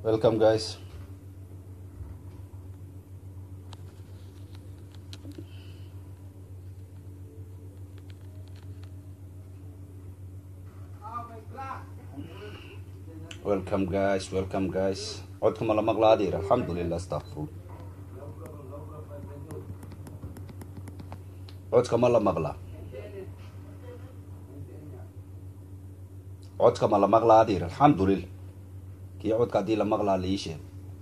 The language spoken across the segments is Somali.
Welcome, guys. Welcome, guys. Welcome, guys. codka ma la maqlaa adeer alxamdulilah astaqfirun codka ma la maqlaa codka ma la maqlaa adeer alxamdulilah kii codka haddii la maqlaa la ii sheeg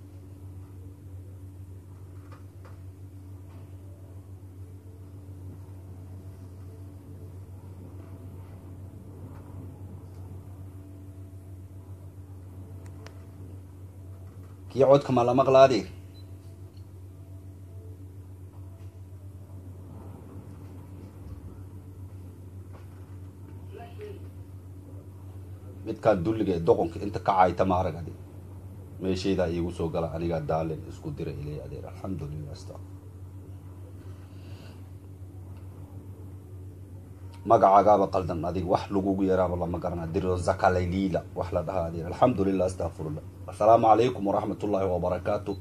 kii codka ma la maqlaa adeer midkaan dulliga ee doqonka inta ka caayta ma arag adi meeshaydaa iigu soo gala anigaa daalen isku dira ilay adeer alxamdulilah asta magacaagaaba qaldan adig wax lagugu yaraaba lama garana diro zakalaylila wax la dhahaa adeer alxamdulilah astaqfirullah assalaamu calaykum waraxmat ullaahi wabarakaatu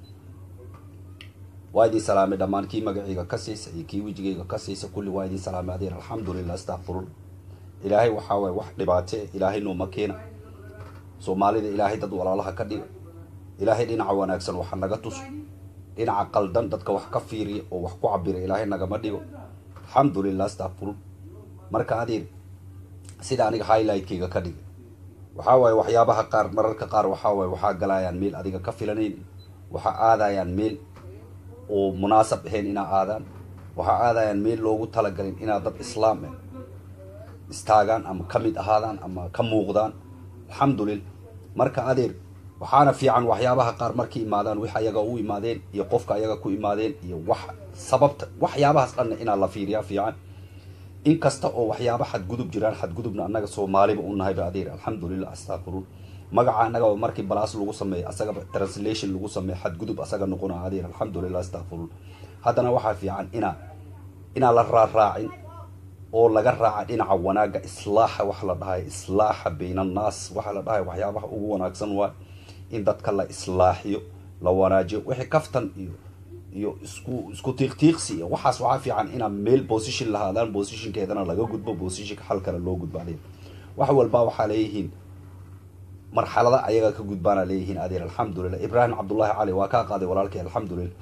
waa idin salaamay dhammaan kii magacayga ka siisa iyo kii wejigayga ka siisa kulli waa idin salaamay adeer alxamdulilah astaqfirullah ilaahay waxaa waay wax dhibaate ilaahay nooma keena soomaalida ilaahay dad walaalaha ka dhiga ilaahay dhinaca wanaagsan waxa naga tuso dhinaca qaldan dadka wax ka fiiriya oo wax ku cabira ilaahay nagama dhigo alxamdulilah astaqfirun marka adeer sida aniga highlightkayga ka dhiga waxaa waaye waxyaabaha qaar mararka qaar waxaa waaye waxaa galayaan meel adiga ka filanayn waxaa aadayaan meel oo munaasab ahayn inaa aadaan waxaa aadayaan meel loogu talagalin inaa dad islaam ah istaagaan ama ka mid ahaadaan ama ka muuqdaan alxamdulillah marka adeer waxaana fiican waxyaabaha qaar markay imaadaan wix ayaga u imaadeen iyo qofka ayaga ku imaadeen iyo wax sababta waxyaabahaas dhanna inaa la fiiriyaa fiican inkasta oo waxyaaba xadgudub jiraan xadgudubna annaga soomaaliba u nahayba adeer alxamdulilah astaqfirun magaca annagaba markii balaas lagu sameeyo asagaba translation lagu sameeyo xadgudub asaga noqona adeer alxamdulilah astaqfirun haddana waxaa fiican inaa inaa la raaraacin oo laga raaca dhinaca wanaagga islaaxa waxa la dhahay islaaxa bayna annaas waxa la dhahay waxyaabaha ugu wanaagsan waa in dadka la islaaxiyo la wanaajiyo wixii kaftan iyo iyo isku isku tiiqtiiqsi iyo waxaas waxaa fiican inaa meel position lahaadaan positionkeedana laga gudbo positionka xal kale loo gudbo adeer wax walba waxaa leeyihiin marxalada ayaga ka gudbaana leeyihiin adeer alxamdulilah ibraahim cabdullaahi cali waa kaa qaaday walaalkay alxamdulilah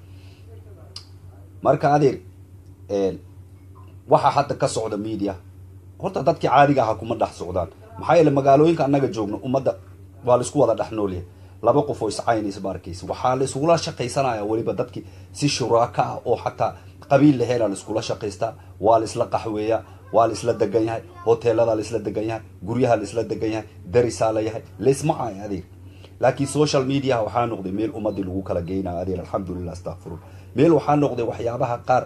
marka adeer waxaa hadda ka socda media horta dadkii caadiga aha kuma dhex socdaan maxaa yeele magaalooyinka annaga joogno ummadda waa laisku wada dhex noolyahay laba qof oo iscaynaysa ma arkaysa waxaa la iskula shaqaysanaya weliba dadki si shuraaka ah oo xataa qabiil laheena la iskula shaqaystaa waa la isla qaxweeyaa waa la isla degan yahay hoteelada la isla degan yahay guryaha la isla degan yahay darisaa la yahay laisma caayo adeer laakiin social mediaha waxaa noqday meel ummadii lagu kala geynaya adeer alxamdulilah astaqfirun meel waxaa noqday waxyaabaha qaar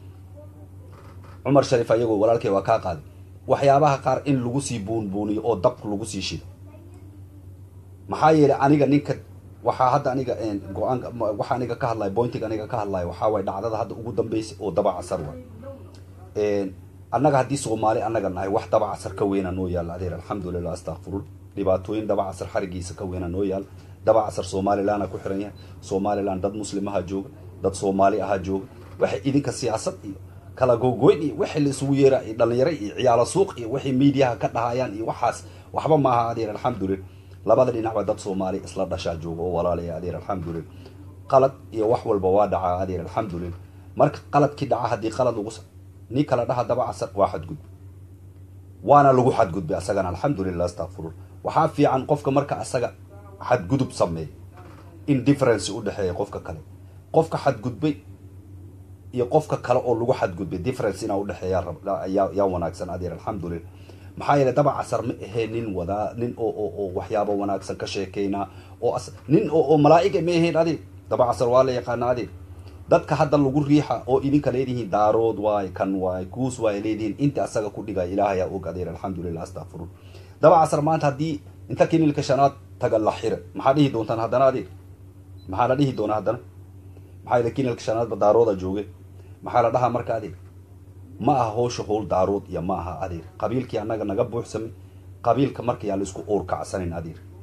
cumar shariif ayagoo walaalkay waa kaa qaaday waxyaabaha qaar in lagu sii buunbuuniyo oo dabka lagu sii shido maxaa yeelay aniga ninka waxaa hadda aniga go-aan waxaa aniga ka hadlaya bointiga aniga ka hadlaya waxaa waay dhacdada hadda ugu dambeysay oo daba casar waay annaga haddii soomaali annaga nahay wax daba casar ka weyna noo yaalla adeer alxamdulilah astaqfirun dhibaatooyin daba casar xarigiisa ka weyna noo yaalla daba casar somalilandna ku xiran yahay somaliland dad muslimaha jooga dad soomaali ahaa jooga waxay idinka siyaasad iyo kala googoyn iyo wixii la isugu yeera iyo dhalinyaro iyo ciyaalo suuq iyo waxay mediaha ka dhahayaan iyo waxaas waxba maaha adeer alxamdulilah labada dhinacba dad soomaali isla dhashaa jooga oo walaalaya adeer alxamdulilah qalad iyo wax walba waa dhacaa adeer alxamdulilah marka qaladkii dhaca haddii qalad lagu nin kala dhaha daba casar waa xadgudbe waana lagu xadgudbay asagana alxamdulilah astaqfirun waxaa fiican qofka marka asaga xadgudub sameeya in difference u dhexeeya qofka kale qofka xadgudbay iyo qofka kale oo lagu xadgudbay difference inaa udhexeeya yaa wanaagsan adeer alxamdulilah maxaa yeele daba casar ma ahee nin wadaa nin oo oo oo waxyaaba wanaagsan ka sheekeynaa oo nin oo oo malaa'iga ma ahayn adeer daba casar waa la yaqaana adeer dadka hadda lagu riixa oo idinka leedihiin daarood waay kan waay kuus waay leedihiin inta asaga ku dhigaya ilaahayaa og adeer alxamdulilah astaqfirun daba casar maanta haddii inta kinilka shanaad taga la xira maxaa dhihi doontaan haddana adeer maxaa la dhihi doonaa haddana maxaa yeele kinilka shanaadba daarooda jooge maxaa la dhahaa marka adeer ma aha howsha howl daarood iyo ma aha adeer qabiilkii annaga naga buuxsamay qabiilka marka yaan laisku uur kacsanin adeer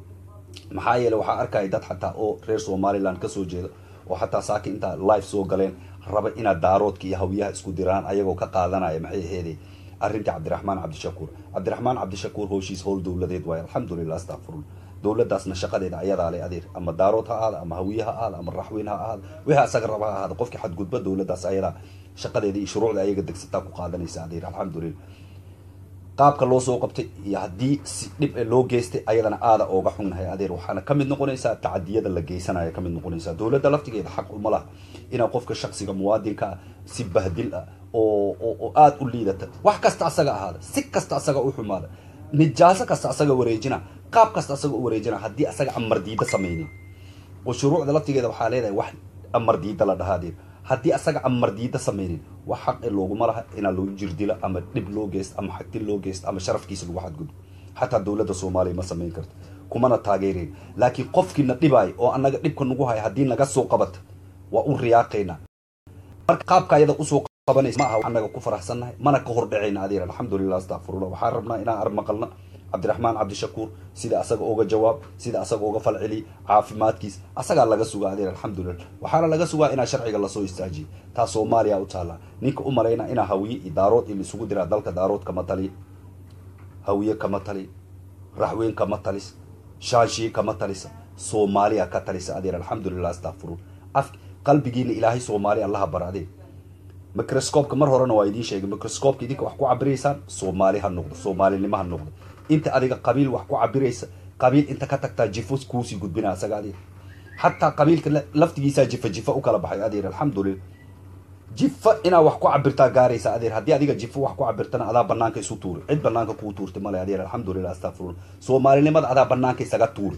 maxaa yeele waxaa arkaya dad xataa oo reer somaliland kasoo jeeda oo xataa saaki intaa live soo galeen raba inaad daaroodka iyo hawyaha isku diraan ayagoo ka qaadanaya maxay aheeday arrintii cabdiraxmaan cabdishakuur cabdiraxmaan cabdishakuur howshiis howl dowladeed waaye alxamdulilah astaqfirun dowladaasna shaqadeeda ayadaa le adeer ama daarood ha ahaada ama hawiye ha ahaada ama raxweyn ha ahaada wixii asaga raba ha ahaada qofkii xadgudba dowladaas ayadaa shaqadeeda iyo shuruucda ayaga degsataa ku qaadanaysa adeer alxamdulilah qaabka loo soo qabtay iyo haddii si dhib e loo geystay ayadana aada ooga xunnahay adeer waxaana kamid noqonaysaa tacadiyada la geysanaya kamid noqonaysaa dowladda laftigeeda xaq uma laha inaa qofka shaksiga muwaadinka ah si bahdil ah oo oo aada u liidata wax kasta asaga ahaada si kasta asaga u xumaada nijaaso kasta asaga wareejina qaab kasta asaga u wareejina haddii asaga amar diida samaynin oo shuruucda laftigeeda waxaa leedahay wax amar diida la dhahaadeen haddii asaga amar diida samaynin wax xaqi looguma laha inaa lagu jirdilo ama dhib loo geysto ama xagtin loo geysto ama sharafkiisa lagu xadgudbo xataa dowladda soomaaliya ma samayn karto kumana taageereyn laakiin qofkiina dhibaayo oo anaga dhibka nagu haya haddii naga soo qabata waa u riyaaqaynaa marka qaabka ayada usoo qabanaysa ma aha anaga ku faraxsannahay mana ka hordhacayna adeer alxamdulilah astaqfirullah waxaan rabnaa inaan ar maqalna cabdiraxmaan cabdishakuur sida asaga ooga jawaab sida asaga ooga falceliy caafimaadkiis asagaa laga sugaa adeer alxamdulilah waxaana laga sugaa inaa sharciga lasoo istaajiyo taa soomaaliya u taallaa ninka u malayna inaa hawiye iyo daarood in isugu diraa dalka daarood kama tali hawiye kama tali raxweyn kama talis shaanshiye kama talisa soomaaliya ka talisa adeer alxamdulilah astaqfirun af qalbigiina ilaahay soomaaliya allaha bara adeer microscopeka mar horena waa idiin sheegay microscopeka idinka wax ku cabiraysaan soomaali ha noqdo soomaalinimo ha noqdo inta adiga qabiil wax ku cabiraysa qabiil inta ka tagtaa jifo kuusii gudbina asaga adeer xataa qabiilka laftigiisaa jifa jifa u kala baxay adeer alxamdulilah jifa inaa wax ku cabirtaa gaaraysa adeer haddii adiga jifo wax ku cabirtana adaa banaanka isu tuuri cid banaanka kuu tuurta male adeer alxamdulilah astaqfirun soomaalinimada adaa banaanka isaga tuuri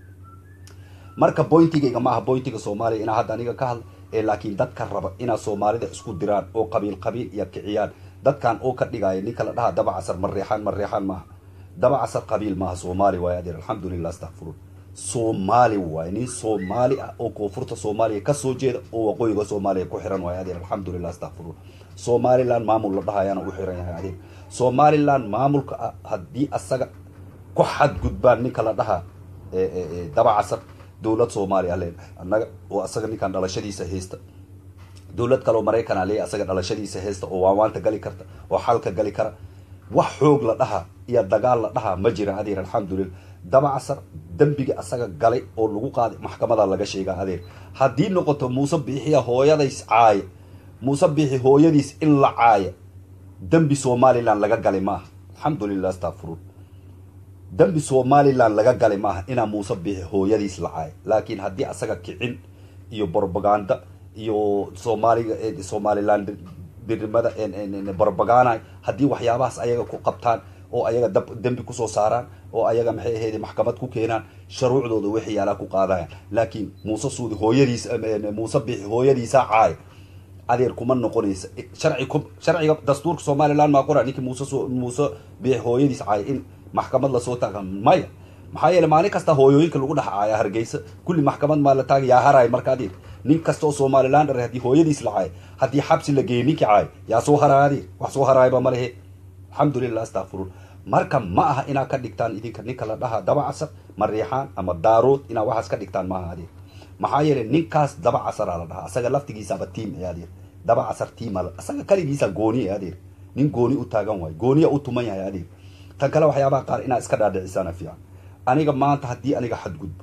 marka bointigayga ma aha bointiga soomaaliya inaa hadda aniga ka hadla ee laakiin dadka raba inaa soomaalida isku diraan oo qabiil qabiil iyo kiciyaan dadkan oo ka dhigaya ninka la dhaha daba casar mareexaan mareexaan maaha daba casar qabiil maaha soomaali waaye adeer alxamdulilah astaqfirun soomaali waaye nin soomaali ah oo koonfurta soomaaliya kasoo jeeda oo waqooyiga soomaaliya ku xiran waaye adeer alxamdulilah astaqfirun somaliland maamul la dhahayaana u xiran yahay adeer somaliland maamulka ah haddii asaga ku xadgudbaan ninka la dhaha daba casar dowlad soomaaliya leen annaga oo asaga ninkan dhalashadiisa haysta dowlad kaleo maraykanaa leeya asaga dhalashadiisa haysta oo waawaanta gali karta oo xalka gali kara wax xoog la dhaha iyo dagaal la dhaha ma jira adeer alxamdulilah daba casar dembiga asaga galay oo lagu qaaday maxkamada laga sheegaa adeer haddii noqoto muuse biixiya hooyadays caaya muuse biixi hooyadiis in la caaya dembi somaliland laga galay ma aha alxamdulilah astaqfirun dembi somaliland laga galay maaha inaa muuse biixi hooyadiis la caaya laakiin haddii asaga kicin iyo propaganda iyo soomaaliga somaliland birnimada propagana haddii waxyaabahaas ayaga ku qabtaan oo ayaga dab dembi kusoo saaraan oo ayaga maxay ahayd maxkamad ku keenaan sharuucdooda wixii yaalaa ku qaadayaan laakiin muuse suudi hooyadiis muuse biixi hooyadiisaa caaya adeer kuma noqonaysa sharci sharciga dastuurka somaliland maa qora ninkii muuse muuse biixi hooyadiis caaya in maxkamad lasoo taaga maya maxaa yeele maalin kasta hooyooyinka lagu dhex caaya hargeysa kulli maxkamad maa la taaga yaa haraay marka adeer nin kasta oo somaliland dhar haddii hooyadiis la caay haddii xabsi la geeyey ninkii caay yaa soo haraay adeer wax soo haraayba ma lehe alxamdulilah astaqfirun marka ma aha inaa ka dhigtaan idinka ninka la dhaha daba casar mariixaan ama daarood inaa waxaas ka dhigtaan maaha adeer maxaa yeele ninkaas daba casaraa la dhahaa asaga laftigiisaba tiim ee adeer daba casar tiima asaga kaligiisa gooni ee adeer nin gooni u taagan waayo gooniya u tuman yahay adeer tan kale waxyaabaha qaar inaad iska dhaadhicisaana fiican aniga maanta haddii aniga xadgudbo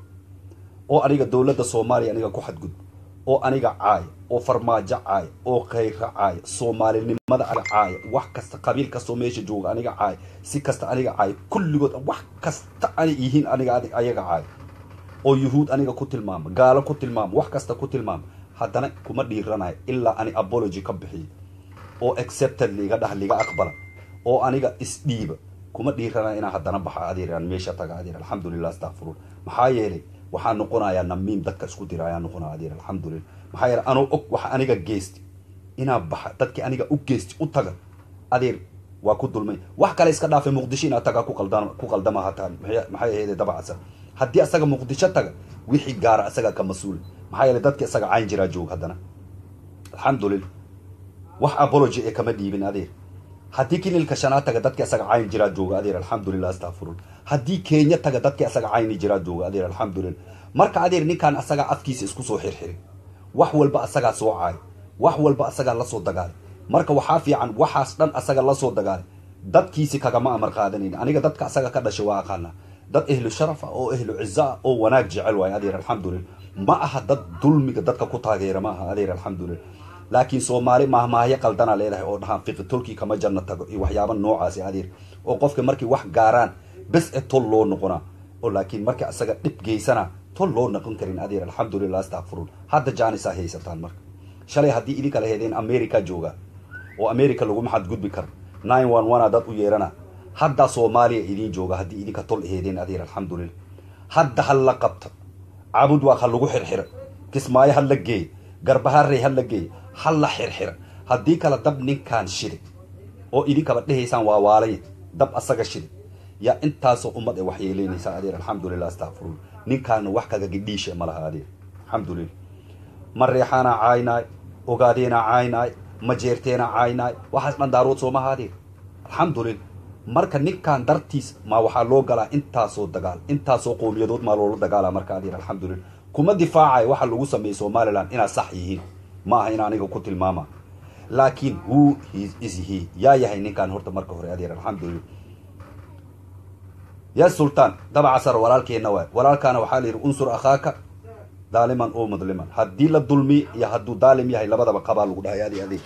oo aniga dowladda soomaaliya aniga ku xadgudbo oo aniga caaya oo farmaajo caaya oo khayra caaya soomaalinimada aniga caaya wax kasta qabiil kastoo meesha jooga aniga caaya si kasta aniga caaya kulligood wax kasta ani yihiin aniga ayaga caaya oo yuhuud aniga ku tilmaama gaalo ku tilmaama wax kasta ku tilmaama haddana kuma dhiiranayo ilaa ani apology ka bixiyo oo accepted liga dhah liga aqbala oo aniga isdhiiba kuma dhiiranayo inaan haddana baxa adeer aan meesha taga adeer alxamdulilah astaqfirun maxaa yeelay waxaa noqonayaa namiim dadka isku dira ayaa noqonaya adeer alxamdulilah maxaa yeelay anoo og waxa aniga geysti inaa baxa dadkii aniga u geysti u taga adeer waa ku dulmay wax kale iska dhaafay muqdisho inaad tagaa ku qaldan ku qaldama hataan maxay ahayd dabacasa haddii asaga muqdisho taga wixii gaara asaga ka mas-uul maxaa yeelay dadki isaga cayn jiraa joog haddana alxamdulilah wax apology ee kama dhiibin adeer haddii kinilka shanaad taga dadki asaga cayn jiraa jooga adeer alxamdulilah astafurul haddii kenya taga dadki asaga cayni jiraa jooga adeer alxamdulilah marka adeer ninkaan asagaa afkiisa isku soo xirxiray wax walba asagaa soo caay wax walba asagaa lasoo dagaalay marka waxaa fiican waxaas dhan asaga lasoo dagaalay dadkiisi kagama amar qaadanayn aniga dadka asaga ka dhashay waa aqaana dad ehlu sharaf ah oo ehlu cizo ah oo wanaag jecel waayo adeer alxamdulilah ma aha dad dulmiga dadka ku taageera ma aha adeer alxamdulilah laakiin soomaali mahmaahyo qaldana leedahay oo dhahaan fiqi tolkii kama janno tago iyo waxyaaba noocaasi adeer oo qofka markii wax gaaraan bes e tol loo noqonaa oo laakiin markii asaga dhib geysana tol loo noqon karin adeer alxamdulilah astaqfirun hadda jaanisaa haysataan marka shalay haddii idinka la heedeen america jooga oo america laguma xadgudbi karo nine one one a dad u yeerana hadda soomaaliya idiin jooga haddii idinka tol heedeen adeer alxamdulilah hadda ha la qabta cabud waa ha lagu xirxira kismaayo ha la geey garbaharey ha la geey ha la xirxira haddii kale dab ninkaan shide oo idinkaba dhehaysaan waa waalay dab asaga shide yaa intaasoo ummad ay waxyeeleynaysaa adeer alxamdulilah astaqfirun ninkaana wax kaga gidhiisha ma laha adeer alxamdulilah ma reexaana caaynaay ogaadeena caaynaay ma jeerteena caaynaay waxaas dhan daarood soomaha adeer alxamdulilah marka ninkan dartiis ma waxaa loo galaa intaasoo dagaal intaasoo qowmiyadood maa loola dagaala marka adeer alxamdulilah kuma difaacayo waxa lagu sameeyey somalilan inaad sax yihiin ma aha in aniga ku tilmaama laakiin who is he yaa yahay ninkan horta marka hore adeer alxamdulilah ya sultaan dabacasar walaalkeenna waay walaalkaana waxaa la yidhi unsur akhaaka daaliman oo mudliman haddii la dulmi iyo hadduu daalim yahay labadaba qabaa lagu dhahay adi adeeg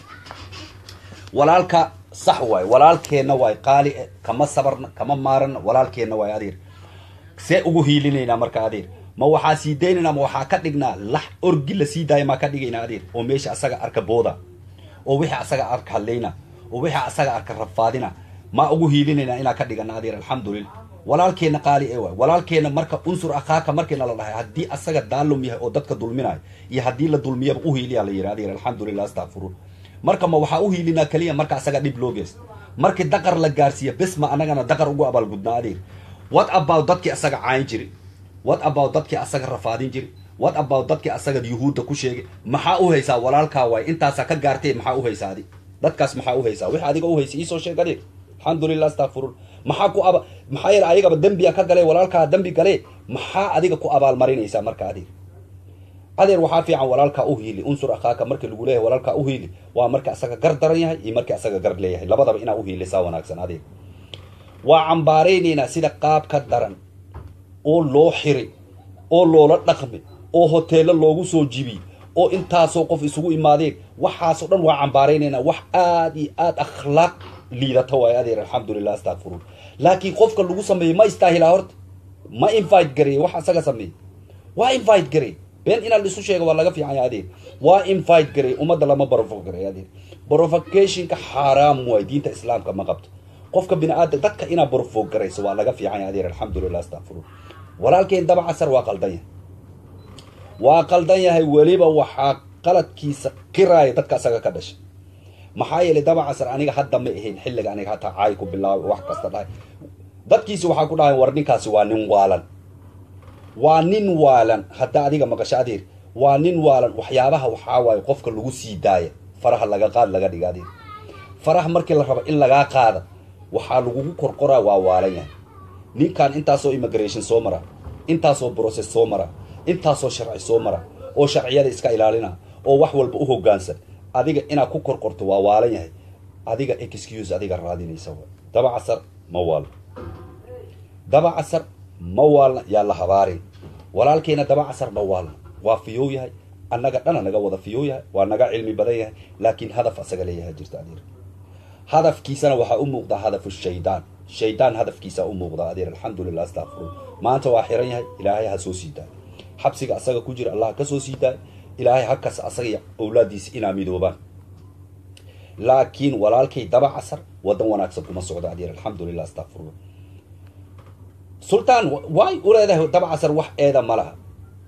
walaalka sax waay walaalkeenna waay qaali e kama sabarna kama maarana walaalkeenna waay adeer see ugu hiilinaynaa marka adeer ma waxaa sii daynaynaa ma waxaa ka dhignaa lax orgi la sii daaya maa ka dhigaynaa adeer oo meesha asaga arka booda oo wixii asaga arka hadlayna oo wixii asaga arka rafaadina maa ugu hiilinaynaa inaa ka dhigana adeer alxamdulilah walaalkeenna qaali ee waay walaalkeenna marka unsur akhaaka markiina la dhahay haddii asaga daalum yahay oo dadka dulminayo iyo haddii la dulmiyaba uhiiliyaa la yidhi adeer alxamdulilah astaqfiruun marka ma waxaa uhiilinaa keliya marka asaga dhib loo geysta markii daqar la gaarsiiya bes ma anagana daqar ugu abaalgudnaa adeer what about dadkii asaga caayin jiri what about dadkii asaga rafaadin jiri what about dadkii asaga yuhuudda ku sheegay maxaa u haysaa walaalkaa waay intaasaa ka gaartee maxaa u haysaa adi dadkaas maxaa u haysaa wix adiga u haysa iisoo sheeg adeer alxamdulilah astaqfiruun maxaa ku aba maxaa yeele ayagaba dembiya ka gale walaalkaa dembi gale maxaa adiga ku abaalmarinaysaa marka adeer adeer waxaa fiican walaalkaa u hiili unsur akhaaka markii lagu leeyahay walaalkaa u hiili waa markii asaga gar daran yahay iyo markii asaga gar leeyahay labadaba inaa uhiilisaa wanaagsan adeer waa cambaaraynaynaa sida qaab ka daran oo loo xiray oo loola dhaqmay oo hoteello loogu soo jibiyey oo intaasoo qof isugu imaadeen waxaasoo dhan waa cambaaraynaynaa wax aada iyo aada akhlaaq liidata waay adeer alxamdulilah astaqfiruun laakiin qofka lagu sameeyey ma istaahilaa horta ma invite gareeye wax asaga sameeyey waa invite garey been inaa laisu sheega waa laga fiicanya adeer waa invite garey ummadda lama barofo garey adeer provocationka xaaraam waay diinta islaamka ma qabto qofka bini aadam dadka inaa barofo garayso waa laga fiicanya adeer alxamdulilah astaqfiruun walaalkeen daba casar waa qaldan yahay waa qaldan yahay weliba waxaa qaladkiisa qiraaya dadka asaga ka dhashay maxaa yeelay daba casar aniga hadda ma ahayn xilliga aniga hataa caay ku bilaabay wax kasta dhahay dadkiisi waxaa ku dhahay war ninkaasi waa nin waalan waa nin waalan hadda adiga maqasho adeer waa nin waalan waxyaabaha waxaa waaye qofka lagu sii daaya faraha laga qaad laga dhiga adeer faraha markii la rabo in lagaa qaada waxaa lagugu korkoraa waa waalan yahay ninkan intaasoo immigration soo mara intaasoo process soo mara intaasoo sharci soo mara oo sharciyada iska ilaalina oo wax walba u hoggaansan adiga inaad ku korkorto waa waalan yahay adiga excuse adiga raadinaysa daba casar ma waalna daba casar ma waalna yaa la habaarin walaalkeena daba casar ma waalna waa fiyow yahay annaga dhana naga wada fiyow yahay waa naga cilmi badan yahay laakiin hadaf asaga leeyahay jirta adeer hadafkiisana waxaa u muuqdaa hadafu shaydaan shaydaan hadafkiisa u muuqdaa adeer alxamdulilah astaqfiruun maanta waa xiran yahay ilaahay ha soo sii daayo xabsiga asaga ku jira allah ka soo sii daayo ilaahay hakas asaga iyo awlaadiisa inaa midoobaan laakiin walaalkay daba casar wadan wanaagsan kuma socdo adeer alxamdulilah astaqfiruun sultaan way u leedahay daba casar wax eeda ma laha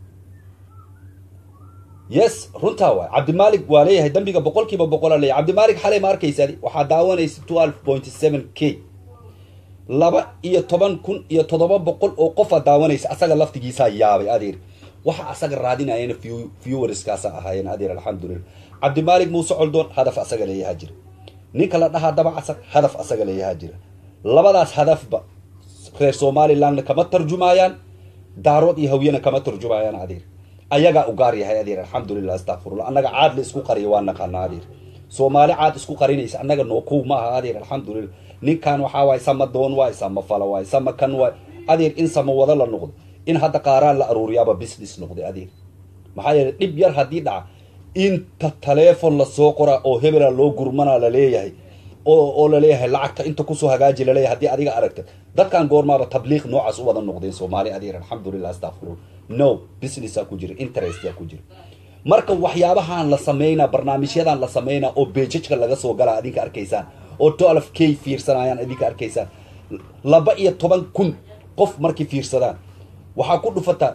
yes runtaa waay cabdimaalik waa leeyahay dambiga boqol kiiba boqola leeyahay cabdimaalik xalay ma arkaysaadi waxaa daawanaysa twelve point seven k laba iyo toban kun iyo toddoba boqol oo qofa daawanaysa asaga laftigiisaa yaabay adeer waxa asaga raadinayana viewerskaasa ahaayeen adeer alxamdulilah cabdimaalik muuse coldoon hadaf asaga leeyaha jira ninka la dhahaa dabacasar hadaf asaga leeyahaa jira labadaas hadafba reer somalilandna kama tarjumaayaan daarood iyo hawyana kama tarjumaayaan adeer ayagaa u gaar yahay adeer alxamdulilah astakfirullah annaga caad la isku qariya waa naqaana adeer soomaali caad isku qarinaysa annaga noo kow ma aha adeer alxamdulilah ninkan waxaa waay sama doon waay sama fala waay sama kan waay adeer in sama wada la noqdo in hadda qaaraan la aruuriyaaba business noqday adeer maxaa yeelay dhib yar haddii dhaca inta taleefon lasoo qoraa oo hebela loo gurmanaa laleeyahay oo oo laleeyahay lacagta inta kusoo hagaaji laleeyahay haddii adiga aragta dadkan goormaaba tabliiq noocaas u wada noqdeen soomaali adeer alxamdulilah astaqfirullah no businessaa ku jira interestaa ku jira marka waxyaabahan la sameynaa barnaamijyadan la sameynaa oo beejajka laga soo galaa adinka arkaysaan oo twelve k fiirsanayaan adinka arkaysaan laba iyo toban kun qof markay fiirsadaan waxaa ku dhufataa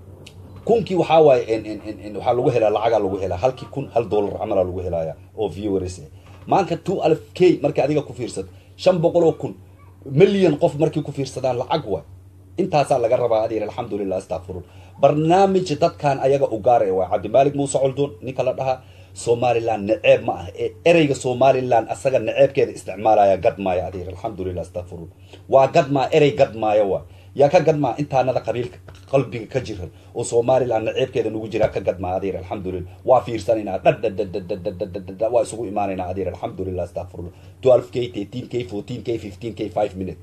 kunkii waxaa waaye waxaa lagu helaa lacagaa lagu helaa halkii kun hal dollar camalaa lagu helaya oo viewers maanka two alf k markii adiga ku fiirsato shan boqol oo kun milyan qof markii ku fiirsadaan lacag waay intaasaa laga rabaa adeer alxamdulilah astaqfirun barnaamij dadkan ayaga u gaara waa cabdimaalik muuse coldoon ninka la dhahaa somaliland naceeb ma ah ee ereyga somaliland asaga naceebkeeda isticmaalaya gadmaaya adeer alxamdulilah astaqfirun waa gadmaa erey gadmaaya waay yaa ka gadmaa intaanada qabiilka qalbiga ka jiran oo somaliland naceebkeeda nagu jiraa ka gadmaa adeer alxamdulilah waa fiirsanaynaa dhadhadhadhadhadhadhadhadhad waa isugu imaanaynaa adeer alxamdulilah astaqfirullah twelve k thirteen k fourteen k fifteen k five minute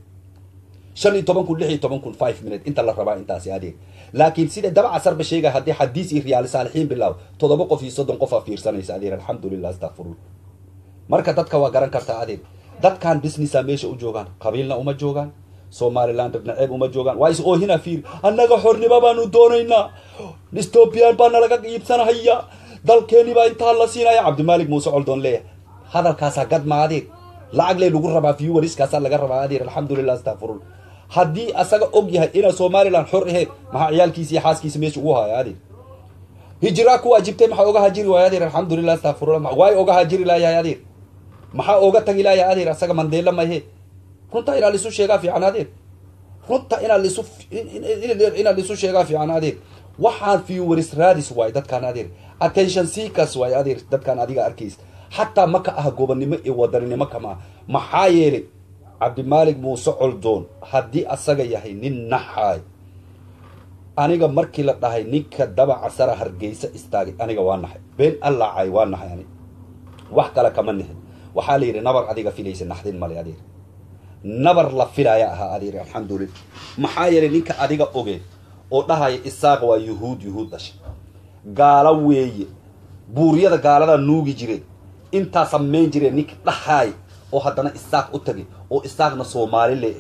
shan iyo toban kun lix iyo toban kun five minute inta la rabaa intaasi adeer laakiin sida dabaca sarba sheegaya haddii xadiis iyo riyaali saalixiin bilaab toddoba qof iyo soddon qof aa fiirsanaysa adeer alxamdulilah astaqfirullah marka dadka waa garan kartaa adeer dadkan businessa meesha u joogaan qabiilna uma joogaan somaliland naceeb uma joogaan waa is oohina fiir annaga xornimo baanu doonaynaa ethoobiyan baa nalaga iibsanahaya dalkeeni baa intaa la siinaya cabdimaalik muuse coldoon leeyahay hadalkaasaa gadma adeer lacag lee lagu rabaa vieweriskaasaa laga rabaa adeer alxamdulilah astaqfirullah haddii asaga og yahay inaa somaliland xor aheyd maxaa ciyaalkiisa iyo xaaskiisa meesha ugu haya adeer hijiraa ku waajibtay maxaa oga hajiri waaya adeer alxamdulilah astaqfirullah waay oga hajiri laayahay adeer maxaa oga tagi laayahay adeer asaga mandeela mahe runta inaa lisu sheegaa fiican adeer runta inaa lisu inaa lisu sheegaa fiican adeer waxaan viewers radis waay dadkaan adeer attention seekers waay adeer dadkaan adiga arkaysa xataa ma ka ah gobonnimo iyo wadaninimo kama ah maxaa yeelay cabdimaalik muuse coldoon haddii asaga yahay nin naxaay aniga markii la dhahay ninka dabaca sara hargeysa istaagay aniga waa naxay been allaacay waa naxay ani wax kale kama nihin waxaa la yidhi nabar adiga filaysa naxdin male adeer nabar la filaya ahaa adeer alxamdulilah maxaa yeelay ninka adiga oge oo dhahaya isaaq waa yuhuud yuhuud dhashay gaalo weeye buuryada gaaladaa nuugi jireen intaa samayn jireen ninka dhahaay oo haddana isaaq u tagay oo isaaqna soomaali le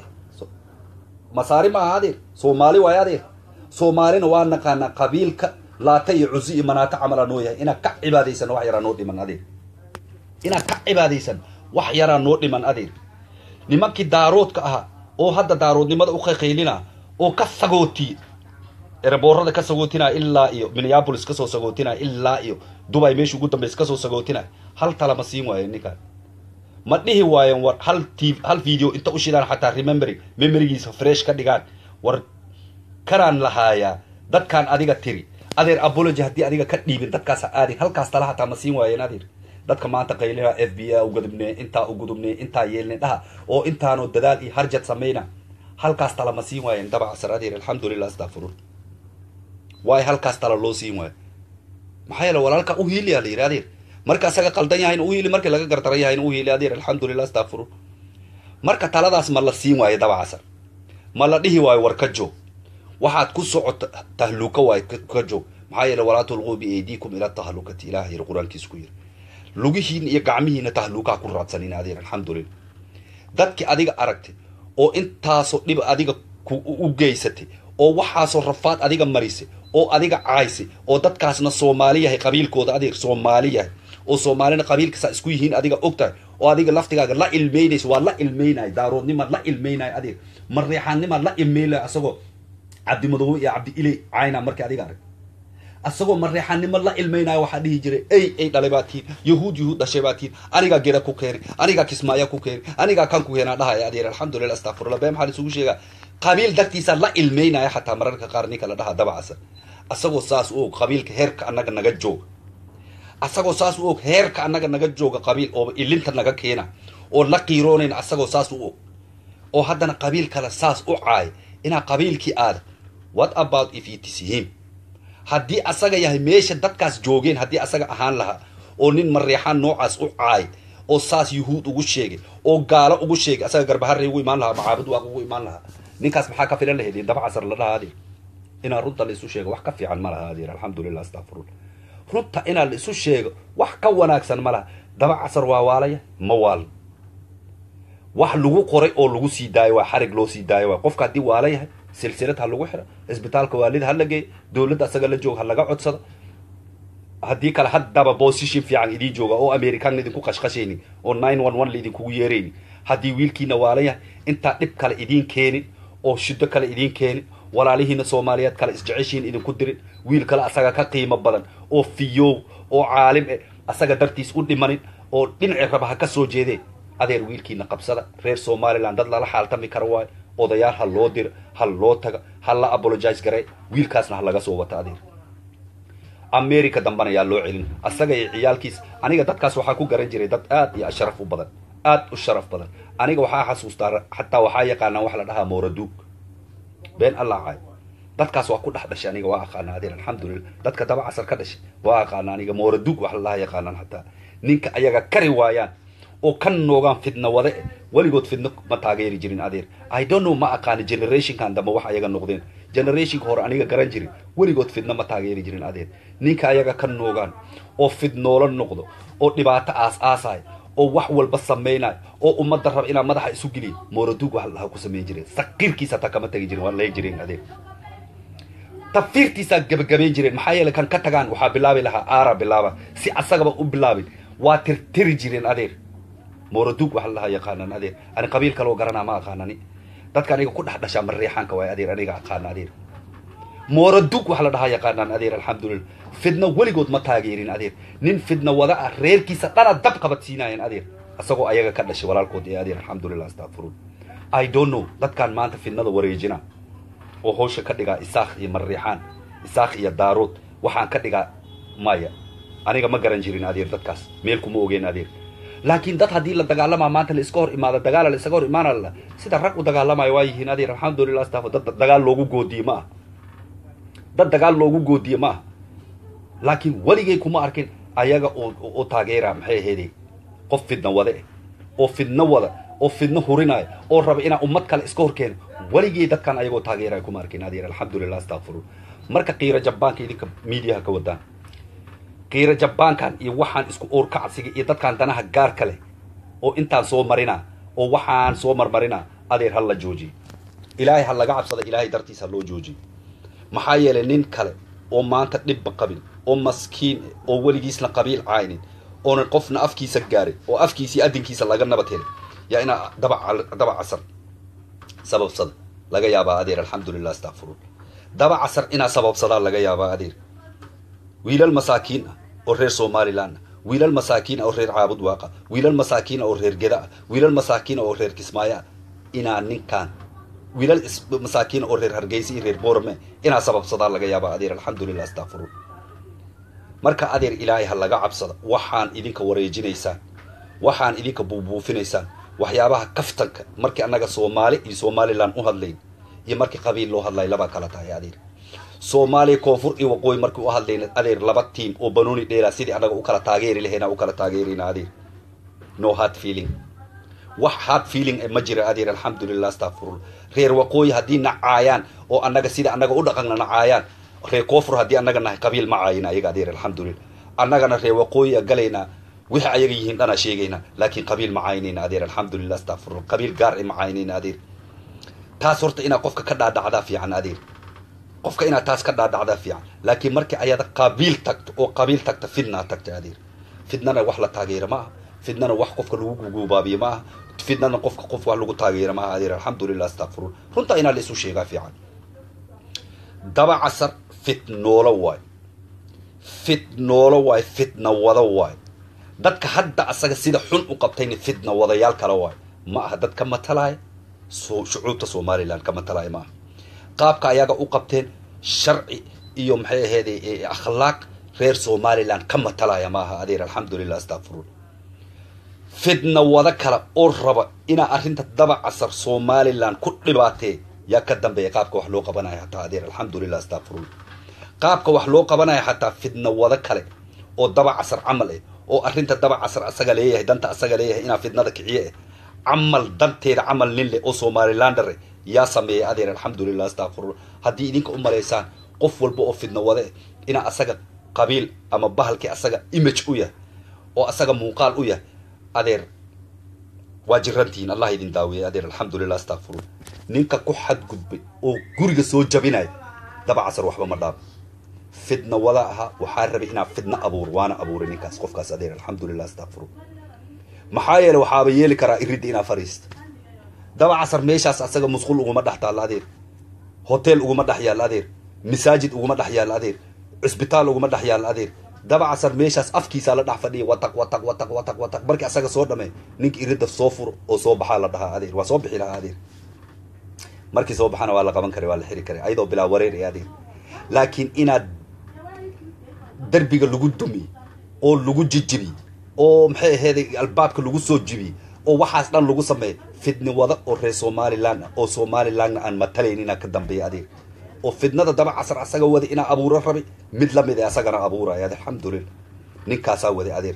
masaari ma aha adeer soomaali waayo adeer soomaalina waa naqaanaa qabiilka laata iyo cusi iyo manaato camala noo yahay inaad ka cibaadaysan wax yaraa noo dhiman adeer inaad ka cibaadaysan wax yaraa noo dhiman adeer nimankii daaroodka ahaa oo hadda daaroodnimada u qayqaylina oo ka sagootiye ereboorada ka sagootinaya ilaa iyo minneapolis kasoo sagootinaya ilaa iyo dubay meesha ugu dambaysa kasoo sagootinaya hal tala ma siin waayo ninkan ma dhihi waayen war hal t hal video inta u shidaan xataa remembering memorigiisa fresh ka dhigaan war kanaan lahaayaa dadkaan adiga tiri adeer apology haddii adiga ka dhiibin dadkaas aadin halkaas tala hataa ma siin waayeen adeer dadka maanta qaylina f b a ugudubne intaa ugudubne intaa yeelne dhaha oo intaanoo dadaal iyo harjad samayna halkaas tala ma siin waayeen dabacasar adeer alxamdulilah astaqfirun waay halkaas tala loo siin waayo maxaa yeele walaalka u hiiliyaa la yidhi adeer marka asaga qaldan yahayna u hiili markii laga gardaran yahayna u hiili adeer alxamdulilah astaqfirun marka taladaas ma la siin waayo dabacasar ma la dhihi waayo war ka joog waxaad ku socota tahluuka waayo ka joog maxaa yeele walaa tulquu biaydiikum ila tahlukati ilaah yiri qur-aankiisa ku yiri lugihiina iyo gacmihiina tahluukaa ku raadsanin adeer alxamdulilah dadkii adiga aragtay oo intaasoo dhib adiga u geysatay oo waxaasoo rafaad adiga marisay oo adiga caaysay oo dadkaasna soomaali yahay qabiilkooda adeer soomaali yahay oo soomaalina qabiilkasaa isku yihiin adiga og tahay oo adiga laftigaaga la ilmeynaysa waa la ilmeynaya daaroodnimaad la ilmeynaya adeer mareexaannimaad la ilmeynaya asagoo cabdimadoobe iyo cabdi iley cayna markii adiga arag asagoo mareexanimo la ilmaynayo waxaa dhihi jiray ey ey dhalay baa tihin yahuud yahuud dhashay baa tihin anigaa geda ku keeni anigaa kismaaya ku keeni anigaa kan ku keenaa dhahaya adeer alxamdulilah astaqfirullah bee maxaa laisugu sheegaa qabiil dartiisa la ilmaynaya xataa mararka qaar ninka la dhaha dabacasa asagoo saas u og qabiilka heerka annaga naga joog asagoo saas u og heerka annaga naga jooga qabiil oo ilinta naga keena oo la qiiroonayna asagoo saas u og oo haddana qabiil kale saas u caay inaa qabiilkii aada what about if it is him haddii asaga yahay meesha dadkaas joogeen haddii asaga ahaan lahaa oo nin mareexaan noocaas u caay oo saas yuhuud ugu sheegay oo gaalo ugu sheegay asaga garbaharre ugu imaan lahaa macaabud waaq ugu imaan lahaa ninkaas maxaa ka filan lahayd daba casar la dhaha adeer inaa runta la isu sheego wax ka fiican ma laha adeer alxamdulilah astaqfirullah runta inaa la isu sheego wax ka wanaagsan ma laha daba casar waa waalaya ma waal wax lagu qoray oo lagu sii daayo waa xarig loo sii daayo waa qofka haddii waala yahay silsilad ha lagu xiro isbitaalka waalida ha la geeyo dowladda asaga la jooga ha laga codsado haddii kale haddaba position fiican idiin jooga oo american idinku qashqashaynin oo nine one one laidinkugu yeeraynin haddii wiilkiina waala yahay intaa dhib kale idiin keenin oo shiddo kale idiin keenin walaalihiina soomaaliyeed kale isjeceshiin idinku dirin wiil kale asaga ka qiimo badan oo fiyoow oo caalim eh asaga dartiis u dhimanin oo dhinaci raba ha ka soo jeedee adeer wiilkiina qabsada reer somaliland dad lala xaaltami kara waayo odayaal ha loo diro ha loo taga ha la apologize garee wiilkaasna ha laga soo wata adeer america dambana yaa loo celin asaga iyo ciyaalkiis aniga dadkaas waxaa ku garan jiray dad aad iyo sharaf u badan aad u sharaf badan aniga waxaa xasuustaa xataa waxaa yaqaanaa wax la dhahaa mooraduug been allah caay dadkaas waa ku dhex dhashay aniga waa aqaana adeer alxamdulilah dadka daba casar ka dhashay waa aqaana aniga mooraduug wax la dhahaa yaqaanaan xataa ninka ayaga kari waayaan oo ka noogaan fidna wade weligood fidno ma taageeri jirin adeer i don't know ma aqaani generationkan dambe wax ayaga noqdeen generationka hore aniga garan jirin weligood fidno ma taageeri jirin adeer ninka ayaga ka noogaan oo fidnoola noqdo oo dhibaato aas aasayo oo wax walba samaynayo oo ummadda raba inaa madaxa isu geliya mooraduug wax lahaa ku samayn jireen saqiirkiisa hataa kama tagi jirin waa layn jireen adeer tafiirtiisaa gabagabayn jireen maxaa yeelay kan ka tagaan waxaa bilaabi lahaa aara bilaaba si asagaba u bilaabin waa tirtiri jireen adeer mooraduug waxa lahaa yaqaanaan adeer ani qabiil kaloo garanaa ma aqaanani dadka aniga ku dhex dhashaa mareexaanka waay adeer aniga aqaana adeer mooraduug waxa la dhahaa yaqaanaan adeer alxamdulilah fidna weligood ma taageerin adeer nin fidna wada ah reerkiisa dhana dab qabadsiinaayeen adeer isagoo ayaga ka dhashay walaalkood ee adeer alxamdulilah astaqfiruun i don't know dadkan maanta fidnada wareejina oo hawsha ka dhigaa isaakh iyo mareexaan isaakh iyo daarood waxaan ka dhigaa maya aniga ma garan jirin adeer dadkaas meel kuma ogeen adeer laakiin dad haddii la dagaalamaa maanta la iska hor imaado dagaala la isaga hor imaanala sida rag u dagaalamayo waa yihiin adeer alxamdulilah astafo dad dagaal loogu goodiye ma ah dad dagaal loogu goodiye ma ah laakiin weligay kuma arkin ayaga oo taageera maxay ahaydey qof fidna wade oo fidno wada oo fidno hurinaayo oo raba inaa ummad kale iska hor keeno weligay dadkan ayagoo taageeraya kuma arkin adeer alxamdulilah astaqfiruun marka qiiro jabbaanka idinka miidiyaha ka wadaan qiiro jabbaankan iyo waxaan isku oorkacsiga iyo dadkaan danaha gaarka leh oo intaan soo marinaa oo waxaan soo marmarinaa adeer ha la joojiyo ilaahay ha laga cabsada ilaahay dartiis ha loo joojiyo maxaa yeelay nin kale oo maanta dhibba qabin oo maskiin oo weligiisna qabiil caynin oonan qofna afkiisa gaarin oo afkiisii adinkiisa laga nabad helay yaa inaa daba daba casar sababsada laga yaabaa adeer alxamdulilah astaqfiruun daba casar inaa sababsadaa laga yaabaa adeer wiilal masaakiin ah oo reer somaliland ah wiilal masaakiin ah oo reer caabud waaqa wiilal masaakiin ah oo reer geda ah wiilal masaakiin ah oo reer kismaayo ah inaa ninkaan wiilal masaakiin oo reer hargeysa iyo reer boorame inaa sababsadaa laga yaabaa adeer alxamdulilah astaqfiruun marka adeer ilaahay ha laga cabsada waxaan idinka wareejinaysaan waxaan idinka buubuufinaysaan waxyaabaha kaftanka markii annaga soomaali iyo somaliland u hadlayn iyo markii qabiil loo hadlay labaa kala tahay adeer soomaaliya koonfur iyo waqooyi markii u hadlayna adeer laba tiam oo banooni dheelaa sidii annaga u kala taageeri lahayna u kala taageerayna adeer no hard feeling wax hard feeling ma jira adeer alxamdulilah astaqfirullah reer waqooyi haddii nacaayaan oo annaga sida annaga u dhaqanna nacaayaan reer koonfur haddii annaga nahay qabiil ma caayina ayaga adeer alxamdulilah annagana reer waqooyi a galaynaa wixii ayaga yihiin dhanaa sheegaynaa laakiin qabiil ma caynayna adeer alxamdulilah astaqfirullah qabiil gaar e ma caynayna adeer taas horta inaad qofka ka dhaadhacdaa fiican adeer qofka inaad taas ka dhaadhacdaa fiican laakiin markii ayada qabiil tagto oo qabiil tagta fidnaa tagta adeer fidnana wax la taageera ma aha fidnana wax qofka lagu guguubaabiye ma aha fidnana qofka qof wax lagu taageera ma aha adeer alxamdulilah astaqfirullah runtaa inaa la isu sheegaa fiican daba casar fitnoolo waay fitnoolo waay fitna wada waay dadka hadda asaga sida xun u qabtayna fitna wadayaal kale waay ma aha dad ka matalaya shucuubta somaliland ka matalaya ma aha qaabka ayaga u qabteen sharci iyo maxay ahayd akhlaaq reer somaliland ka matalaya maaha adeer alxamdulilah astafurul fidna wada kale oo raba inaa arrinta daba casar somaliland ku dhibaatee yaa ka dambeeya qaabka wax loo qabanaya hataa adeer alxamdulilah astafurul qaabka wax loo qabanaya xataa fidna wada kale oo daba casar camal eh oo arrinta daba casar asaga leeyahay danta asaga leeyahay inaa fidnada kiciye eh camal danteeda camal nin leh oo somalilander eh yaa sameeyay adeer alxamdulilah astafurul haddii idinka u malaysaan qof walba oo fidna wada eh inaa asaga qabiil ama bahalkii asaga image u yahay oo asaga muuqaal u yahay adeer waa jirantihiin allah idin daaweeyey adeer alxamdulilah astafurul ninka ku xadgudbay oo guriga soo jabinaya daba casar waxba ma dhaabo fidna wada ahaa waxaa rabay inaa fidna abuur waana abuuray ninkaas qofkaas adeer alxamdulilah astafurul maxaa yeele waxaaba yeeli karaa iridda inaa fariista daba casar meeshaas asaga musqul uguma dhex taalla adeer hotel uguma dhex yaalla adeer masaajid uguma dhex yaalla adeer cisbitaal uguma dhex yaalla adeer daba casar meeshaas afkiisaa la dhex fadhiya wataq wataq wataq wataq wataq markii asaga soo dhamee ninka iridda soo furo oo soo baxaa la dhahaa adeer waa soo bixi lahaa adeer markii soo baxana waa la qaban karay waa la xiri karay ayadoo bilaa wareer ee adeer laakiin inaad derbiga lagu dumi oo lagu jijibi oo maxay aheeday albaabka lagu soo jibi oo waxaas dhan lagu sameeya fidni wada oo reer somaliland ah oo somalilandna aan matalayn inaa ka dambeeya adeer oo fidnada daba casar asaga wada inaa abuuro rabay mid lamid ee asagana abuuraya adeer alxamdulilah ninkaasaa waday adeer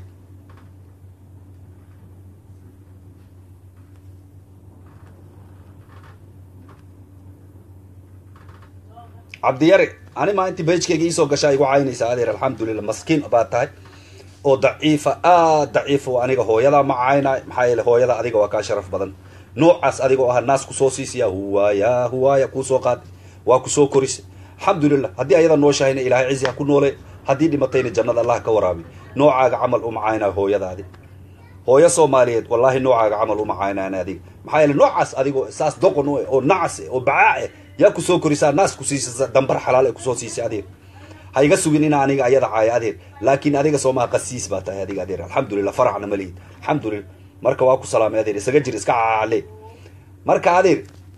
cabdiyare ani maa intii bajkeyga iisoo gashaa igu caynaysaa adeer alxamdulilah maskiin baa tahay oo daciifa aad daciifa aniga hooyadaa ma caynaay maxaa yeele hooyada adiga waa kaa sharaf badan noocaas adigoo aha naas kusoo siisiya huwaaya huwaaya kuusoo qaaday waa kusoo korisay alxamdulilah haddii ayada nooshahayna ilaahay cizi ha ku noole haddii dhimatayna jannada allah ka waraabi noocaaga camal uma caynaa hooyadaadi hooyo soomaaliyeed wallaahi noocaaga camal uma caynaan adiga maxaa yeele noocaas adigoo saas doqon u eh oo nacas eh oo bacaa eh yaa kusoo korisaa naas ku siisa dambar xalaal ee kusoo siisay adeer ha iga sugin ina aniga ayada caaya adeer laakiin adiga soomaa qasiis baa tahay adiga adeer alxamdulilah faracna ma lihid alxamdulilah marka waa ku salaamay adeer isaga jir iska caale marka adeer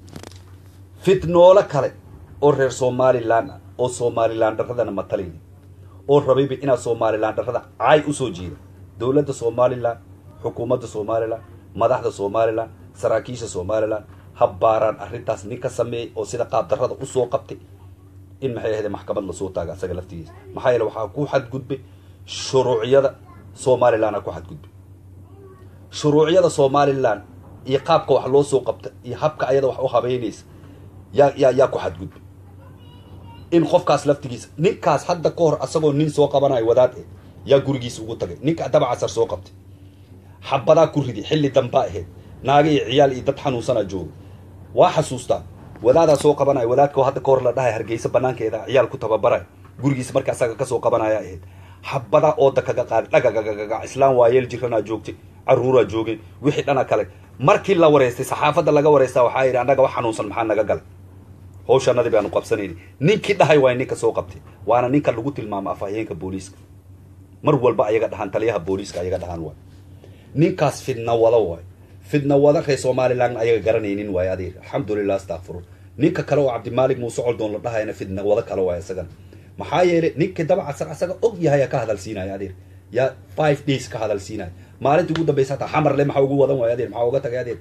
fitnoolo kale oo reer somaliland ah oo somaliland dharadana matalayni oo rabayba inaad somaliland dharada caay usoo jiida dowladda somaliland xukuumadda somaliland madaxda somaliland saraakiisha somaliland ha baaraan arrintaas nin ka sameeyey oo sida qaab darrada usoo qabtay in maxay ahayde maxkamad lasoo taaga asaga laftigiisa maxaa yeele waxaa ku xadgudbay shuruuciyada somaliland a ku xadgudbay shuruuciyada somaliland iyo qaabka wax loo soo qabta iyo habka ayada wax u habeynaysa yaa yaa yaa ku xadgudbay in qofkaas laftigiisa ninkaas hadda ka hor asagoo nin soo qabanayo wadaad eh yaa gurigiisa ugu tagay ninka daba casar soo qabtay xabadaa ku ridi xilli dambaa ahayd naaga iyo ciyaal iyo dad xanuunsanaa jooga waa xasuustaa wadaadaa soo qabanaya wadaadka hadda ka hor la dhahay hargeysa banaankeeda ciyaal ku tababaray gurigiisa marka asaga kasoo qabanaya ahayd xabadaa ooda kaga qaaday dhagagagagaga islaam waayeel jiranaa joogtay caruuraa joogeen wixii dhana kale markii la wareystay saxaafadda laga wareystaa waxaa yidhi annaga wax xanuunsan maxaa naga galay hawshanadii baanu qabsanayni ninkii dhahay waay ninka soo qabtay waana ninka lagu tilmaamo afhayeenka booliiska mar walba ayaga dhahaan taliyaha booliiska ayaga dhahaan waay ninkaas fidna wada waay fidna wada reer somalilandna ayaga garanaynin waayo adeer alxamdulilah astakfirun ninka kale oo cabdimaalik muuse coldoon la dhahayana fidna wada kale waayo isagana maxaa yeelay ninka daba casar asaga og yahay yaa ka hadalsiinaya adeer yaa five days ka hadalsiinaya maalintii ugu dambaysa hataa xamarle maxaa ugu wadan waayo adeer maxaa uga tagay adeer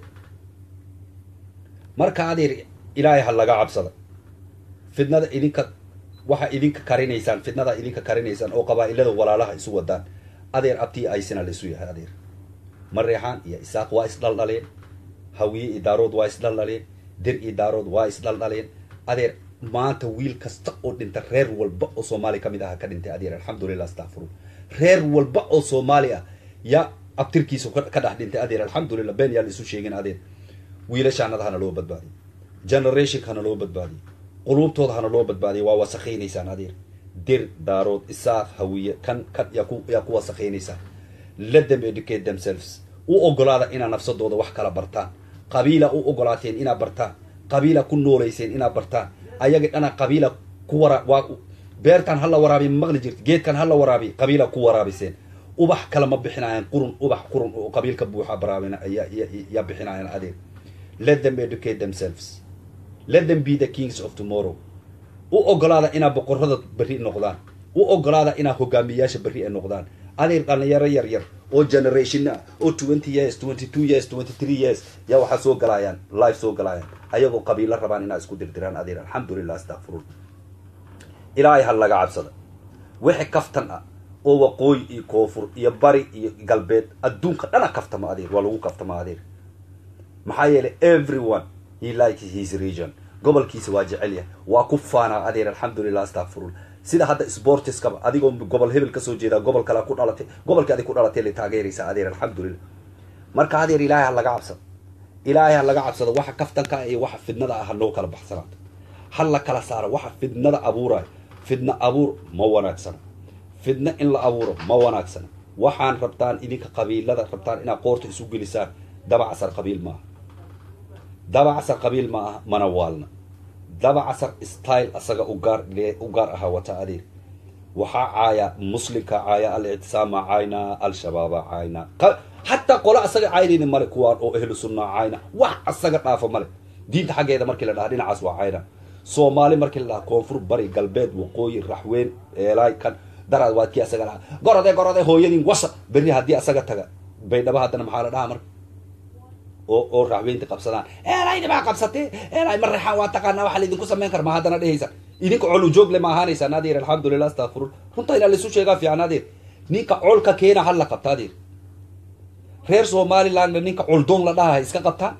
marka adeer ilaahay ha laga cabsada fidnada idinka waxa idinka karinaysaan fidnada idinka karinaysaan oo qabaa'ilada walaalaha isu wadaan adeer abtii aysina la isu yahay adeer mareexaan iyo isaaq waa isdhaldhaleen hawiye iyo daarood waa isdhaldhaleen dir iyo daarood waa isdhaldhaleen adeer maanta wiil kasta oo dhinta reer walba oo soomaali ka mid aha ka dhintay adeer alxamdulilah astacfiru reer walba oo soomaali ah yaa abtirkiisa ka dhex dhintay adeer alxamdulilah been yaa la isu sheegin adeer wiilashaanada hana loo badbaadiyo generationka hana loo baadbaadiyo quluubtooda hana loo badbaadiyo waa wasakaynaysaan adeer dir daarood isaaq hawiye kan kan yaa ku yaa ku wasakaynaysaan let them educate themselves u ogolaada inaad nafsadooda wax kala bartaan qabiila u ogolaateen inaad bartaan qabiila ku noolayseen inaad bartaan ayaga dhana qabiila ku wara waa beertan hala waraabiy ma maqli jirta geedkan hala waraabiy qabiila ku waraabiseen ubax kale ma bixinaayaan qurun ubax qurun oo qabiilka buuxa baraabina yaa bixinaayaan adeer let them educate themselves let them be the kings of tomorrow u ogolaada inaad boqorada berri noqdaan u ogolaada inaa hogaamiyayaasha berri ay noqdaan adeer dhalinyaro yar yar oo generation ah oo twenty years twenty two years twenty three years yaa waxaa soo galayaan live soo galayaan ayagoo qabiilo rabaan inaa isku dirdiraan adeer alxamdulilah astakfirun ilaahay ha laga cabsada wixii kaftan ah oo waqooyi iyo koonfur iyo bari iyo galbeed adduunka dhana kaftama adeer waa lagu kaftama adeer maxaa yeelay everyone he like his region gobolkiisa waa jecel yahay waa ku faanaa adeer alxamdulilah astakfirun sida hadda sportiskaba adigoo gobol hebel kasoo jeedaa gobol kale ku dhalatay gobolkii adig ku dhalatay la taageeraysa adeer alxamdulilah marka adeer ilaahay ha laga cabsado ilaahay ha laga cabsado waxa kaftanka iyo waxa fidnada ah hanoo kala baxsanaato ha la kala saaro waxa fidnada abuurayo fidna abuur ma wanaagsana fidna in la abuuro ma wanaagsana waxaan rabtaan idinka qabiilada rabtaan inaad qoorta isu gelisaan dabacasar qabiil maaha dabacasar qabiil ma aha mana waalna dabacasar style asaga ugaar u gaar ahaa wata adeer waxaa caaya muslimka caaya al-ictisaama cayna al-shabaaba cayna hataa qole asaga caynayna male kuwaan oo ahlu sunna cayna wax asaga dhaafo male diinta xaggeeda markii la dhaha dhinacaas waa cayna soomaali markii la dhaha koonfur bari galbeed waqooyi raxweyn eelaay kan daraad waad kii asaga dhaha gorode gorode hooyadiin wasa berri haddii asaga taga baydhaba haddana maxaa la dhahaa marka oo oo raxweynta qabsadaan eelayna baa qabsatay eelay ma reexaan waa taqaanaa waxa laydinku samayn kara ma haddana dhehaysa idinka col ujoog le ma ahaanaysaan adeer alxamdulilah astakfirun runta inaa laisu sheegaa fiican adeer ninka colka keena ha la qabta adeer reer somalilandna ninka coldoon la dhaha iska qabtaan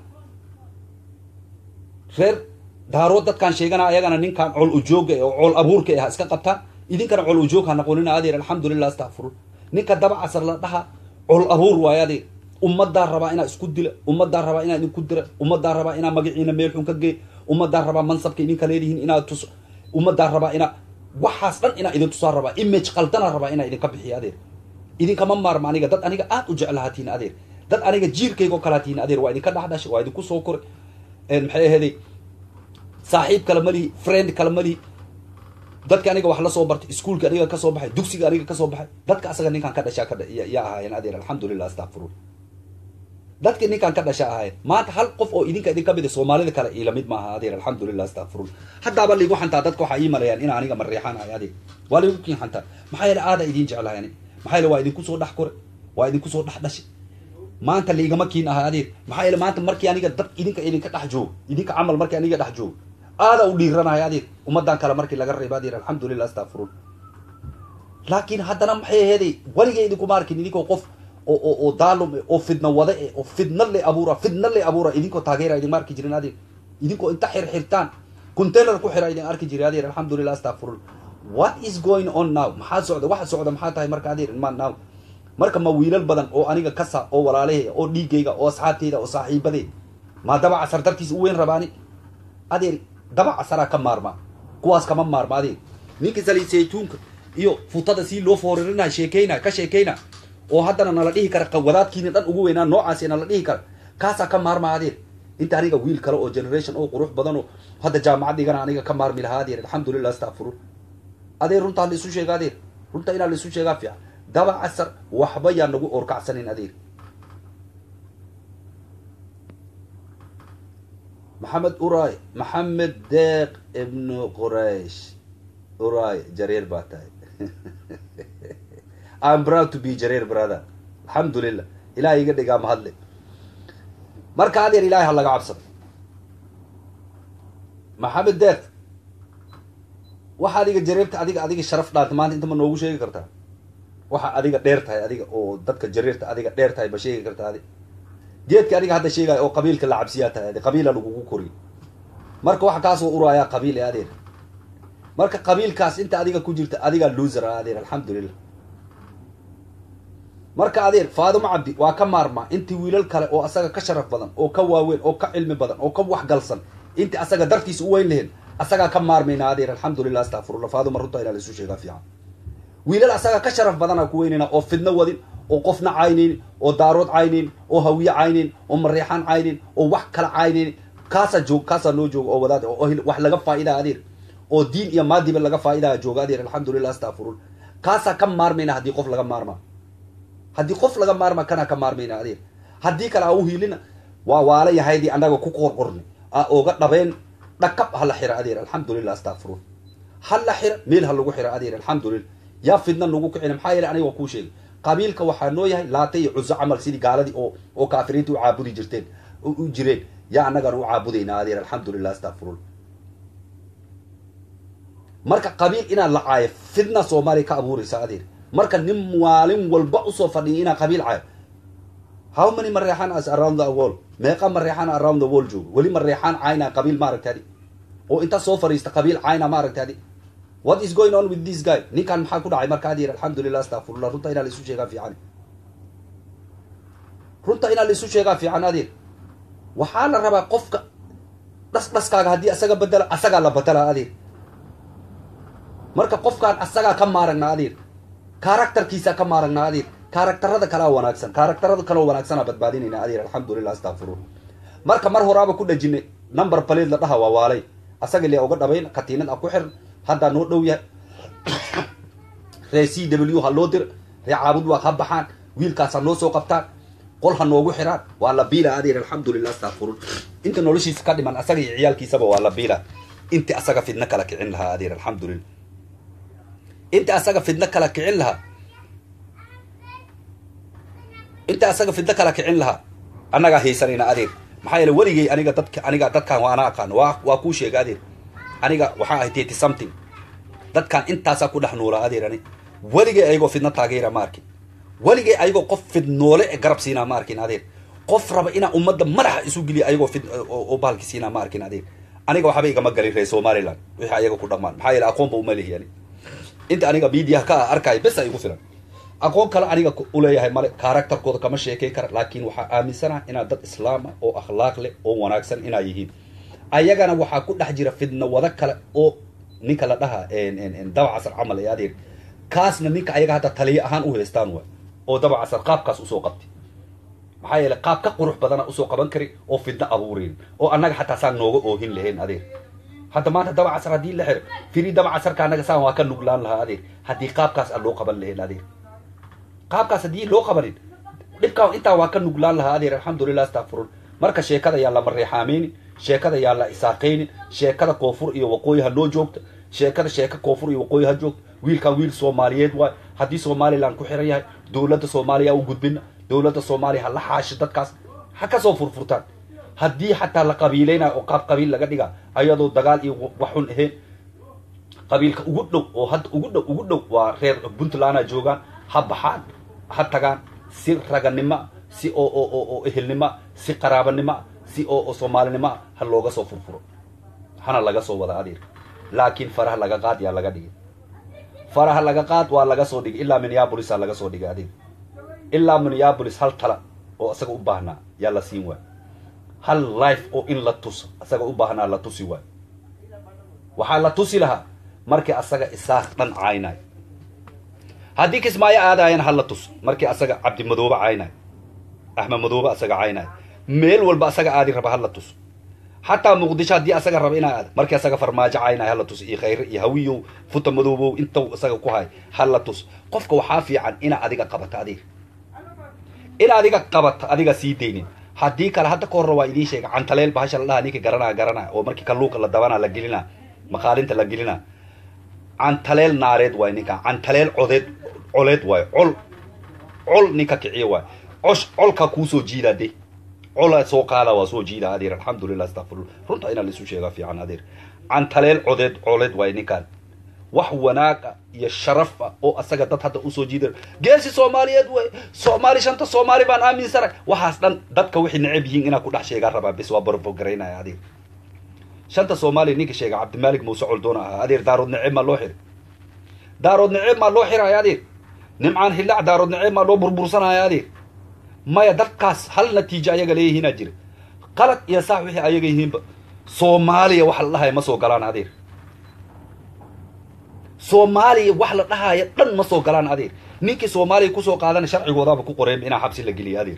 reer daarood dadkaan sheegana ayagana ninkaan col ujooga oo col abuurka ah iska qabtaan idinkana col ujoog ha noqonina adeer alxamdulilah astakfirun ninka daba casar la dhaha col abuur waayo adeer ummadaa rabaa inaa isku dila ummadaa rabaa inaa idinku dira ummadaa rabaa inaa magaciina meel xun ka gey ummadaa rabaa mansabka idinka leedihiin inaa tus ummadaa rabaa inaa waxaas dhan inaa idin tusaa rabaa image qaldana rabaa inaa idinka bixiyo adeer idinkama maarma aniga dad aniga aad u jeclahatiin adeer dad aniga jiirkaygo kalahatiin adeer waa idinka dhexdhashay waa idinku soo koray maxay aheeday saaxiib kale ma lihi friend kale ma lihi dadka aniga wax la soo bartay iskuolka aniga kasoo baxay dugsiga aniga kasoo baxay dadka asaga ninkaan ka dhashaa ka yaa ahaayeen adeer alxamdulilah astakfirun dadki ninkaan ka dhasha ahaayeen maanta hal qof oo idinka idin kamid soomaalida kale ila mid maaha adeer alxamdulilah astakfirun haddaaba liigu xantaa dadka waxaa ii malayaan in aniga mareexaan ahay adeer waa liigu kiin xantaa maxaa yeele aada idiin jeclahay ani maxaa yeele waa idinku soo dhex koray waa idinku soo dhex dhashay maanta liigama kiin ahay adeer maxaa yeele maanta markii aniga dad idinka idinka dhex joogo idinka camal markii aniga dhex joogo aada u dhiiranahay adeer ummadan kale markii laga reebo adeer alxamdulilah astakfirun laakiin haddana maxay aheeday weligay idinkuma arkin idinkoo qof oo oo oo daalum oo fidna wada e oo fidna le abuura fidna le abuura idinkoo taageera idinma arki jirin adeer idinkoo inta xirxirtaan container ku xira idin arki jiray adeer alxamdulilah astakfirun what is going on now maxaa socda waxa socda maxaa tahay marka adeer ma now marka ma wiilal badan oo aniga kasa oo walaalahe oo dhiigayga oo asxaabteyda oo saaxiibadee maa daba casar dartiis u weyn rabaani adeer daba casaraa ka maarma kuwaas kama maarma adeer ninka saliid saytuunka iyo futada sii loo fooririnaa sheekeyna ka sheekeyna oo haddana nala dhihi kara wadaadkiina dhan ugu weynaa noocaasi nala dhihi kara kaasaa ka maarma adeer inta aniga wiil kale oo generation oo qurux badan oo hadda jaamacad dhigana aniga ka maarmi lahaa adeer alxamdulilah astakfirun adeer runtaa la isu sheega adeer runta inaa la isu sheegaa fiican daba casar waxba yaa nagu orkacsanin adeer maxamed uray maxamed deeq ibnu quraysh uray jareer baa tahay I'm proud to be jareer brother alxamdulilah ilahay iga dhigaa mahadle marka adeer ilahay ha laga cabsado maxamed deeq waxa adiga jareerta adiga adiga sharaf dhaanta maanta inta ma noogu sheegi kartaa waxa adiga dheer tahay adiga oo dadka jareerta adiga dheer tahay ma sheegi kartaa adi geedka adiga hadda sheegaayo oo qabiilka la cabsiyaa tahay adi qabiila lagugu koriyo marka waxa kaasoo uraayaa qabiil ee adeer marka qabiilkaas inta adiga ku jirta adigaa loser ah adeer alxamdulilah marka adeer faadimo cabdi waa ka maarmaa intii wiilal kale oo asaga ka sharaf badan oo ka waaweyn oo ka cilmi badan oo ka waxgalsan intii asaga dartiisa u weyn leheen asagaa ka maarmayna adeer alxamdulilah astakfirullah faaduma runta inaa laisu sheegaa fiican wiilal asaga ka sharaf badana ku weynayna oo fidno wadin oo qofna caynaynin oo daarood caynaynin oo hawiye caynaynin oo mareexaan caynaynin oo wax kala caynaynin kaasaa joog kaasaa noo jooga oo wadaad oo wax laga faa'idaa adeer oo diin iyo maadiba laga faa'idaa jooga adeer alxamdulilah astakfirullah kaasaa ka maarmayna haddii qof laga maarmaa haddii qof laga maarma kana ka maarmayna adeer haddii kale a u hiilina waa waala yahaydii annaga ku qorqorni a oga dhabeen dhakab ha la xira adeer alxamdulilah astakfirun ha la xira meel ha lagu xira adeer alxamdulilah yaa fidna nagu kicina maxaa yeele aniga waa kuu sheegay qabiilka waxaa noo yahay laata iyo cuso camal sidii gaaladii oo oo kaafiriinta u caabudi jirteen u jireen yaa annagana u caabudaynaa adeer alxamdulilah astaqfirullah marka qabiil inaad la caayo fidna soomaaliya ka abuuraysa adeer marka nin maalin walba usoo fadhiya inaa qabiil caayo how many mareexaan as around the world meeqa mareexaan around the world joogo weli mareexaan caynaa qabiil maaragta adi oo inta soo fadhiista qabiil cayna maaragta adi what is going on with this guy ninkan maxaa ku dhacay marka adeer alxamdulilah astaqfirullah runta inaa laisu sheegaa fiican runta inaa laisu sheegaa fiican adeer waxaa la rabaa qofka dhas dhaskaaga haddii asaga bedela asagaa la badala adeer marka qofkaan asagaa ka maaragnaa adeer karaktarkiisaa ka maaragnaa adeer karaktarada kalaa wanaagsan karaktarada kaloo wanaagsanaa badbaadinayna adeer alxamdulilah astaqfirullah marka mar horaaba ku dhajinay number paleed la dhaha waa waalay asaga lia uga dhabayn katiinad a ku xiran haddaa noo dhow yahay ree c w ha loo dira ree caabud waa ha baxaan wiilkaas ha noo soo qabtaan qol ha noogu xiraan waa la biila adeer alxamdulilah astaqfirullah inta noloshiisa ka dhiman asaga iyo ciyaalkiisaba waa la biila inti asaga fidno kala kicin lahaa adeer alxamdulilah inta asaga fidno kala kicin lahaa inta asaga fidno kala kicin lahaa annagaa haysanayna adeer maxaa yeele weligay aniga dadka aniga dadkaan waa ana aqaan waa waa kuu sheega adeer aniga waxaa ahay thirty something dadkaan intaasaa ku dhex noolaa adeer ani weligay ayagoo fidno taageera ma arkin weligay ayagoo qof fidnoole e garab siinaa ma arkin adeer qof raba inaa ummadda madaxa isu geliya ayagoo fid oo bahalki siinaa ma arkin adeer aniga waxba igama galin reer somaliland wixii ayaga ku dhamaan maxaa yeele aqoonba uma lihi ani inta aniga mediaha ka arkaayo bes a igu filan aqoon kale aniga uleeyahay male karakterkooda kama sheekey kara laakiin waxaa aaminsanaha inaad dad islaama oo akhlaaq leh oo wanaagsan inaa yihiin ayagana waxaa ku dhex jira fidno wado kale oo ninka la dhaha dabacasar camal ee adeer kaasna ninka ayaga hadda taliyo ahaan u haystaan waay oo dabacasar qaabkaas usoo qabtay maxaa yeele qaab ka qurux badana usoo qaban kari oo fidno abuureyn oo annaga xataa saan nooga oohin lahayn adeer hadda maanta dabacasar haddii la xiro firi dabacasarka annaga saan waa ka nuglaan lahaa adeer haddii qaabkaas aan loo qaban lahayn adeer qaabkaas haddii loo qabanin dhibkaa intaa waa ka nuglaan lahaa adeer alxamdulilah astaqfirun marka sheekada yaa la mareexaameynin sheekada yaa la isaaqaynin sheekada koonfur iyo waqooyi ha noo joogta sheekada sheeka koonfur iyo waqooyi ha joogta wiilkan wiil soomaaliyeed waay haddii somaliland ku xiran yahay dowladda soomaaliya u gudbina dowladda soomaaliya ha la xaashi dadkaas ha kasoo furfurtaan haddii xataa la qabiilaynayo oo qaab qabiil laga dhiga ayadoo dagaal iyo waxun ahayn qabiilka ugu dhow oo hadda ugu dhow ugu dhow waa reer puntland a joogaan ha baxaan ha tagaan si raganimo si oo oo oo oo ehelnimo si qaraabanimo si oo oo soomaalinimo ha looga soo furfuro hana laga soo wada adeer laakiin faraha laga qaad yaa laga dhigay faraha laga qaad waa laga soo dhigay ilaa minneapolisa laga soo dhigay adeer ilaa minneapolis hal tala oo isaga u baahnaa yaa la siin waay hal life oo in la tuso isaga u baahnaa la tusi waay waxaa la tusi lahaa markii asaga isaaq dhan caynay haddii kismaayo aadaayana hala tus markii asaga cabdimadoobe caynay axmed madoobe asaga caynay meel walba asaga aadi raba hala tus xataa muqdisho haddii asaga raba inaa aad markii asaga farmaajo caynay hala tus iyo khayre iyo hawiyow futa madoobow intaw isaga ku hay hala tus qofka waxaa fiican inaa adiga qabato adiga in adiga qabato adiga sii daynin haddii kale hadda ka horra waa idiin sheega cantaleel bahasha la dhaha ninka garanaya garanaya oo markii kalluunka la dabanaa la gelina maqaalinta la gelina cantaleel naareed waay ninka cantaleel codeed coleed waay col col ninka kiciyo waay cosh colka kuusoo jiida de cola soo qaada waa soo jiida adeer alxamdulilah astaqfirullah runta inaa laisu sheegaa fiican adeer cantaleel codeed coleed waay ninkaan wax wanaaga iyo sharaf ah oo asaga dad hadda usoo jiida geesi soomaaliyeed wey soomaali shanta soomaali baan aaminsanay waxaas dhan dadka waxay necab yihiin inaa ku dhex sheegaa rabaa bis waa barfogaraynaya adeer shanta soomaaliya ninka sheega cabdimaalik muuse coldoona ahaa adeer daarood naceeb maa loo xiray daarood naceeb maa loo xiraya adeer nimcaan hillac daarood naceeb maa loo burbursanaya adeer maya dadkaas hal natiijo ayaga leeyihiinaa jira qalad iyo saax wixii ayaga yihiinba soomaaliya wax la dhahaya ma soo galaan adeer soomaaliya wax la dhahaya dhan ma soo galaan adeer ninkii soomaaliya kusoo qaadana sharcigoodaaba ku qoreen inaa xabsi la geliya adeer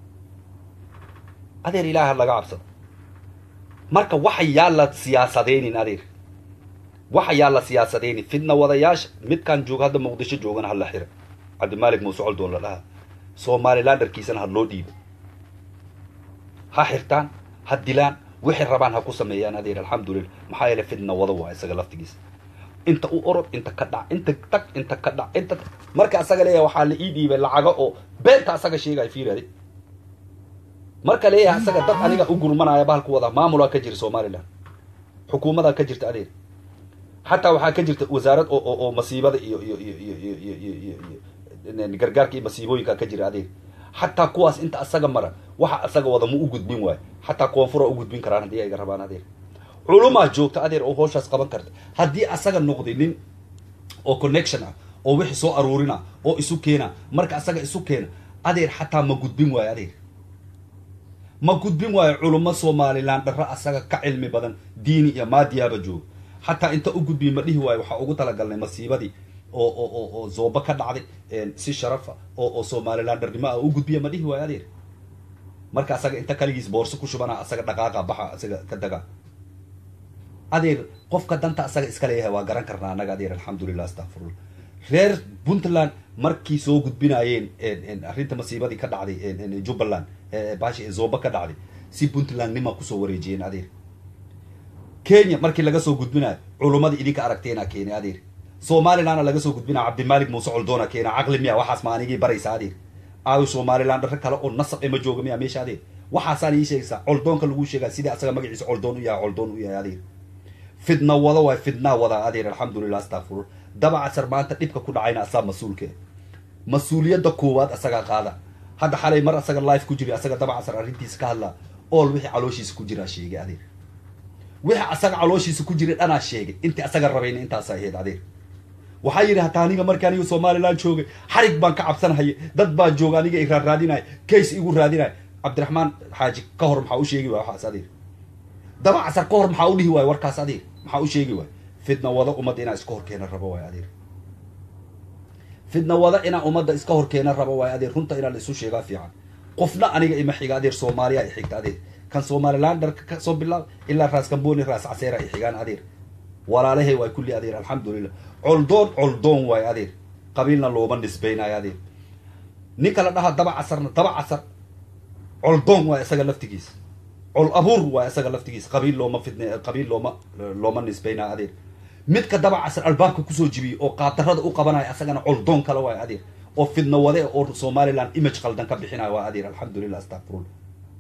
adeer ilaaha laga cabsado marka waxa yaa la siyaasadaynin adeer waxa yaa la siyaasadaynin fidna wadayaasha midkaan jooga hadda muqdisho joogana hala xira cabdimaalik muuse coldoon la dhaha somalilanderkiisana ha loo dhiibo ha xirtaan ha dilaan wixay rabaan ha ku sameeyaan adeer alxamdulillah maxaa yeele fidna wada waa isaga laftigiisa inta u orod inta ka dhac inta tag inta ka dhac inta marka asaga leeyahay waxaa la ii dhiibay lacago oo beenta asaga sheegaya fiirade marka leeyahay asaga dad aniga u gurmanaya bahalku wada maamulaa ka jira somaliland xukuumadaa ka jirta adeer xataa waxaa ka jirta wasaarad oo oo oo masiibada iyo iyo iyo iyo iyo iyo iyo iyo iyo gargaarka iyo masiibooyinka ka jira adeer xataa kuwaas inta asaga mara waxa asaga wada ma u gudbin waayo xataa koonfura u gudbin karaan haddii ayga rabaan adeer culumaa joogta adeer oo hawshaas qaban karta haddii asaga noqday nin oo connection ah oo wixii soo aruurina oo isu keena marka asaga isu keena adeer xataa ma gudbin waayo adeer ma gudbin waayo culummo somalilan dharro asaga ka cilmi badan diini iyo maadiyaaba jooga xataa inta u gudbiy ma dhihi waayo waxaa ugu talagalnay masiibadii oo oo oo oo zooba ka dhacday si sharafa oo oo somalilan dharnimo ah u gudbiya ma dhihi waayo adeer marka asaga inta kaligiis boorso ku shubana asaga dhaqaaqa baxa asaga ka daga adeer qofka danta asaga iska leeyahay waa garan karnaa annaga adeer alxamdulilah astaqfirullah reer puntland markii soo gudbinayeen arrinta masiibadii ka dhacday jubbaland bashi zooba ka dhacday si puntland nima kusoo wareejiyeen adeer kenya markii laga soo gudbinayo culummadii idinka aragteena keenay adeer somalilandna laga soo gudbinaya cabdimalik muuse coldoona keena caqli miya waxaas ma anigii baraysa adeer aayo somaliland dharro kale oo nasab ema jooga miya meesha adeer waxaasaan ii sheegaysaa coldoonka lagu sheegaa sidii asaga magaciisa coldoon u yahay coldoon u yahay adeer fidna wada waay fidnaa wada adeer alxamdulilah astaqfirullah dabacasar maanta dhibka ku dhacayna asaa mas-uulke mas-uuliyadda koowaad asagaa qaada hadda xalay mar asaga life ku jira asaga dabacasar arrintiisa ka hadlaa ool wixii calooshiisa ku jiraa sheegay adeer wixii asaga calooshiisa ku jiray dhanaa sheegay intii asaga rabayna intaasa ahayd adeer waxaa yidhi hataa aniga markii aniga somaliland joogay xarig baan ka cabsanhaya dad baan jooga aniga iraa raadinaya case igu raadinaya cabdiraxmaan xaaji ka hor maxaa u sheegi waay waxaas adeer dabacasar ka hor maxaa u dhihi waay warkaas adeer maxaa u sheegi waay fidna wada ummadda inaa iska horkeena rabo waay adeer fidna wada inaa ummadda iska horkeena rabo waay adeer runta inaa la isu sheegaa fiican qofna aniga ima xiga adeer soomaaliya i xigta adeer kan somaliland dharka ka soo bilaab ilaa raas kamboni raas caseera i xigaan adeer walaalahay waay kulli adeer alxamdulilah coldoon coldoon waay adeer qabiilna looma nisbaynayo adeer ninka la dhaha daba casarna daba casar coldoon waay isaga laftigiisa col abuur waay isaga laftigiisa qabiil looma fidne qabiil looma looma nisbaynayo adeer midka daba casar albaabka kusoo jibiyey oo qaadarada u qabanaya asagana coldoon kale waay adeer oo fidna wade oo somaliland image qaldan ka bixinayo waa adeer alxamdulilah astaqfirullah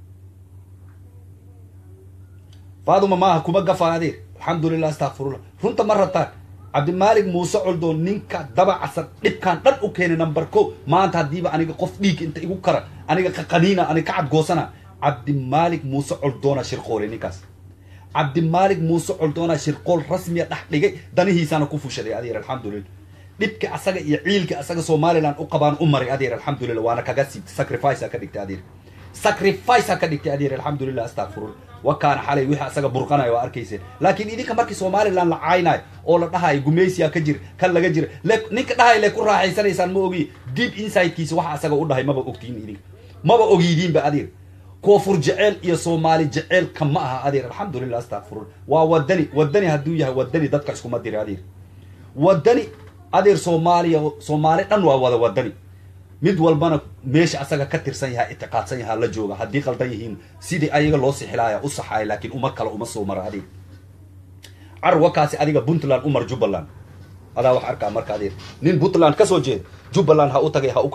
faaduma maaha kuma gafa adeer alxamdulilah astaqfirullah runta ma rabtaan cabdimaalik muuse coldoon ninka daba casar dhibkaan dhan u keenay number ko maanta haddiiba aniga qof dhiig inta igu kara aniga qaqaniina aniga ka cadgoosana cabdimaalik muuse coldoona shirqoolay ninkaas cabdimaalik muuse coldoona shirqool rasmiya dhex dhigay danihiisaana ku fushaday adeer alxamdulilah dhibka asaga iyo ciilka asaga somaliland u qabaan u maray adeer alxamdulilah waana kaga siibtay sacrifice ka dhigtay adeer sacrifice ka dhigtay adeer alxamdulilah astaqfirullah wakaana xalay wixii asaga burqanayo waa arkayseen laakiin idinka markii somaliland la caaynayo oo la dhahayo gumaysiya ka jira kan laga jira le ninka dhahay le ku raaxaysanaysaan ma ogiy deep insidekiisa waxa asaga u dhahay maba ogtiin idinka maba ogyidiinba adeer koofur jeceel iyo soomaali jeceelka ma aha adeer alxamdulilah astaqfirullah waa wadani wadani hadduu yahay wadani dadka iskuma dira adeer wadani adeer soomaaliya soomaali dhan waa wada wadani mid walbana meesha asaga ka tirsan yahaa itiqaadsan yahaa la jooga haddii qaldan yihiin sidii ayaga loo sixilaaya u saxaaya laakiin uma kale uma soo mara adeer carwakaasi adiga puntland umar jubbaland adaa wax arkaa marka adeer nin puntland kasoo jeeda jubbaland ha u tagay ha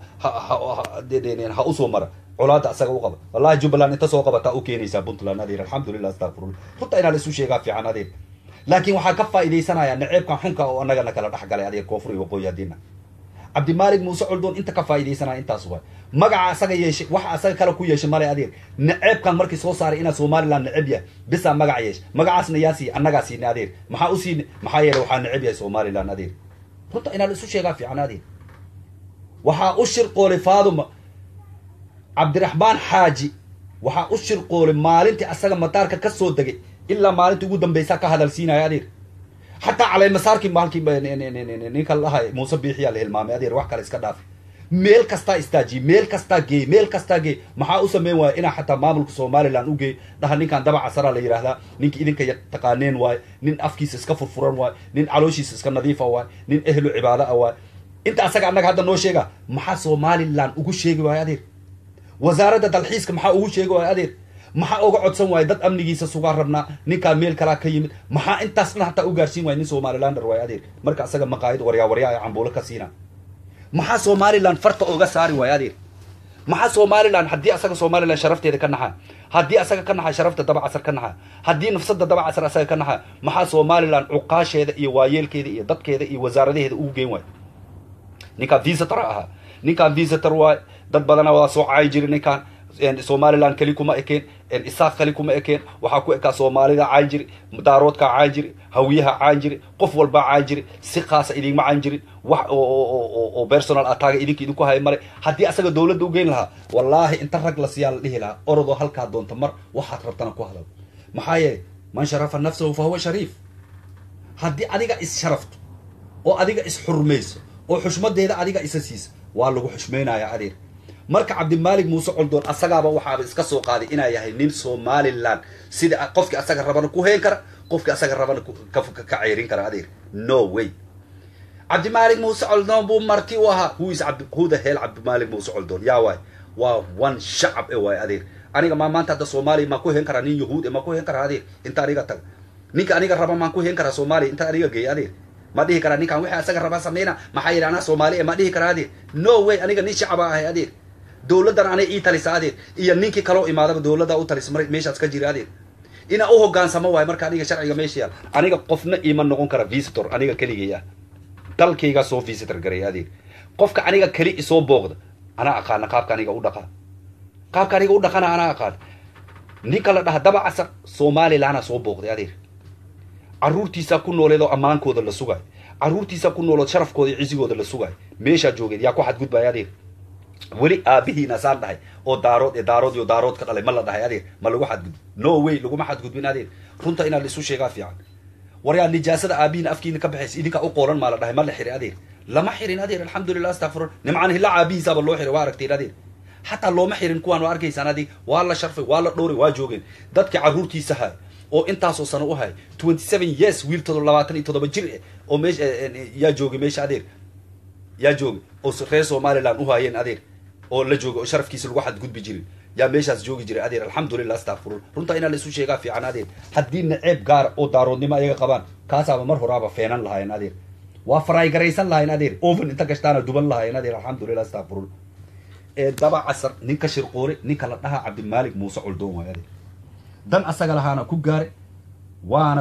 ha usoo mara colaada asaga u qaba wallahi jubbaland inta soo qabataa u keenaysaa puntland adeer alxamdulilah astaqfirullah runta inaa la isu sheegaa fiican adeer laakiin waxaa ka faa'iidaysanaya naceebkan xunka oo annagana kala dhex galay adeer koonfur iyo waqooyi haddiina cabdimaalik muuse coldoon inta ka faa'iidaysanaya intaas waay magaca asaga yeeshay waxa asaga kale ku yeeshay male adeer naceebkan markii soo saaray inaa somaliland neceb yahay bisaa magaca yeeshay magacaasna yaa siiya annagaa siinay adeer maxaa u siinay maxaa yeelay waxaa neceb yahay somaliland adeer runta inaa la isu sheegaa fiican adeer waxaa u shirqoolay faaduma cabdiraxmaan xaaji waxaa u shirqoolay maalintii asaga madaarka ka soo degay ilaa maalintii ugu dambaysaa ka hadalsiinaya adeer xataa caleymasaarkii maalkii ninka la dhahay muuse biixiyaa la hilmaamay adeer wax kale iska dhaafay meel kastaa istaajiye meel kastaa geey meel kastaa geey maxaa u sameyn waaya inaa xataa maamulka somaliland u geey dhaha ninkan daba casaraa la yidhaahdaa ninka idinka taqaaneen waayo nin afkiisa iska furfuran waayo nin calooshiisa iska nadiifa waayo nin ehlu cibaado ah waayo inta asaga annaga hadda noo sheega maxaa somaliland ugu sheegi waayo adeer wasaaradda dalxiiska maxaa ugu sheegi waayo adeer maxaa oga codsan waaya dad amnigiisa sugaa rabnaa ninkaa meel kalaa ka yimid maxaa intaas dhan hataa u gaarsiin waaya nin somalilander waay adeer marka asaga maqaayad waryaa waryaa ee cambuulo ka siina maxaa somalilan farta oga saari waaya adeer maxaa somalilan haddii asaga somalilan sharafteeda ka naxa haddii asaga ka naxa sharafta dabacasar ka naxa haddii nafsada dabacasar asaga ka naxa maxaa somalilan cuqaasheeda iyo waayeelkeeda iyo dadkeeda iyo wasaaradaheeda ugu geen waay ninkaan visitor ahaa ninkaan visitor waay dad badana waa soo caayi jiri ninkaan somalilan keli kuma ekeen isaaq keli kuma ekeen waxaa ku ekaa soomaalida caayi jiri daaroodkaa caayi jiri hawiyaha caayi jiri qof walbaa caayi jiri si khaasa idinma caayin jirin wax oo personal attaaga idinka idinku haya male haddii asaga dawladda u geyn lahaa wallaahi inta rag la siyaa la dhihi lahaa orodoo halkaa doonta mar waxaad rabtana ku hadal maxaa yeelay man sharafa nafsahu fa huwa shariif haddii adiga is sharafto oo adiga is xurmayso oo xushmadeeda adiga isa siisa waa lagu xushmaynaya adeer marka cabdimaalik muuse coldoon asagaaba waxaaba iska soo qaaday inaa yahay nin somalilan sida qofkii asaga rabana ku heen kara qofkii asaga rabana ka ceerin kara adeer no way cabdimaalik muuse coldoon buu marti u ahaa whois who the hell cabdimaalik muuse coldoon yaa waay waa one shacab e waay adeer aniga maa maanta hadda soomaaliya maa ku heen karaa nin yahuud e maa ku heen karaa adeer inta aniga taga ninka aniga raba maan ku heen karaa soomaaliya inta aniga geey adeer ma dhihi karaa ninkan wixii asaga rabaa sameyna maxaa yidhi anaa soomaali e ma dhihi karaa adeer no way aniga nin shacaba ahay adeer dawladdan anay ii talisa adeer iyo ninkii kaloo imaadaba dawladdaa u talisa mar meeshaas ka jira adeer inaa u hogaansamo waayo marka aniga sharciga meesha yaal aniga qofna iima noqon kara visitor aniga keligay ah dalkaygaa soo visitor garay adeer qofka aniga keli isoo booqda anaa aqaana qaabka aniga u dhaqaa qaabka aniga u dhaqana anaa aqaan ninka la dhaha daba casar somalilanaa soo booqday adeer carruurtiisaa ku nooleed oo ammaankooda la sugaay carruurtiisaa ku noolood sharafkooda iyo cisigooda la sugaay meeshaa joogeed yaa ku xadgudbaya adeer weli aabihiina saan dhahay oo daarood ee daarood iyo daarood ka dhalay ma la dhahay adeer ma lagu xadgudbo no way laguma xadgudbin adeer runta inaa la isu sheegaa fiican waryaa nijaasada aabihiina afkiina ka baxaysa idinkaa u qoolan maa la dhahay ma la xirin adeer lama xirin adeer alxamdulilah astafurun nimcaan hilla aabihiisaaba loo xiray waa aragteen adeer xataa looma xirin kuwaan waa arkaysaan adeer waa la sharfay waa la dhowray waa joogeen dadkii carruurtiisa hay oo intaasoo sano u hay twenty seven years wiil todo labaatan iyo toddoba jir oo meesha yaa joogay meesha adeer yaa joogay oo reer somaliland u haayeen adeer oo la jooga oo sharafkiisa lagu xadgudbi jirin yaa meeshaas joogi jiray adeer alxamdulilah astafurun runtaa inaa la isu sheegaa fiican adeer haddii naceeb gaara oo daaroodnimo ayaga qabaan kaasaaba mar horaaba feenan lahaayeen adeer waa faraygaraysan lahayn adeer oven inta gashtaana duban lahaayeen adeer alxamdulilah astafurun ee daba casar ninka shirqoore ninka la dhahaa cabdimaalik muuse coldoon waay adeer dan asaga lahaana ku gaare waana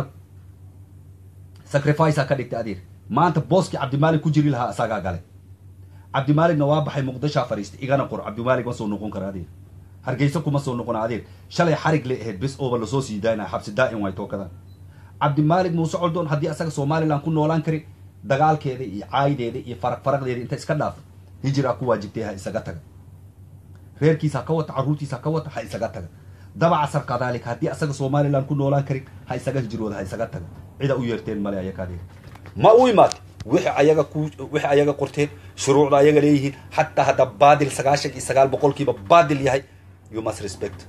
sacrificea ka dhigtay adeer maanta booskii cabdimaalik ku jiri lahaa asagaa gale cabdimaaligna waa baxay muqdishaa fadhiistay igana qor cabdimaalik ma soo noqon kara adeer hargeysa kuma soo noqona adeer shalay xarig lay ahayd bes ooba lasoo sii daynaya xabsi daa'im way tookadan cabdimaalik muuse coldoon haddii asaga somalilan ku noolaan kari dagaalkeeda iyo caayideeda iyo faraq faraqdeeda inta iska dhaafa hijira ku waajibtay ha isaga taga reerkiisa ha ka wata carruurtiisa ha ka wata ha isaga taga daba casar kadalik haddii asaga somalilan ku noolaan karin ha isaga hijrooda ha isaga taga cida u yeerteen male ayaka adeer ma u imaatay wixii ayaga ku wixii ayaga qorteen shuruucda ayaga leeyihiin xataa hadda baadil sagaashan iyo sagaal boqolkiiba baadil yahay you must respect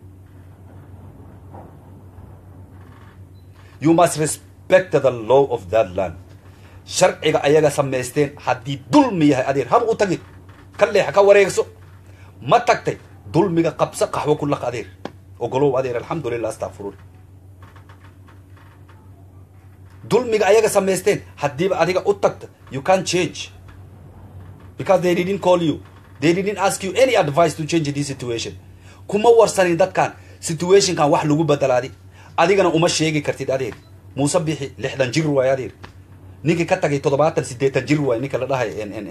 you must respect the law of that land sharciga ayaga samaysteen haddii dulmi yahay adeer haba u tagin ka leexa ka wareegso ma tagtay dulmiga qabso qaxwo ku laq adeer ogolow adeer alxamdulilah astafurun dulmiga ayaga samaysteen haddiiba adiga u tagta you can change because they didn't call you they didn't ask you any advice to change this situation kuma warsanin dadkan situationkan wax lagu bedelaadi adigana uma sheegi kartid adeer muuse bixi lixdan jir waay adeer ninkii ka tagay toddobaatan sideetan jir waay ninka la dhahay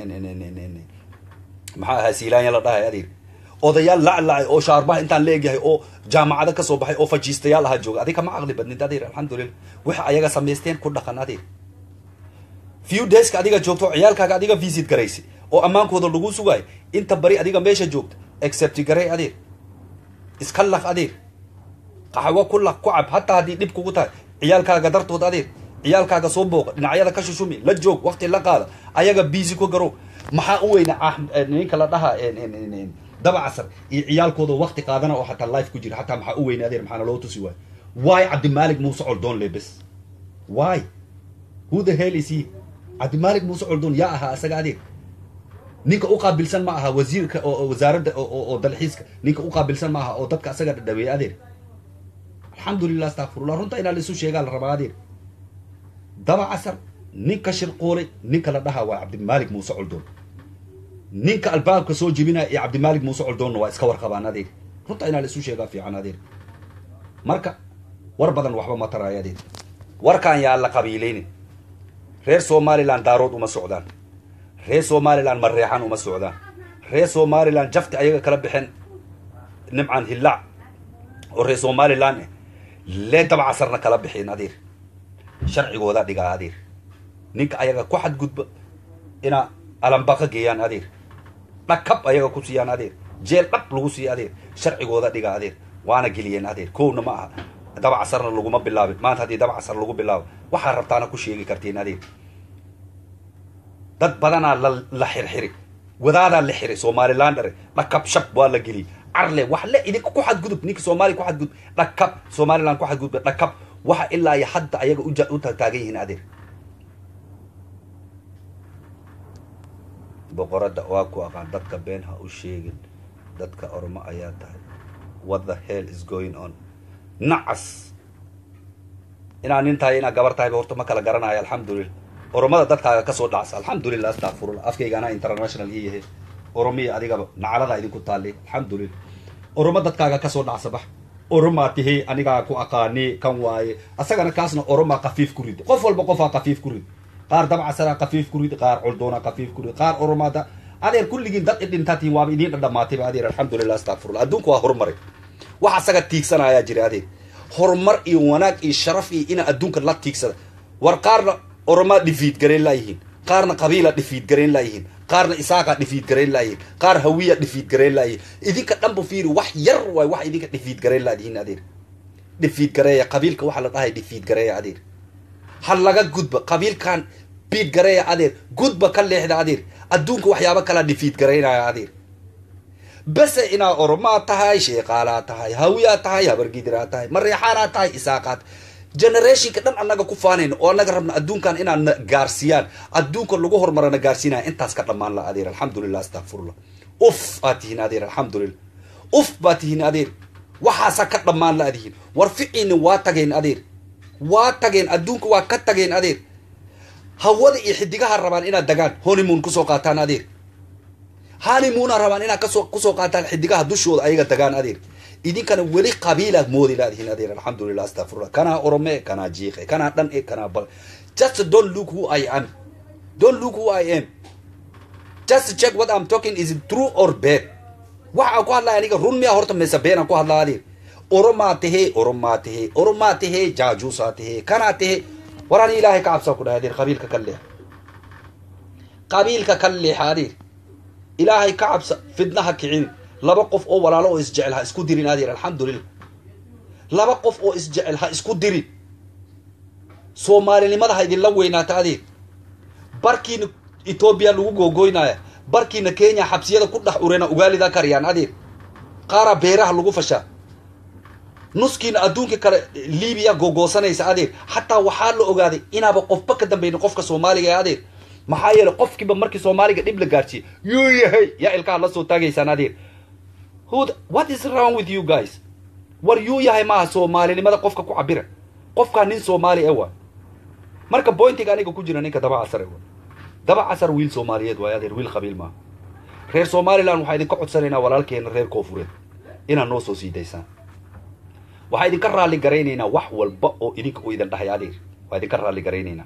maxaa ahaa siilaanya la dhahay adeer odayaal laclacay oo shaarbaha intaan la egyahay oo jaamacado kasoo baxay oo fajiistayaal ahaa jooga adiga ma caqli badnid adeer alxamdulilah waxa ayaga samaysteen ku dhaqan adeer few dayska adiga joogto oo ciyaalkaaga adiga visit garaysi oo ammaankooda lagu sugaayo inta bari adiga meesha joogta except garay adeer iska laq adeer qaxwo ku laq ku cab hataa haddii dhib kugu tahay ciyaalkaaga dartood adeer ciyaalkaaga soo booqa dhinacyada ka shushumi la joog waqti la qaada ayaga busy ku garow maxaa u weyna ninka la dhaha daba casar iyo ciyaalkooda waqti qaadana oo hataa life ku jira hataa maxaa u weyna adeer maxaana loo tusi waayo why cabdimaalik muuse coldoon lebes why who the hell is he cabdimaalik muuse coldoon yaa ahaa asaga adeer ninka u qaabilsan ma aha wasiirka oo wasaaradda oo dalxiiska ninka u qaabilsan ma aha oo dadka asaga dhadhaweey adeer alxamdulilah astakfirullah runta inaa la isu sheegaa la rabaa adeer daba casar ninka shirquulay ninka la dhahaa waa cabdimaalik muuse coldoon ninka albaabka soo jebinaya iyo cabdimaalik muuse coldoonna waa iska warqabaan adeer runta inaa la isu sheegaa fiican adeer marka war badan waxba ma taraayo adeer warkaan yaa la qabiilaynin reer somalilan daarood uma socdaan reer somalilan mareexan uma socdaan reer somalilan jafti ayaga kala bixeen nimcan hillaac oo reer somalilan eh lee daba casarna kala bixeen adeer sharcigooda dhigaa adeer ninka ayaga ku xadgudba inaa alambaqa geeyaan adeer dhakab ayaga ku siiyaan adeer jeel dhab lagu siiya adeer sharcigooda dhigaa adeer waana geliyeen adeer kowna ma aha daba casarna laguma bilaabin maanta haddii daba casar lagu bilaabo waxaa rabtaana ku sheegi kartiin adeer dad badanaa la la xirxiri wadaadaa la xiray somalilan dhare dhakab shab waa la geliyey carle wax le idinka ku xadgudub ninka soomaaliya ku xadgudub dhakab somalilan ku xadgudub dhakab waxa ilaa iyo hadda ayaga uja u taagan yihiin adeer boqoradda waa ku aqaan dadka been ha u sheegin dadka ormo ayaa tahay what the hell is going on nacas inaa nin tahay inaa gabar tahayba horta ma kala garanayo alxamdulilah oromada dadkaaga kasoo dhacsa alxamdulilah astakfirullah afkayga anaa international ii yahay oromiya adigaba nacaladaa idinku taallay alxamdulilah oromo dadkaaga kasoo dhacsa bax oromaa tihi anigaa ku aqaani kan waaye asagana kaasna oromaa kafiif ku rid qof walba qofaa kafiif ku rid qaar dabcasaraa kafiif ku rid qaar coldoonaa kafiif ku rid qaar oromaada adeer kulligiin dad idhintaatiin waaba idiin dhadhamaatayba adeer alxamdulilah astakfirullah adduunku waa horumaray wax asaga tiigsanayaa jira adeer horumar iyo wanaag iyo sharaf iyo inaa adduunka la tiigsada war qaarna oromaa dhifiid garayn laayihiin qaarna qabiila dhifiid garayn laayihiin qaarna isaaqa dhifiid garayn laayihiin qaar hawiya dhifiid garayn laayihiin idinka dhanba fiiri wax yar waay wax idinka dhifiid garayn laadihiin adeer dhifiid gareeya qabiilka waxaa la dhahay dhifiid gareeya adeer ha laga gudba qabiilkan biid gareeya adeer gudba ka leexda adeer adduunka waxyaaba kalaa dhifiid garaynaya adeer base inaa oromaa tahay sheeqaalaa tahay hawiyaa tahay habargidiraa tahay mareexaanaa tahay isaaqaa tahay generationka dhan annaga ku faanayna oo annaga rabna adduunkan inaad na gaarsiiyaan adduunka lagu horumarana gaarsiinaya intaas ka dhammaan la adeer alxamdulilah astakfirullah uf baad tihiin adeer alxamdulilah uf baad tihiin adeer waxaasa ka dhammaan la adihiin war ficiina waa tageen adeer waa tageen adduunka waa ka tageen adeer hawada iyo xidigaha rabaan inaad dagaan honeymoon kusoo qaataan adeer honeymoona rabaan inaad kasoo kusoo qaataan xidigaha dushooda ayaga dagaan adeer idinkana weli qabiilaad moodi laadihiin adeer alxamdulilah astafirullah kanaa orome kanaa jiiqe kanaa dhan e kanaa bal just don't look who i am don't look who i am just check what i'm talking is it true or bad waxaan ku hadlaya aniga run miya horta mise beenaan ku hadlaa adeer oromaa tahee oromaa tahee oromaa tahee jaajuusaa tahee kanaa tahee war ani ilaahay ka cabsaa ku dhahay adeer qabiilka ka leexa qabiilka ka leexa adeer ilaahay ka cabsa fidnaha kicin laba qof oo walaalo oo isjecel ha isku dirin adeer alxamdulilah laba qof oo isjecel ha isku dirin soomaalinimada ha idinla weynaata adeer barkiina etoobiya lagu googoynaya barkiina kenya xabsiyada ku dhex urena ugaalida kariyaan adeer qaaraa beeraha lagu fashaa nuskiina adduunka kale libiya googoosanaysa adeer xataa waxaa la ogaaday inaaba qofba ka dambaynin qofka soomaaliga ee adeer maxaa yeelay qofkiiba markii soomaaliga dhib la gaarsiiye yuu yahay yaa ilkaha la soo taagaysaan adeer who what is wrong with you guys war yuu yahay maaha soomaalinimada qofka ku cabira qofkaa nin soomaali e waa marka bointiga aniga ku jira ninka daba casar e waa daba casar wiil soomaaliyeed waay adeer wiil qabiil maaha reer somalilan waxaa idinka codsanaynaa walaalkeena reer koofureed inaad noo soo sii daysaan waxaa idinka raalli garaynaynaa wax walba oo idinka u idin dhahay adeer waa idinka raalli garaynaynaa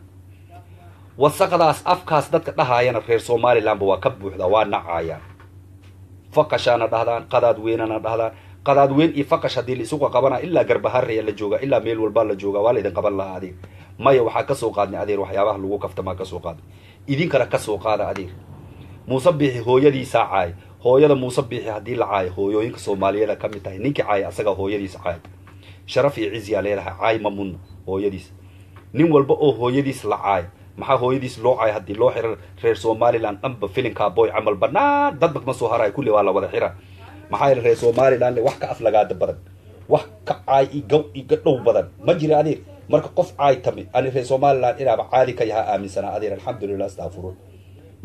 wasaqdaas afkaas dadka dhahaayana reer somalilanba waa ka buuxdaa waa nacaayaan faqashaana dhahdaan qadaad weynana dhahdaan qadaad weyn iyo faqash haddii la isuga qabanaa ilaa garbaharaya la joogaa ilaa meel walbaa la joogaa waa la idin qaban lahaa adeer maya waxaa kasoo qaadnay adeer waxyaabaha lagu kaftamaa kasoo qaadnay idinkana kasoo qaada adeer muuse biixi hooyadiisaa caay hooyada muuse biixi haddii la caayo hooyooyinka soomaaliyada ka mid tahay ninkii caaya asagaa hooyadiisa caay sharaf iyo ciziyaa leedahay caay ma mudno hooyadiis nin walba oo hooyadiis la caayo maxaa hooyadiis loo caay haddii loo xiran reer somalilan dhanba filinkaa boy camal banaan dadba kama soo harayo kulli waa la wada xira maxaa yeele reer somalilan wax ka aflagaada badan wax ka caay i gaw iga dhow badan ma jira adeer marka qof caay tami ani reer somalilan inaaba caadi ka yahaa aaminsanaa adeer alxamdulilah astafurun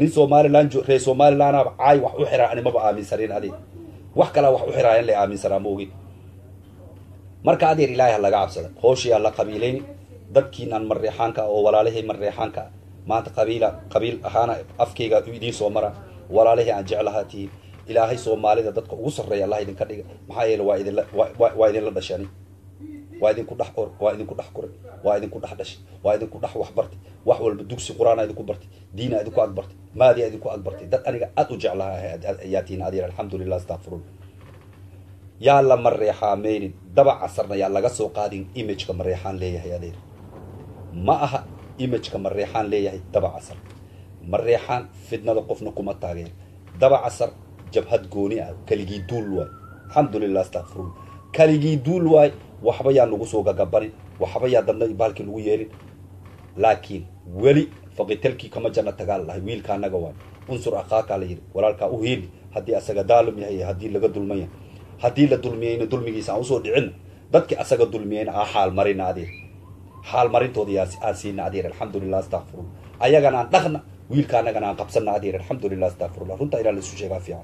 nin somalilan reer somalilanaba caay wax u xiraa animaba aaminsanin adeer wax kalaa wax u xiraayan la aaminsanaa ma ogin marka adeer ilaahay ha laga cabsada hooshiyaa la qabiilayni dadkiinaan mareexaanka oo walaalihii mareexaanka maanta qabiila qabiil ahaana afkayga idiin soo mara walaalihii aan jeclahaa tihiin ilaahay soomaalida dadka ugu sarreeya allah idinka dhiga maxaa yeele waa idinla waa idinla dhashani waa idinku dhex or waa idinku dhex koray waa idinku dhex dhashay waa idinku dhex wax bartay wax walba dugsi qur-aana idinku bartay diina idinku ag bartay maadiya idinku ag bartay dad aniga aad u jeclaha ayaa tihiin adeer alxamdulilah astaqfirullah yaa la mareexaameynin daba casarna yaa laga soo qaadin imageka mareexaan leeyahay adeer ma aha imageka mareexaan leeyahay daba casar mareexaan fidnada qofna kuma taageer daba casar jabhad gooni ah kaligii duul waay alxamdulilah astaqfirullah kaligii duul waay waxba yaa nagu soo gagabanin waxba yaa dadna baalkii lagu yeelin laakiin weli faqitalkii kama janna tagaa lahay wiilka anaga waay unsur akaakaa la yidhi walaalkaa u hiili haddii asaga daalum yahay haddii laga dulman yahay haddii la dulmiyeyna dulmigiisa aan usoo dhicina dadki asaga dulmiyeyna aa xaal marina adeer xaal marintooda yaa aan siina adeer alxamdulilah astaqfirullah ayagana aan dhaqna wiilka anagana aan qabsana adeer alxamdulilah astaqfirullah runta ilaa laisu sheegaa fiican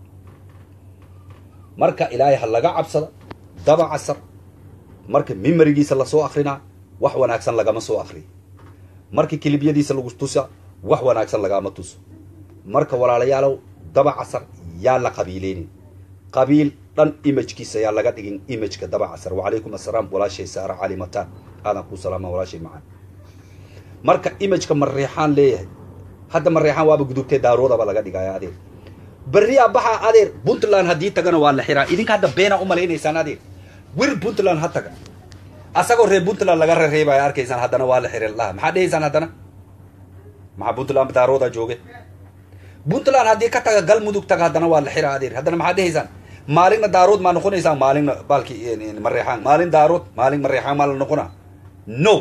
marka ilaahay ha laga cabsada daba casar marka mimarigiisa lasoo akrinaa wax wanaagsan lagama soo akriyo marka kilibyadiisa lagu tusa wax wanaagsan lagama tuso marka walaalayaalow daba casar yaa la qabiileynin qabiil dhan imagkiisa yaa laga dhigin imageka daba casar wacalaykum assalaam walaashay saara calimataan aadan kuu salaama walaashay macaan marka imageka mareexaan leeyahay hadda mareexaan waaba gudubtee daaroodaba laga dhigaya adeer berriyaa baxaa adeer puntland haddii tagana waa la xiraa idinka hadda beena umalaynaysaan adeer wir puntland ha taga asagoo reer puntland laga rereebaya arkaysaan haddana waa la xiray laha maxaa dhehaysaan haddana maxaa puntland daarooda jooge puntland haddii ka taga galmudug taga haddana waa la xiraa adeer haddana maxaa dhehaysaan maalinna daarood maa noqonaysaan maalinna baalki mareexaan maalin daarood maalin mareexaan maa la noqonaa no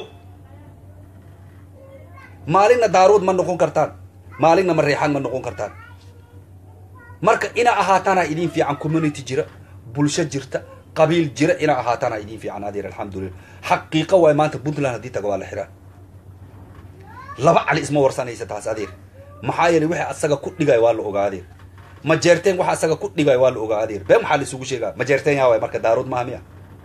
maalinna daarood ma noqon kartaan maalinna mareexaan ma noqon kartaan marka ina ahaataana idin fiican community jira bulsho jirta qabiil jira ina ahaataana idin fiican adeer alxamdulilah xaqiiqa waay maanta puntland haddii taga waa la xiraa laba cali isma warsanaysa taas adeer maxaa yeelay wixii asaga ku dhigay waa la ogaa adeer majeerteen waxa asaga ku dhigay waa la ogaa adeer bee maxaa la isugu sheegaa majeerteen yaa waay marka daarood maaha miya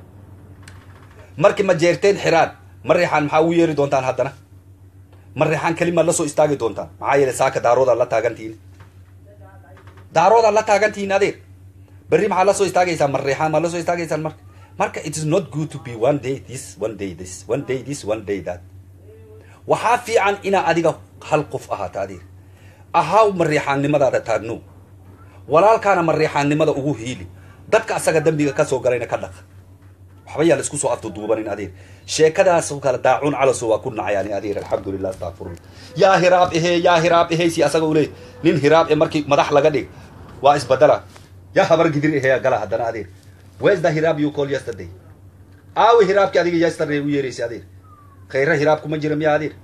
markii majeerteen xiraan mareexaan maxaa ugu yeeri doontaan haddana mareexaan kelimaad la soo istaagi doontaan maxaa yeelay saaka daaroodaad la taagantihiin daaroodaad la taagantihiin adeer berri maxaa la soo istaagaysaa mareexaan maad la soo istaagaysaan marka marka it is not good to be one day this one day this one day this one day that waxaa fiican inaa adiga hal qof ahaato adeer ahaw mareexaannimadaada taagno walaalkaana mareexaannimada ugu hiili dadka asaga dembiga kasoo galayna ka dhaqa waxba yaa la isku soo aftuduubanin adeer sheekadaas oo kale daacuun calaso waa ku nacayani adeer alxamdulilah astaqfirullah yaa hiraab ehe yaa hiraab ehe si asaga uleey nin hiraab e markii madax laga dhig waa isbadala yaa habar gidir ehe gala haddana adeer where's the hiraab you call yesterday aawi hiraabki adiga yesterday u yeeraysay adeer khayra hiraab kuma jira miya adeer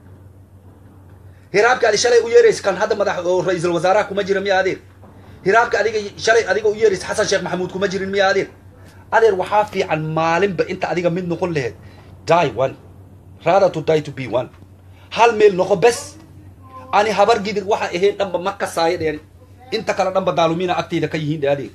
hiraabka adi shalay u yeeraysa kan hadda madax oo ra-iisul wasaaraha kuma jira miya adeer hiraabka adiga shalay adiga u yeeraysa xasan sheekh maxamuud kuma jirin miya adeer adeer waxaa fiican maalinba inta adiga mid noqon laheyd die one rather to die to be one hal meel noqo bes ani habar gidir waxa ahayn dhanba ma kasaayo dheen inta kale dhanba daalumina agteyda ka yihiin dhe adeer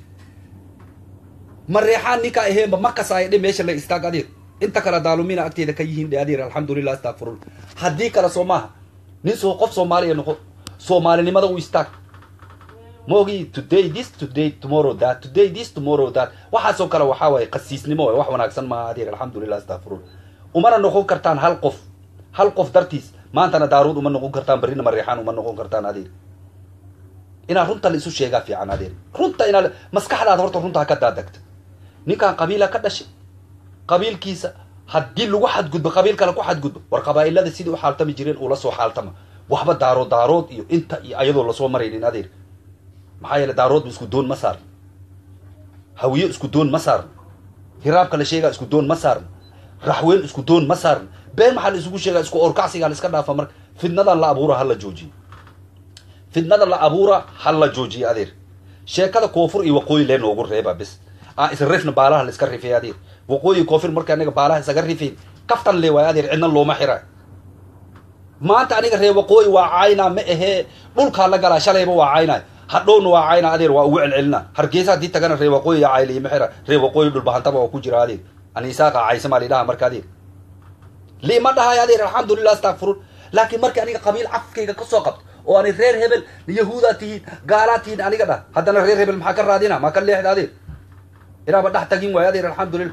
mareexaan ninka aheenba ma kasaayo dhe meesha la istaag adeer inta kale daalumina agteyda ka yihiin dhe adeer alxamdulilah astaqfirullah haddii kale soo maaha nin soo qof soomaaliya noqo soomaalinimada u istaag moogi today this today tomorrow that today this tomorrow that waxaasoo kale waxaa waaye qasiisnimo waay wax wanaagsan maaha adeer alxamdulilah astaqfirullah umana noqon kartaan hal qof hal qof dartiis maantana daaruud uma noqon kartaan berrina mareexaan uma noqon kartaan adeer inaa runta la isu sheegaa fiican adeer runta inaa maskaxdaada horta runta ha ka daadagta ninkaan qabiila ka dhashay qabiilkiisa haddii lagu xadgudbo qabiil kale ku xadgudbo war qabaa'ilada sidii u xaaltami jireen ula soo xaaltama waxba daarood daarood iyo inta iyo ayadoo lasoo maraynin adeer maxaa yeele daaroodba isku doon ma saarno hawiye isku doon ma saarno hiraabka la sheegaa isku doon ma saarno raxween isku doon ma saarno been maxaa la isugu sheegaa isku orkacsigaa la iska dhaafa marka fidnadan la abuura ha la joojiyo fidnada la abuura ha la joojiyo adeer sheekada koonfur iyo waqooyi lee noogu reeba bis aa isrifna baalaha la iska rifay adeer waqooyi koonfur marka anaga baalaha isaga rifayn kaftan le waay adeer cidna looma xira maanta aniga reer waqooyi waa caynaa ma ahee dhulkaa la galaa shalayba waa caynaa hadhowna waa caynaa adeer waa ugu celcelina hargeysa haddii tagana reer waqooyi yaa cayliya maxera reer waqooyi dhulbahantaba oo ku jira adeer aniisaaqa caysamaa lidhaha marka adeer lima dhahay adeer alxamdulilah astakfirun laakiin markii aniga qabiil cafkayga ka soo qabto oo ani reer hebel yahuudaa tihiin gaalaa tihiin aniga dhah haddana reer hebel maxaa ka raadina maa ka leexda adeer inaaba dhex tagin waayo adeer alxamdulilah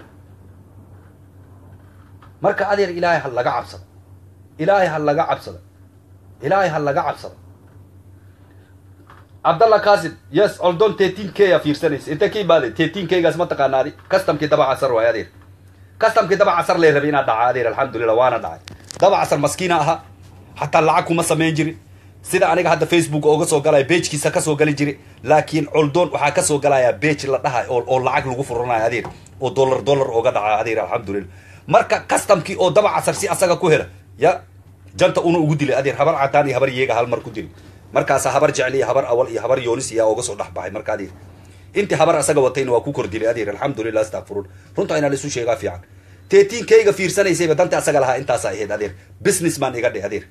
marka adeer ilaahay ha laga cabsado ilaahay ha laga cabsado ilaahay ha laga cabsado cabdalla kasim yes oldon tetin k a fiirsanaysa inta ka imaade tetin kgaas ma taqaanaadi customkii daba casar waayo adeer customkii daba casar lee rabay inaad dhaca adeer alxamdulilah waana dhacay daba casar maskiina ahaa xataa lacag kuma samayn jirin sida aniga hadda facebook ooga soo galaya beejkiisa kasoo gali jiray laakiin coldoon waxaa kasoo galaya beej la dhahay oo oo lacag lagu furanayo adeer oo dollar dollar ooga dhaca adeer alxamdulilah marka customkii oo daba casar si asaga ku hela ya janta una ugu dilay adeer habar cadaan iyo habar yeega hal mar ku dilay markaasa habar jecel iyo habar awal iyo habar yoonis iyaa ooga soo dhexbaxay marka adeer intii habar asaga watayna waa ku kor dilay adeer alxamdulilah astakfirun runta inaa laisu sheegaa fiican teetiin kayga fiirsanaysayba danta asaga lahaa intaasa ahayd adeer business man iga dhe adeer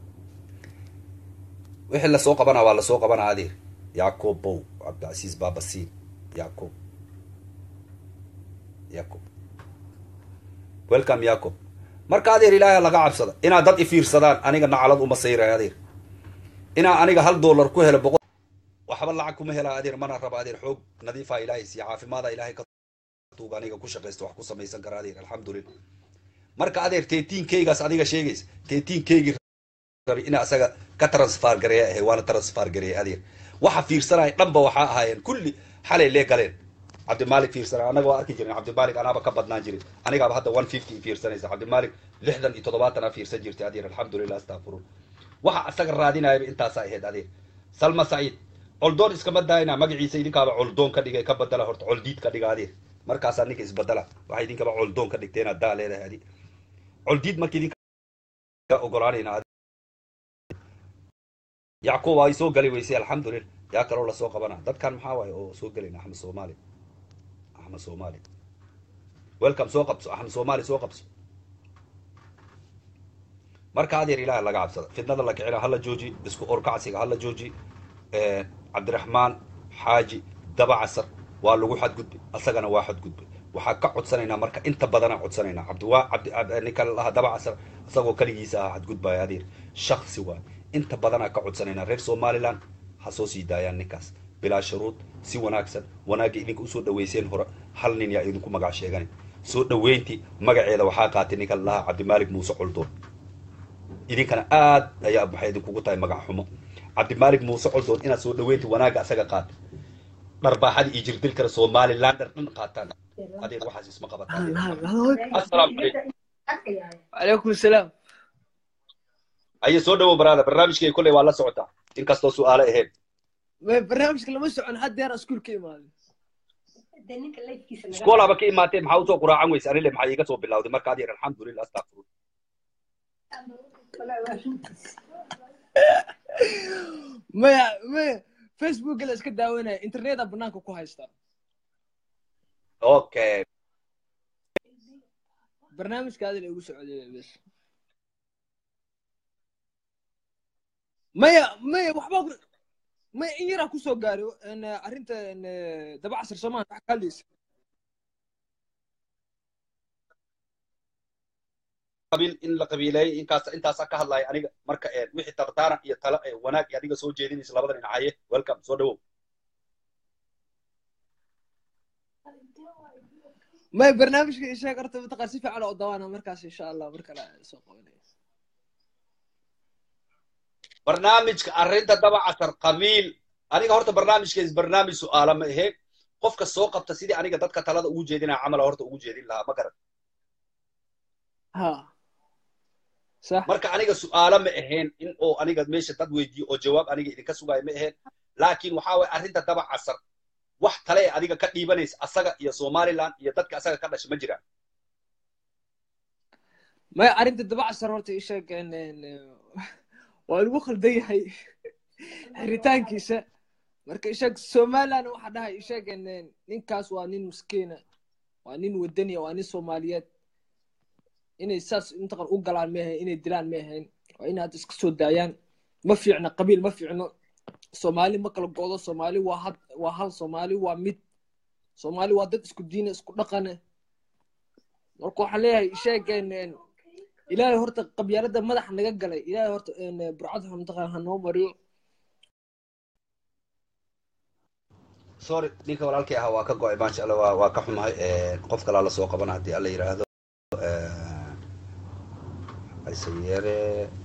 wixii lasoo qabanaa waa lasoo qabanaa adeer yacob bow cabdicasiis baabasiin yacob yacob welcome yacob marka adeer ilaahay laga cabsada inaad dad ifiirsadaan aniga nacalad uma sayray adeer inaa aniga hal dollar ku helo boqol waxba lacag kuma helaa adeer mana raba adeer xoog nadiifaa ilaahay siiya caafimaada ilaahay ka tuuga aniga ku shaqaysta wax ku samaysan kara adeer alxamdulilah marka adeer teetiin kaygaas adiga sheegaysa teetiin kaygii rabay ina asaga ka transfer gareeya ahay waana transfer gareeya adeer waxa fiirsanaya dhanba waxaa ahaayeen kulli xalay lee galeen cabdimaalik fiirsanay annaga waa arki jirin cabdimaalik anaaba ka badnaan jirin anigaaba hadda one fifty fiirsanaysa cabdimaalik lixdan iyo toddobaatan aa fiirsan jirtay adeer alxamdulilah astakfirun waxa asaga raadinayaba intaasa ahayd adeer salma saciid coldoon iskama daayna magaciisa idinkaaba coldoon ka dhigay ka badala horta coldiid ka dhiga adeer markaasaa ninka isbadala waxay idinkaba coldoon ka dhigtay inaad daa leedahay adi coldiid marka idinka ogolaanayna yacquub ay soo gali weysay alxamdulilah yaa kaloo lasoo qabana dadkan maxaa waaye oo soo gelayna axmed soomaali axmed soomaali welcome soo qabso axmed soomaali soo qabso marka adeer ilaah laga cabsada fidnada la kicina hala jooji isku orkacsiga hala jooji cabdiraxmaan xaaji daba casar waa lagu xadgudbay asagana waa xadgudbay waxaa ka codsanaynaa marka inta badanaa codsanaynaa cabdiwaa cabdi ninka laha daba casar isagoo kaligiisa aha xadgudbaya adeer shaksi waay inta badanaa ka codsanaynaa reer somaliland ha soo sii daayaan ninkaas bilaa shuruud si wanaagsan wanaagga idinka usoo dhaweyseen hore hal nin yaa idinku magac sheeganay soo dhaweyntii magaceeda waxaa qaatay ninka lahaa cabdimaalik muuse coldoon idinkana aad ayaa waxay idinkugu tahay magac xumo cabdimaalik muuse coldoon inaad soo dhaweyntii wanaagga asaga qaata dharbaaxada iyo jirdilkana somalilander dhan qaataan adeer waxaas isma qabataan assalaamu calaykum وعليكم السلام aye soo dhawo baraada barnaamijkay kolley waa la socotaa inkastoo su-aale ahayn برنامجك لما سعن حد يرى سكول كيما iskoolaba ka imaatee maxaa usoo quraacan weyse anile maxaa iiga soo bilawday marka adeer alxamdulilah astakfirun ما ما فيسبوك اللي اسكت داوينا انترنت بنانك كو هايستا okay برنامج هذا اللي يقول سعودي بس ما يا ما يا وحبا ما إن يرى كوسو قاري ان ارنت ان دبع عصر سمان حكاليس qabiil in la qabiileeyay inkaas intaasaa ka hadlaya aniga marka een wixii tartaaran iyo talo ee wanaag iyo adiga soo jeedinaysa labada dhinacaye welcome soo dhawow ما برنامج شيء قرت متقاسفة على قدوانا مركز ان شاء الله مركز سوق barnaamijka arrinta daba casar qabiil aniga horta barnaamijkees barnaamij su-aala ma ahe qofka soo qabta sidii aniga dadka talada ugu jeedinaya camala horta ugu jeedin lahaa ma garan ها صح marka aniga su-aalo ma ahayn in oo aniga meesha dad weydiiyo oo jawaab aniga idinka sugaayo ma ahayn laakiin waxaa waye arrinta daba casar wax kale ee adiga ka dhiibanaysa asaga iyo somaliland iyo dadka asaga ka dhasha ma jiraan ما ارنت دبع عصر هورتا ايش ان ان والو خلدي هي xiritaankiisa marka ishaeg somaliland waxaa dhahay ishaeg in ninkaas waa nin miskiina waa nin wadaniya waa nin soomaaliyeed inay saas intaqan u galaan ma ahayn inay dilaan ma ahayn waa inaad iska soo daayaan ma fiicno qabiil ma fiicno soomaali ma kala go'do soomaali waa had waa hal soomaali waa mid soomaali waa dad isku diine isku dhaqane marka waxaan leeyahay sheegeen ilaahay horta qabyaalada madaxa naga galay ilaahay horta burcad hamtaqan ha noo mariyo sorry ninka walaalkii ahaa waa ka go-ay maasha allah waa waa ka xumahay qof kalaa lasoo qabana haddii alla yidhaahdo aysayeere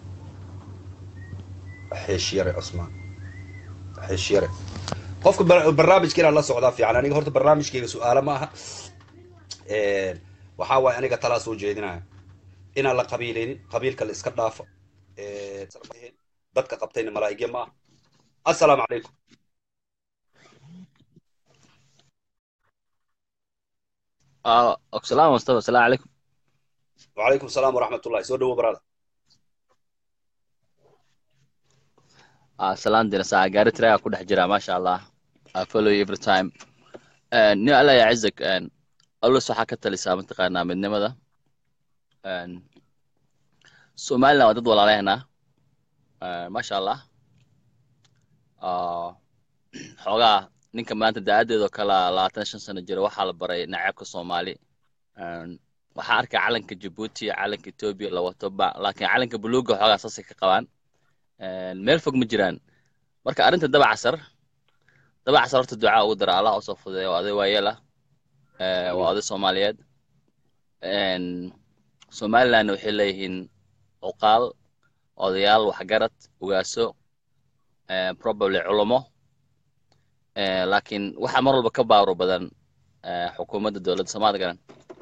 xeeshyare cusmaan xeeshyare qofka barnaamijka inaan la socdaa fiican aniga horta barnaamijkeyga su-aalo ma aha waxaa waaye aniga talaa soo jeedinaya inaan la qabiileynin qabiilka la iska dhaafo dadka qabtayna malaa'igya ma aha assalaamu calaykum salaam mustafa asalaamu calaykum وعليكم السلام ورحمة الله سو دو برادر salaan dina saa gaari tiraga ku dhex jira maasha allah I follow you every time nin alla ya cizak alus waxaa ka talisaa mataqaanaa midnimada somaliland waa dad walaalehna maasha allah xoogaa ninka maanta da-adeedoo kala labaatan shan sano jira waxaa la baray naceebka soomaali waxaa arkay calanka jabuuti calanka etoobiya la wato ba laakiin calanka buluuga xoogaa saasay ka qabaan meel fog ma jiraan marka arrinta dabacasar dabacasar horta ducaa ugu dara allah usoo fudeeya waa oday waayeela waa oday soomaaliyeed somalilandna waxay leeyihiin cuqaal odayaal waxgarad ugaaso probably culumo laakiin waxaa mar walba ka baawro badan xukuumadda dowladda soomaalida garan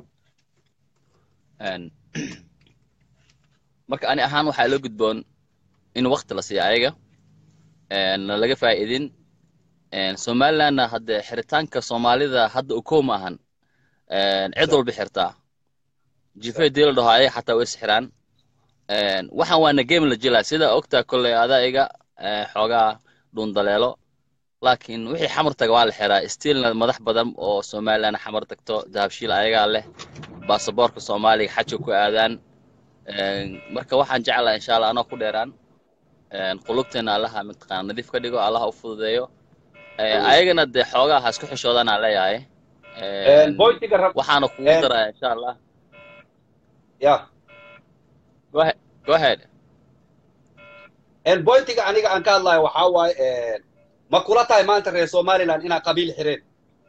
marka ani ahaan waxaa loo gudboon in wakti la siiyo ayaga na laga faa'iidin somalilandna hadde xiritaanka soomaalida hadda ukow ma ahan cid walba xirtaa jifay dii la dhaho ayaga xataa way sixiraan waxaan waana game la jilaa sida ogtaa kolley adaa iga xoogaa dhuundaleelo laakiin wixii xamar taga waa la xiraa stiilna madax badan oo somaliland xamar tagto dahabshiil ayagaa leh baasaboorka soomaaliga xaja ku aadaan marka waxaan jeclaa insha allah anoo ku dheeraan qulubteena allaha mataqaana nadiif ka dhigo allaha u fududeeyo ayagana dee xoogaa ha isku xishoodaan aan leeyahay waxaana kugu daraya insha allah ya go ahead go ahead bointiga aniga aan ka hadlayo waxaa waaye ma kula tahay maanta reer somaliland inaa qabiil xireen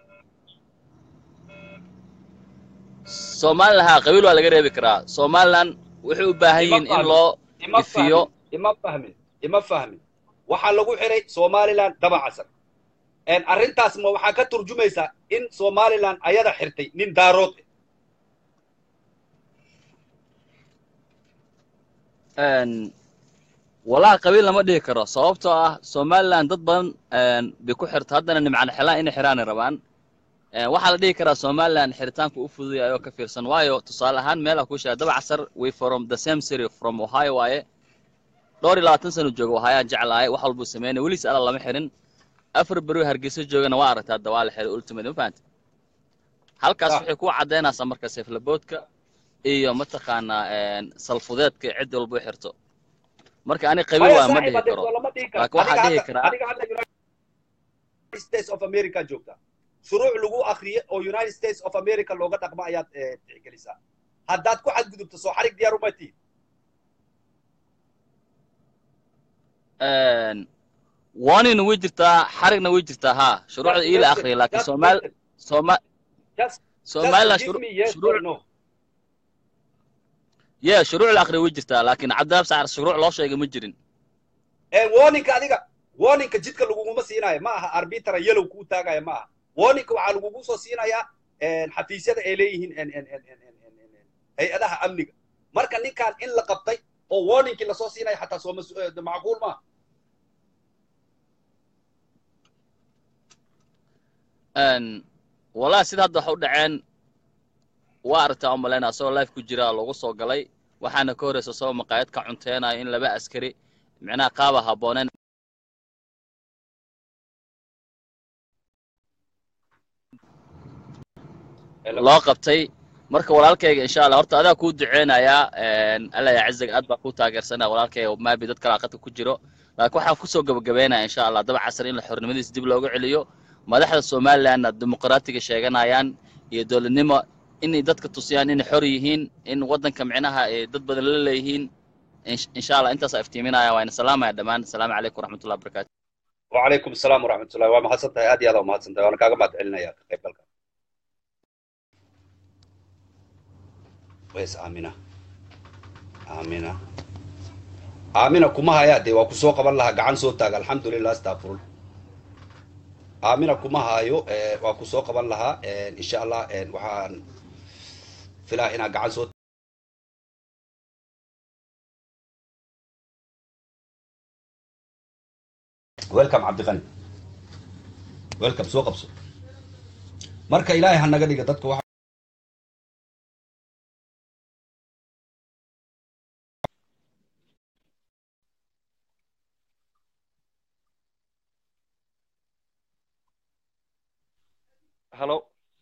somaliland haa qabiil waa laga reebi karaa somaliland waxay u baahan yihiin in loo ifiyo ima fahmin ima fahmin waxaa lagu xiray somaliland daba casar arrintaas ma waxaa ka turjumaysaa in somaliland ayada xirtay nin daarood walaa qabiil lama dhihi karo sababtoo ah somaliland dad badan bay ku xirta haddana nimcana xelaan inay xiraanay rabaan waxaa la dhihi karaa somaliland xiritaanku u fududaya ayoo ka fiirsan waayo tusaale ahaan meela ku sheega daba casar we from the same city from ohio waaye dhowr iyo labaatan sano jooga ohio aan jeclahay wax walbuu sameynay weliis alla lama xirin afar beri hargeysa joogana waa aragtaa hadda waa la xiray ultimate ma fahanta halkaas waxay ku caddaynaysaa marka seeflaboodka iyo mataqaanaa salfudeedka cid walba u xirto marka ani qabiil waa ma dhihi karo laakiin waxaa dhihi karaa states of america joogta shuruuc lagu akriye oo united states of america looga dhaqmo ayaad tixgelisaa haddaad ku xadgudubto soo xarig diyaar uma tihin warnina way jirtaa xarigna way jirtaa haa shuruucda ii la akriya laakiin somal soma somaliland shuruuc ye shuruuc la akriya way jirtaa laakiin cabdilaab sacar shuruuc loo sheegay ma jirin warninka adiga warninka jidka laguguma siinayo ma aha arbitra yellow kuu taagaya ma aha warninka waxaa lagugu soo siinayaa xafiisyada ay leeyihiin hay-adaha amniga marka ninkan in la qabtay oo warningkii lasoo siinaya xataa soo macquul maaha wallahi sida hadda waxa u dhaceen waa aragtaa u malaynaa asagoo life ku jira lagu soo galay waxaana ka horreysa asagoo maqaayad ka cunteenaya in laba askari micnaha qaaba habbooneen loo qabtay marka walaalkayga insha allah horta adaa kuu duceynayaa alla ya cizig aad baa kuu taageersanaya walaalkayga maabi dad kale aqadka ku jiro laakiin waxaan kusoo gabagabeynaya insha allah daba casar in la xornimadiisa dib looga celiyo madaxda somalilandna dimuqraatiga sheeganayaan iyo dowladnimo inay dadka tusiyaan inay xor yihiin in waddanka micnaha ay dad badan la leeyihiin insha allah intaasaa iftiiminaya waa ina salaamaya dhammaan asalaamu calaykum waraxmatullahi wabarakatu وعليكم السلام ورحمة الله وما حسنت هذه هذا وما حسنت وأنا كاغا ما تعلنا يا قيب بالك ويس آمنة آمنة آمنة كما هيا دي وكسو قبل لها قعان صوتك الحمد لله استغفر الله آمنة كما هايو وكسو قبل لها إن شاء الله وحان فلا هنا قعان صوت welcome cabdiqani welcome soo qabso marka ilaahay ha naga dhiga dadka waxa هلو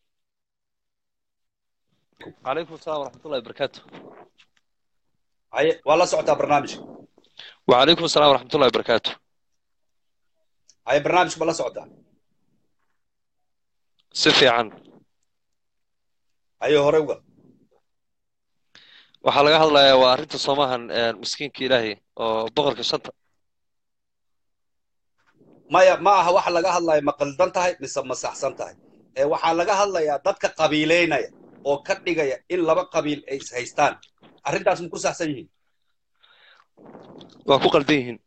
عليكم السلام ورحمة الله وبركاته haye waa la socotaa barnaamijka وعليكم السلام ورحمة الله وبركاته haye barnaamijka ma la socotaa si fiican haye hore uga waxaa laga hadlayaa waa arrinta soomahan miskiinka ilaahay oo boqorka shanta maya ma aha waxa laga hadlaya ma qaldan tahay mise ma saxsan tahay ee waxaa laga hadlayaa dadka qabiileynaya oo ka dhigaya in laba qabiil ay is haystaan arrintaas ma ku saxsan yihiin waa ku qaldan yihiin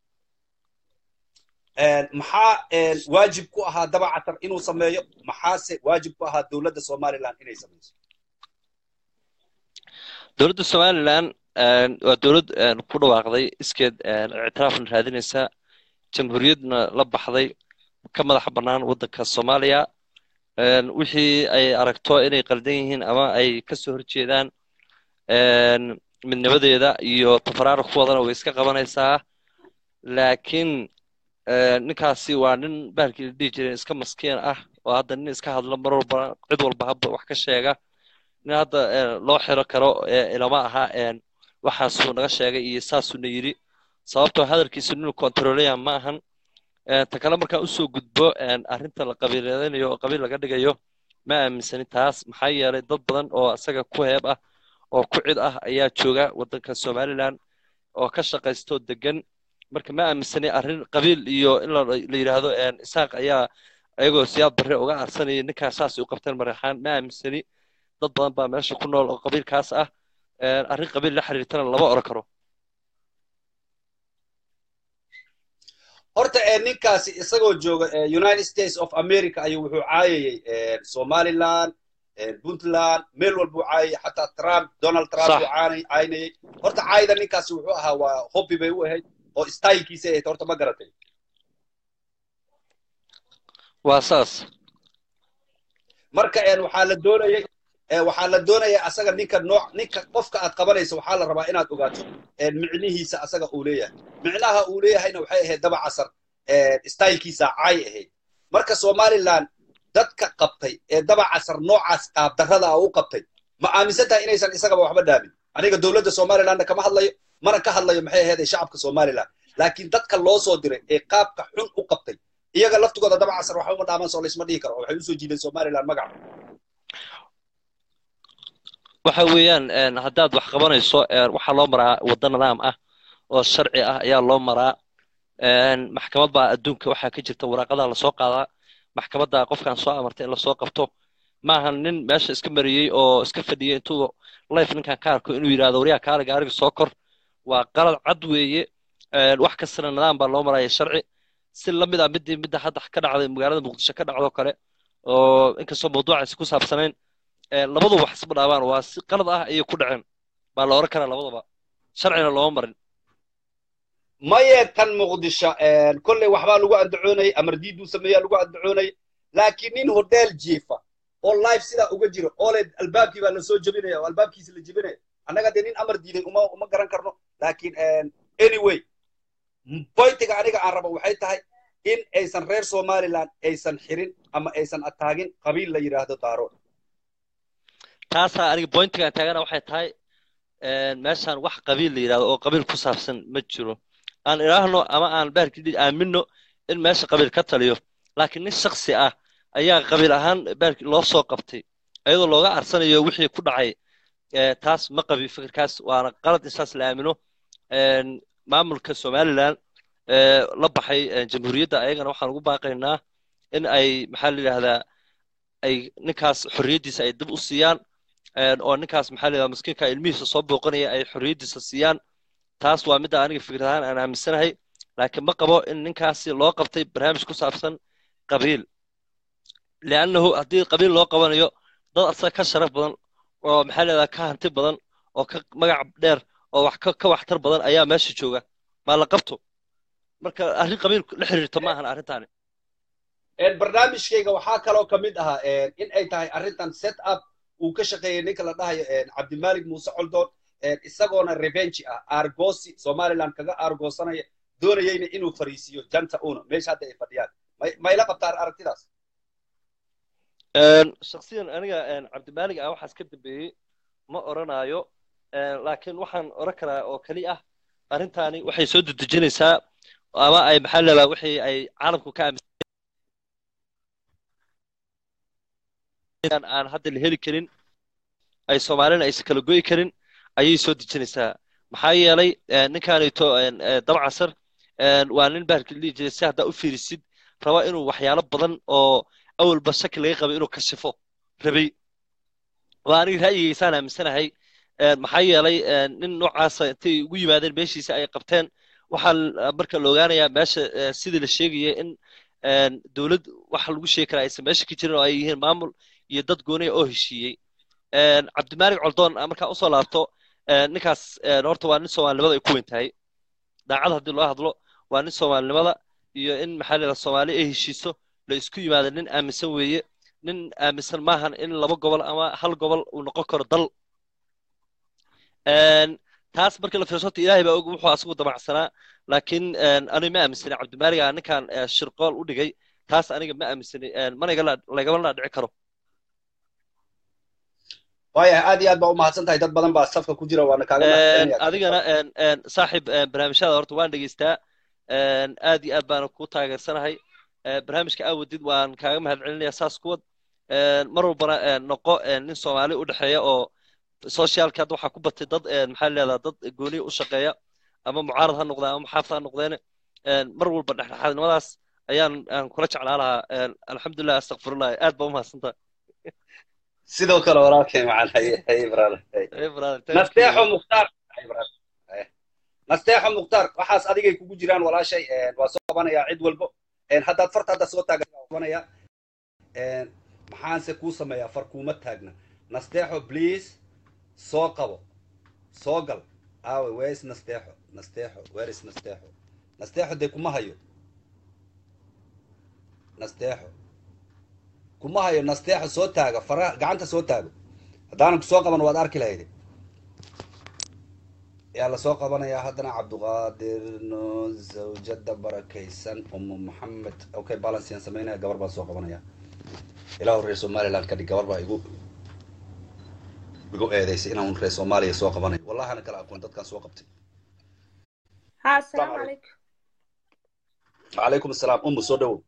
maxaa waajib ku ahaa dabacatar inuu sameeyo maxaase waajib ku ahaa dowladda somaliland inay samayso dowladda somalilan waa dowlad ku dhawaaqday iskeed ictiraafna raadinaysa jamhuuriyadna la baxday ka madaxa bannaan waddanka soomaaliya wixii ay aragto inay qaldan yihiin ama ay ka soo horjeedaan midnimadeeda iyo tafaraaruqkoodana way iska qabanaysaa laakiin ninkaasi waa nin bahalkii la dhihi jiray iska maskiin ah oo hadda nin iska hadla mar walba cid walba habba wax ka sheega nin hadda loo xiro karo ilama aha waxaasuu naga sheegay iyo saasuuna yidhi sababtoo hadalkiisa nin kontroolaya ma ahan ta kale markaan usoo gudbo arrinta la qabiiladaynayo oo qabiil laga dhigayo ma aaminsani taas maxaa yeelay dad badan oo isaga ku heeb ah oo ku cid ah ayaa jooga waddanka somaliland oo ka shaqaysto degan marka ma aaminsani arrin qabiil iyo in la yidhaahdo isaaq ayaa ayagoo siyaad barre uga aarsanaya ninkaas saasay u qabteen maraxaan ma aaminsani dad badan baa meesha ku nool oo qabiilkaas ah arrin qabiil la xiriirtana lama oran karo horta ninkaasi isagoo jooga united states of america ayuu wuxuu caayayey somaliland puntland meel walbuu caayayey xataa trump donald trump uu caynayey horta caayda ninkaasi wuxuu ahaa waa hobby bay u ahayd oo stylekiisa ahayd horta ma garatay waa saas marka waxaa la doonayay waxaa la doonaya asaga ninka nooc ninka qofka aad qabanayso waxaa la rabaa inaad ogaato micnihiisa asaga uu leeyahay micnaha uu leeyahayna waxay ahayd daba casar stylekiisa caay ahayd marka somaliland dadka qabtay ee daba casar noocaas qaabdarrada ah u qabtay ma aaminsan tahay inaysan isagaba waxba dhaamin aniga dowladda somalilandna kama hadlayo mana ka hadlayo maxay ahayd shacabka somaliland laakiin dadka loo soo diray ee qaabka xun u qabtay iyaga laftigooda daba casar waxba uma dhaaman soo laysma dhihi karo waxay usoo jiideen somaliland magaca waxa weeyaan haddaad wax qabanayso waxaa loo maraa waddo nidaam ah oo sharci ah ayaa loo maraa maxkamad baa adduunka waxaa ka jirta waraaqadaa lasoo qaadaa maxkamadda qofkan soo amartay in lasoo qabto maahan nin meesha iska mariyey oo iska fadhiyey intuu life ninkan ka arko inuu yidhahdo waryaa kaale gaariga soo kor waa qalad cad weeye wax kastana nidaam baa loo maraya sharci si lamid ah midii midda hadda ka dhacday magaalada muqdisho ka dhacdo kale oo inkastoo mawduucaasi ku saabsanayn labadu wax isma dhaabaan waa si qalad ah ayay ku dhaceen baa la oran karaa labadaba sharcina looma marin maye tan muqdisho kolley waxbaa lagu andacoonayay amar diiduu sameeyaa lagu andacoonayay laakiin nin hodeel jiifa oo life sidaa uga jiro oo le albaabkii baa lasoo jebinaya oo albaabkiisa la jebinaya annaga dee nin amar diiday uma uma garan karno laakiin anyway boyntiga aniga aan rabo waxay tahay in aysan reer somaliland aysan xirin ama aysan ataagin qabiil la yidhaahdo daarood taasaa aniga pointigaan taagana waxay tahay meeshaan wax qabiil la yidhahdo oo qabiil ku saabsan ma jiro aan idhaahno ama aan baarkii aamino in meesha qabiil ka taliyo laakiin nin shaksi ah ayaa qabiil ahaan baarkii loo soo qabtay iyadoo looga arsanayo wixii ku dhacay taas ma qabi fikirkaas waana qalad in saas la aamino maamulka somaliland la baxay jamhuuriyadda ayagana waxaan ugu baaqaynaa in ay maxaa la yidhahdaa ay ninkaas xorriyaddiisa ay dib u siiyaan oo ninkaas maxaa la yidhahdaa miskiinka ilmihiisa soo booqanaya ay xorriyaddiisa siiyaan taas waa midda aniga fikir ahaan aan aaminsanahay laakiin ma qabo in ninkaasi loo qabtay barnaamij ku saabsan qabiil liannahu haddii qabiil loo qabanayo dad asaga ka sharaf badan oo maxaa la yidhahdaa ka hanti badan oo ka magac dheer oo wax ka waxtar badan ayaa meesha jooga maa la qabto marka arrin qabiil la xiriirto ma ahan arrintaani barnaamijkayga waxaa kaloo ka mid ahaa in ay tahay arrintan set up uu ka shaqeeyey ninka la dhahayo cabdimalik muuse coldoon isagoona revenge ah argosi somaliland kaga argoosanaya doonayeyna inuu fariisiiyo janta uno meesha hadda ay fadhiyaan mayla qabtaan aragtidaas shaksiyan aniga cabdimalik ah waxaas ka dambeeyey ma oranayo laakiin waxaan oran karaa oo keli ah arrintaani waxay soo dedejinaysaa ama ay maxaa leedaha wixii ay caalamku ka aaminsan aan hadda la heli karin ay soomaalina aysan kala goyi karin ayay soo dejinaysaa maxaa yeelay ninkaanito dabcasar waa nin bahalka dhihi jiray si haddaa u fiirisid raba inuu waxyaalo badan oo awalba shaki laga qabay inuu kashifo rabay waa aniga ra'yigaysaan aaminsanahay maxaa yeelay nin noocaasa intay ugu yimaadeen meeshiisa ay qabteen waxaa marka la ogaanayaa meesha sidii la sheegaya in dowlad waxa lagu sheegi karaa aysan meesha ka jirin oo ay yihiin maamul iyo dad gooniya oo heshiiyey cabdimalik coldoon markaa usoo laabto ninkaas horta waa nin soomaalinimada ay ku weyn tahay daacad haddii loo hadlo waa nin soomaalinimada iyo in maxaa la yidhaha soomaali ay heshiiso la isku yimaado nin aaminsan weeye nin aaminsan maahan in laba gobol ama hal gobol uu noqon karo dal taas marka la fiirso horta ilaahay baa og wuxuu asagu damacsanaa laakiin aniga ma aaminsani cabdimaliga ninkan shirqool u dhigay taas aniga ma aaminsani mana lagama dhici karo waayahay aad iyo aad baa u mahadsan tahay dad badan baa safka ku jira waana kaaga adigana saaxib barnaamijyada horta waan dhegeystaa aad iyo aad baana ku taageersanahay barnaamijka aawadid waan kaaga mahadcelinaya saas kuwad mar walbana noqo nin soomaali u dhexeeya oo socialka hadda waxaa ku batay dad maxaa leedaha dad gooniya u shaqeeya ama mucaarad ha noqdeen ama muxaafid ha noqdeene mar walba dhexdhexaadnimadaas ayaan aan kula jeclaa lahaa alxamdulilah astakfirullah aad baa u mahadsantaha sidoo kale walaalkay macan nasteexo mukhtaar nasteexo mukhtaar waxaas adigay kugu jiraan walaashay waa soo qabanayaa cid walbo haddaad farta hadda soo taaganaya maxaanse kuu sameeyaa far kuuma taagna nasteexo please soo qabo soo gal aawe whereis nasteexo nasteexo whereis nasteexo nasteexo dee kuma hayo nasteexo kuma hayo nasteexo soo taaga faraha gacanta soo taago haddaanan ku soo qaban waad arki lahayde yaa lasoo qabanayaa haddana cabduqaadir no zawjada barakaysan umu maxamed okay balancean samaynaya gabar baan soo qabanaya ilaahu reer somaliland kadhig gabar baa igu igu eedeysay inaan reer soomaaliya soo qabanayo wallahi ana kala aqoon dadkaan soo qabtay ها السلام عليكم calaykum asalaam umu soo dhawow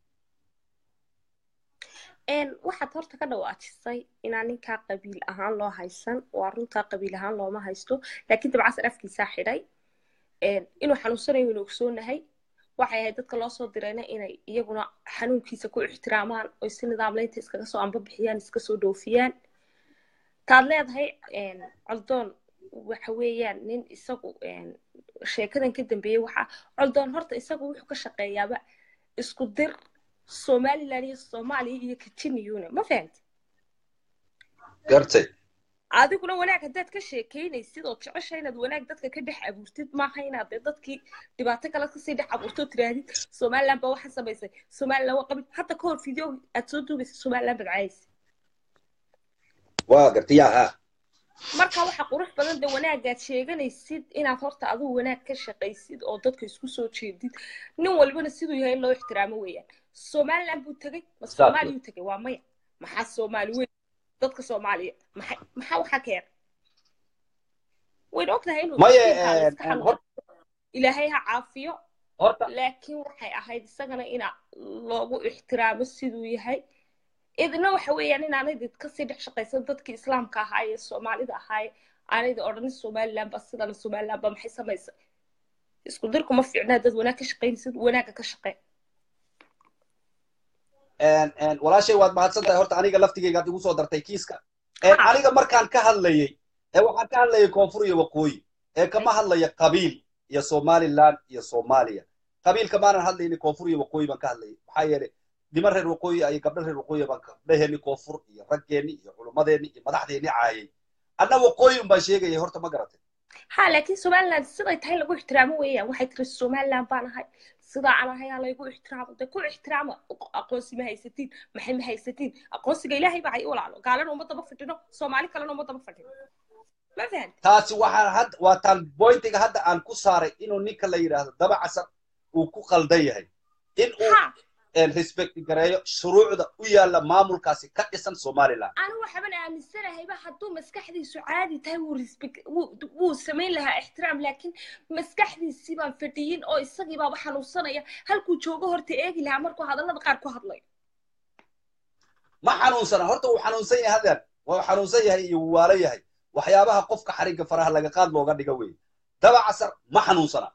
waxaad horta ka dhawaajisay inaan ninkaa qabiil ahaan loo haysan waa runtaa qabiil ahaan looma haysto laakiin dabcasar afkiisaa xidhay inuu xanuunsanayo inuu ogsoonahay waxay ahayd dadka loo soo dirayna inay iyaguna xanuunkiisa ku ixtiraamaan oy si nidaamlaynta iskaga soo ambabixiyaan iska soo dhoofiyaan taad leedahay coldoon waxa weeyaan nin isagu sheekadan ka dambeeyey waxa coldoon horta isagu wuxuu ka shaqeeyaaba isku dir somaliland iyo soomaaliya iyo katiniyuna ma fahamti gartay adiguna wanaag haddaad ka sheekeynaysid oo jecesha inaad wanaag dadka ka dhex abuurtid maaha inaad dee dadkii dhibaato kale kasii dhex abuurtoo tirahdid somaliland baa waxaa samaysay somaliland waa qabil hadda ka hor video aad soo duubaysa somaliland baad caayaysa waa gartay yaa ha marka waxa qurux badan de wanaagaad sheeganaysid inaad horta adigu wanaag ka shaqaysid oo dadka isku soo jeedid nin walbana siduu yahay in loo ixtiraamo weeyaan somaliland buu tegey ma soomaaliyuu tegey waa maya maxaa soomaali weyn dadka soomaaliya maxay maxaa waxaa keena wayna ogtahay inuu maye miskiinkaa la iska een, xanuuno hor- ilaahay ha caafiyo horta laakiin waxay ahayd isagana ina loogu ixtiraamo siduu yahay idina waxa weeyaan inaanay did kasii dhex shaqaysan dadkii islaamka ahaa ee soomaalida ahaa aanayda odhanin somaliland ba sidana somaliland ba maxay samaysay isku dirku ma fiicnaa dad wanaag ka shaqaynaysid wanaagga ka shaqee een, een, walaashay waad mahadsan tahay horta aniga laftigayga ad igu soo dartay kiiska Een, Ha. aniga markaan ka hadlayay ee waxaan ka hadlayay koonfur iyo waqooyi ee kama hadlaya qabiil iyo somaliland iyo soomaaliya qabiilka maanan hadlaynin koonfur iyo waqooyi baan ka hadlayay maxaa yeelay niman reer waqooyi iyo gabdho reer waqooyi baan gabdhaheeni koonfur iyo raggeeni iyo culummadeeni iyo madaxdeeni caayay anna waqooyi un baan sheegayay horta ma garatay ha laakiin somaliland siday tahay lagu ixtiraamo weeyaan waxay tiri somaliland baan ahay sidaa aan ahay aa laygu ixtiraamo de ku ixtiraama aqoonsi ma haysatiin maxay ma haysatiin aqoonsiga ilaahay baa hay walaalo gaalana uma daba fadhino soomaali kalena uma daba fadhino ma fahamti taasi waxaa hadda waa taan bointiga hadda aan ku saaray inuu ninka la yidhaahdo daba casar uu ku qaldan yahay in uu ha respect gareeyo shuruucda u yaalla maamulkaasi ka dhisan somaliland anigu waxaban aaminsanahayba hadduu maskaxdiisu caadi tahay wuu respect wuu wuu samayn lahaa ixtiraam laakiin maskaxdiisii baan fadhiyin oo isagii baaba xanuunsanaya halkuu joogo horta eegi lahaa markuu hadallada qaar ku hadlayo ma xanuunsana horta uu xanuunsan yahay hadeer waa xanuunsan yahay iyo wuu waalo yahay waxyaabaha qofka xarigga faraha laga qaad looga dhiga weeye daba casar ma xanuunsana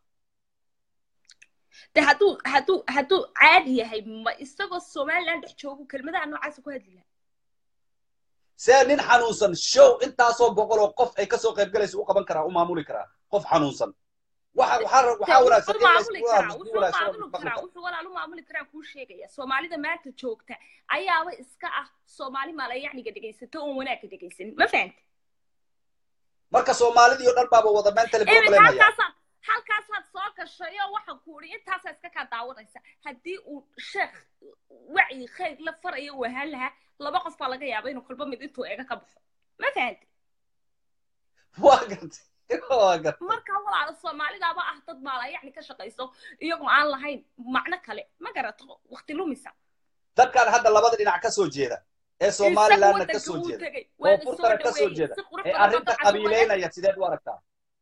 de hadduu hadduu hadduu caadi yahay ma isagoo somaliland dhex joogo kelmadaha noocaasa ku hadli lahaa see nin xanuunsan show intaasoo boqol oo qof ay kasoo qayb galaysa u qaban karaa u maamuli karaa qof xanuunsan waxa waxaa waxaa wanaagsan wuxuu in la maamuli isku karaa wanaagsan wuxuu wanaagsan maamuli maqli karaa karo. wuxuu walaalu maamuli karaa kuu sheegaya soomaalida maanta joogta ayaaba iska ah soomaali maalayacniga dhegaysato oon wanaagga dhegaysanin ma fahamti marka soomaalidii oo dhan baaba wada mentally iminka problem haya halkaasaad halkaasaad soo gashay oo waxaan ku uri intaasaa iska kaa daawanaysa haddii uu sheekh wacyi khayr la farayo uu ahaan lahaa laba qof baa laga yaaba inuu kolba mid intuu eega ka baxo ma fahamti waa gartay waa gartay marka walaala soomaalidaaba ah dad maalayacni ka shaqayso iyagoo aan lahayn macno kale ma garato waqti lumisa dadkan hadda labada dhinac ka soo jeeda ee somalilandna ka soo jeeda oo furtana ka soo jeeda ee arrinta qabiileynaya sideed u aragtaa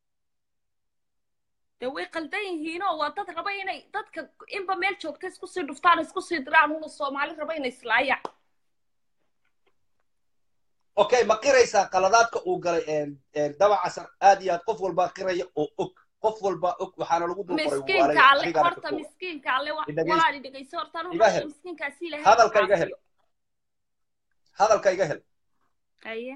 de way qaldan yihiinoo waa dad raba inay dadka inba meel joogta isku sii dhuftaan isku sii diraan una soomaali raba inay islaayaan okay ma qiraysaa qaladaadka uu galay een- een daba casar aad iyo aad qof walbaa qiraya oo og qof walbaa og waxaana lagu dul qoray miskiinka waalaya alle adigaana ka horta kooban miskiinka alle wa- Idhageyso. walaali dhegayso horta anu Iga hel. miskiinkaasi ilahay Hadalka iga hel. caafiyo. hadalka iga hel haye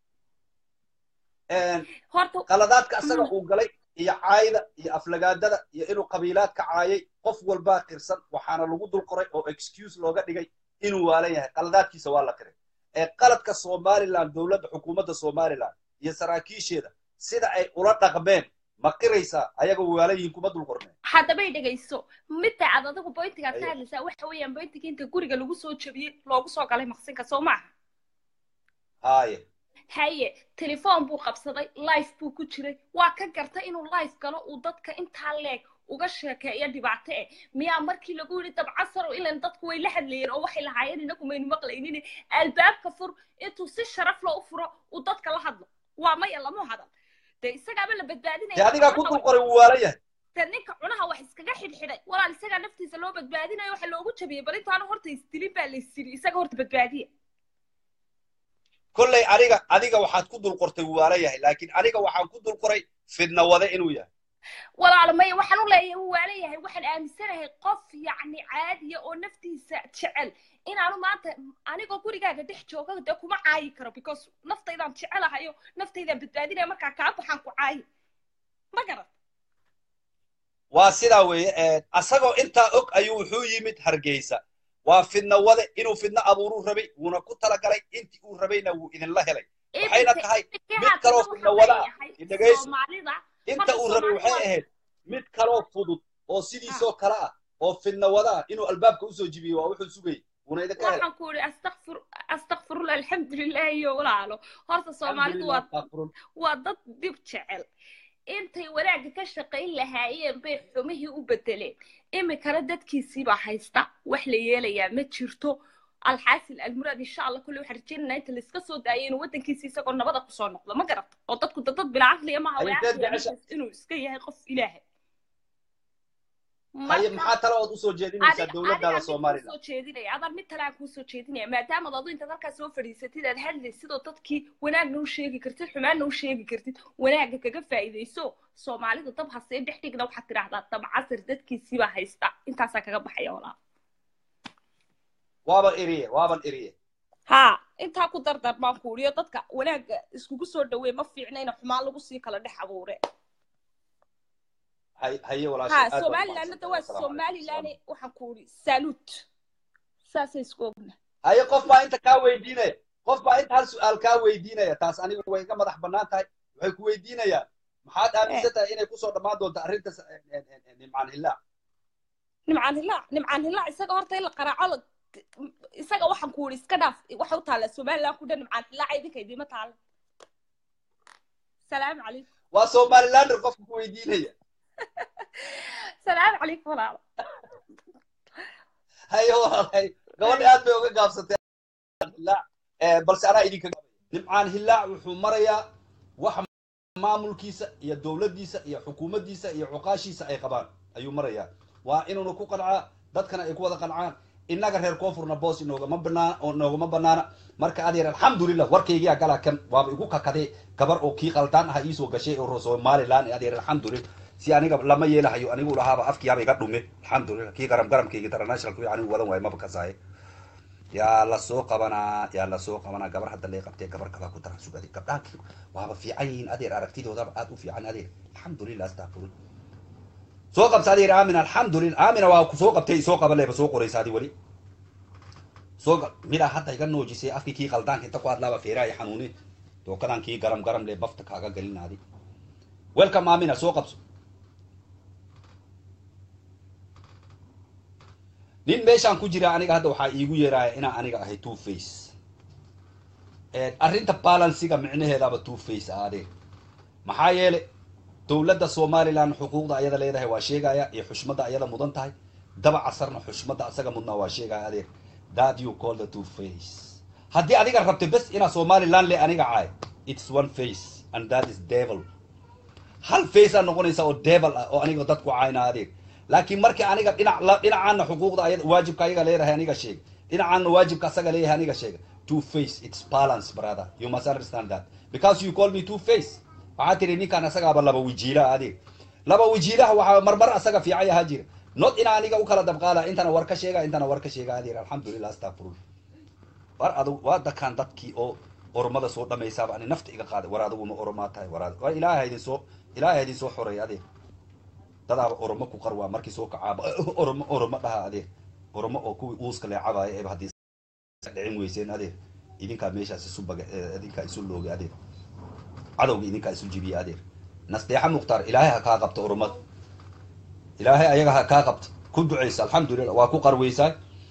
Een, horta qaladaadka asaga Mm. uu galay iyo caayda iyo aflagaadada iyo inuu qabiilaadka caayay qof walbaa qirsan waxaana lagu dul qoray oo excuse looga dhigay inuu waalan yahay qaladaadkiisa waa la qiray ee qaladka somaliland dowladda xukuumadda somaliland iyo saraakiisheeda sida ay ula dhaqmeen ma qiraysaa ayagoo waalan yihiin kuma dul qorneen haddabay dhegayso midda aad adigu bointigaad ka Ayo. hadlaysaa waxa weeyaan bointiga inta guriga lagu soo jabiyey loogu soo galay maqsinka soo maaha haaye haye telefoon buu qabsaday life buu ku jiray waa ka gartay inuu life galo uu dadka intaa leeg uga sheekeeyo dhibaato eh miyaa markii lagu yidhi dabcasar ilan dadku way la hadlayeen oo waxay lahaayeen inagu maynu maqlaynin albaabka fur intuu si sharaf loo u furo uu dadka la hadlo waa maya lamu hadal dee isagaaba la dee badbaadinaya adigaa ku dul qoray wuu waalan yahay dee ninka cunaha wax iskaga xidhxidhay walaal isagaa naftiisa loo badbaadinayo waxa loogu jabiyey bal intaanu horta isdilin baa la isdili isaga horta badbaadiya kolley aniga adiga waxaad ku dul qortay wuu waalan yahay laakiin aniga waxaan ku dul qoray fidna wade inuu yahay walaal maya waxaan u leeyahay wuu waalan yahay waxaan aaminsanahay qof yacni caadiya oo naftiisa jecel inaanu maanta anigoo gurigaaga dhex jooga dee kuma caayi karo because naftaydaan jecelahayo naftaydaan badbaadinaya markaa kaa baxaan ku caayi ma garan waa sidaa weeye asagoo intaa og ayuu wuxuu yimid hargeysa waa fidna wade inuu fidna abuuruu rabay wuuna ku talagalay intii uu rabayna wuu idinla helay waxayna tahay mid kaloo fidna wada ah idhagayso soomaalida inta uu rabay waxay Soomaali ahayd mid kaloo fudud oo sidiisoo kale ah oo fidna wada ah inuu albaabka usoo jibiyey waa wuxuu sugayay wuuna idinka helay waxaan ku uri astakfir astakfirullah alxamdulilah iyo walaalo horta soomaalidu waa Alxamdulillah, waa dad dib jecel intay wanaagga ka shaqayn lahaayeen bay xumihii u bedeleen iminkana dadkiisiibaa haysta wax la yeelayaa ma jirto alxaasil almuraad insha allah kulle waxaan rajaynaynaa inta layska soo daayay inuu waddankiisa isagoo nabada kusoo noqdo ma garata oo dadku dad dad bila caqliya maaha way Haye, caqliya jecesha- ninkaas inuu iska yahay qof ilaahay haye Marka- maxaa talo ood usoo jeedinaysaa adiga dowladdaada adigaan mid somaliland kuusoo jeedinaya adaan mid kale aan kuusoo jeedinaya maadaama adu intaad halkaas soo fadhiisatid aad hadlaysid sidoo dadkii wanaagna u sheegi kartid xumaanna u sheegi kartid wanaagga kaga faa'iidayso soomaalida dab hasee dhex dhigna waxaad tidhaahdaa dab casir dadkiisiibaa haysta intaasaa kaga baxaya walaa waaban eriye waaban eriye haa intaa ku dardar baan ku uriyo dadka wanaagga iskugu soo dhaweey ma fiicna ina xumaan lagu sii kala dhex abuure hay haye walaashay haa aad baad somalilandna da waa umahadsantahay. Assalaamu calaykum. somaliland waxaan ku uri saluut saasay isku ogna haye qof baa inta kaa weydiinaya qof baa inta hal su-aal kaa weydiinaya taas anigu way iga madax bannaan tahay waxay ku weydiinayaan maxaad aaminsan tahay inay kusoo dhammaan doonto arrinta s- en- en- en- nimcaan hillaac nimcaan hilaac nimcaan hilaac isaga horta in la qaraaco la isaga waxaan ku uri iska dhaaf waxa u taalla somaliland ku dhan nimcaan hilaaca idinka idiima taalla salaamu calaykum waa somalilander qofka ku weydiinaya salaamu calaykum walaalo haye walaalay gabadha aad bay uga gaabsatay hillaac Eh, balse anaa idinka nimcaan hillaac wuxuu marayaa wax maamulkiisa iyo dowladdiisa iyo xukuumaddiisa iyo cuqaashiisa ay qabaan ayuu marayaa waa inuuna ku qancaa dadkana ay ku wada qancaan innaga reer koonfurna boos inoogama banaan oo noogama banaana marka adeer alxamdulilah warkaygiyaa galaa kan waaba igu kakadee gabar oo kii qaldaan aha iisoo gashay oo somaliland adeer alxamdulilah si aniga lama yeelahayo anigu lahaaba afkiyaaba iga dhume alxamdulilah kii garam garamkayga international kuwi anigu wadan waayo maba kasaaye yaa la soo qabanaa yaa la soo qabanaa gabar hadda lee qabtee gabar kalaa ku daran sugade gabdhaha waaba fiican yihiin adeer aragtidoodaba aad u fiican adeer alxamdulilah astaqfirun soo qabsa adeer aamin alxamdulilah aamina waa ku soo qabtay soo qaban leeba soo qoraysa adi weli soo qa- midaa hadda iga noojisay afkii kii qaldaanka inta ku hadlaaba feeraha i xanuuni dookadan kii garam garam lee bafta kaaga gelinaadi welcome aamina soo qabso nin meeshaan ku jira aniga hadda waxaa iigu yeeraya inaan aniga ahay two face arrinta balansiga micnaheedaaba two face aadee maxaa yeele dowladda somaliland xuquuqda ayada leedahay waa sheegaya iyo xushmadda ayada mudan tahay daba casarna xushmadda asaga mudnaa waa sheegaya adeer that you call the two face haddii adiga rabto bes inaa somaliland le aniga caay it's one face and that is devil hal face aa noqonaysa oo devil ah oo aniga dadku caayna adeeg laakiin markii aniga dhinac la- dhinacaana xuquuqda ayada waajibka ayaga leedahay aniga sheeg dhinacaana waajibka asaga leeyahay aniga sheega two face it's balance brother you must understand that because you call me two face waxaa tiri ninkaan asagaaba laba wajiilaha adeeg laba wajiilaha waxaa marmar asaga fiican yahaa jira not ina aniga u kala dabqaada intana war ka sheega intana war ka sheega adeer alxamdulilah astaqfirullah war adug waa dakaan dadkii oo ormada soo dhamaysaaba ani nafta iga qaaday war aduguma oromaa tahay war ad- war ilaahay idin soo ilaahay idin soo xoreey adeer dadaaba oromo ku qarwaa markii soo kacaaba oromo oromo dhaha adeer oromo oo kuwii uuska leecabaaya eeba haddii dhicin weyseen adeer idinkaa meeshaas isu baga eh, idinkaa isu loogay adeer cadowga idinkaa isu jibiya adeer nasteexa mukhtaar ilaahay ha kaa qabto oromada ilaahay ayaga ha kaa qabto ku ducaysa alxamdulilah waa ku qarweysaa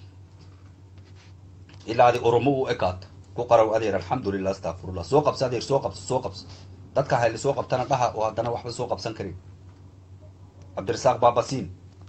ilaa adi oromo u ekaato ku qarow adeer alxamdulilah astaqfirullah soo qabso adeer soo qabso soo qabso dadka hayli soo qabtana dhaha oo haddana waxba soo qabsan karin cabdirasaaq baabasiin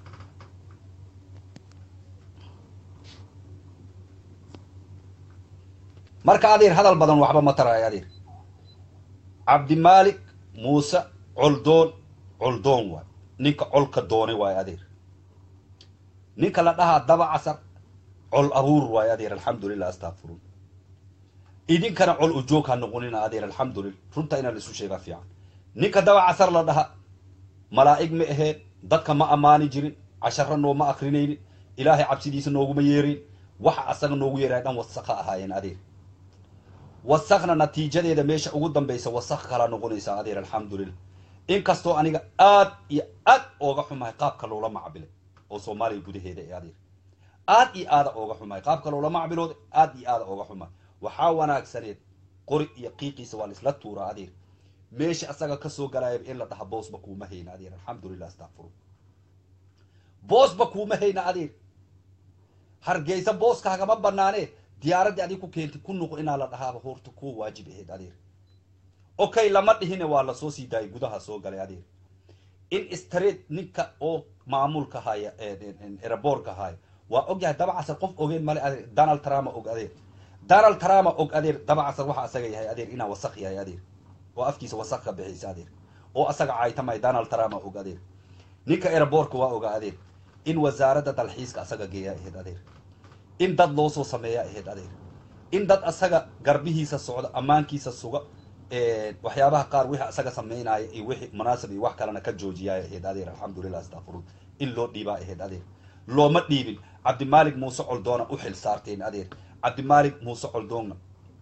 marka adeer hadal badan waxba ma tarayo adeer cabdimaalik muuse coldoon coldoon waay ninka colka doonay waay adeer ninka la dhahaa daba casar col abuur waay adeer alxamdulilah astaqfirun idinkana col ujoog ha noqonina adeer alxamdulilah runta inaa laisu sheegaa fiican ninka daba casar la dhaha malaa'ig ma aheen dadka ma ammaani jirin cashara nooma akrinaynin ilaahay cabsidiisa nooguma yeerin waxa asaga noogu yeeraya dhan wasakha ahaayeen adeer wasakna natiijadeeda meesha ugu dambaysa wasakh kala noqonaysa adeer alxamdulilah inkastoo aniga aad iyo aad ooga xumahay qaabka loola macbilay oo soomaaliya gudaheeda ee adeer aad iyo aada ooga xumahay qaabka loola macbilooda aad iyo aada ooga xumahay waxaa wanaagsaneed qori iyo qiiqiisa waa laisla tuuraa adeer meesha asaga kasoo galaayaba in la dhaha boosba kuuma hayna adeer alxamdulilah astaqfiru boosba kuuma hayna adeer hargeysa booskaagama banaanee diyaaraddii adig ku keentay ku nuq inaa la dhahaaba horta kuwa waajib ahayd adeer okay lama dhihine waa lasoo sii daayay gudaha soo galay adeer in street ninka oo maamulka haya eraboorka haya waa og yahay dabacasar qof ogeen male adeer donald trump og adeer donald trump og adeer dabacasar waxa asaga yahay adeer inaa wasaq yahay adeer oo afkiisa wasaq ka bixiysa adeer oo asaga caytamay donald trump og adeer ninka airbortka waa oga adeer in wasaaradda dalxiiska asaga geeya ahayd adeer in dad loo soo sameeya ahayd adeer in dad asaga garbihiisa socda ammaankiisa suga waxyaabaha qaar wixii asaga sameynaya iyo wixii munaasib iyo wax kalena ka joojiyaa ahayd adeer alxamdulilah astaqfirun in loo dhiibaa ahayd adeer looma dhiibin cabdimaalik muuse coldoona u xil saarteen adeer cabdimaalik muuse coldoonna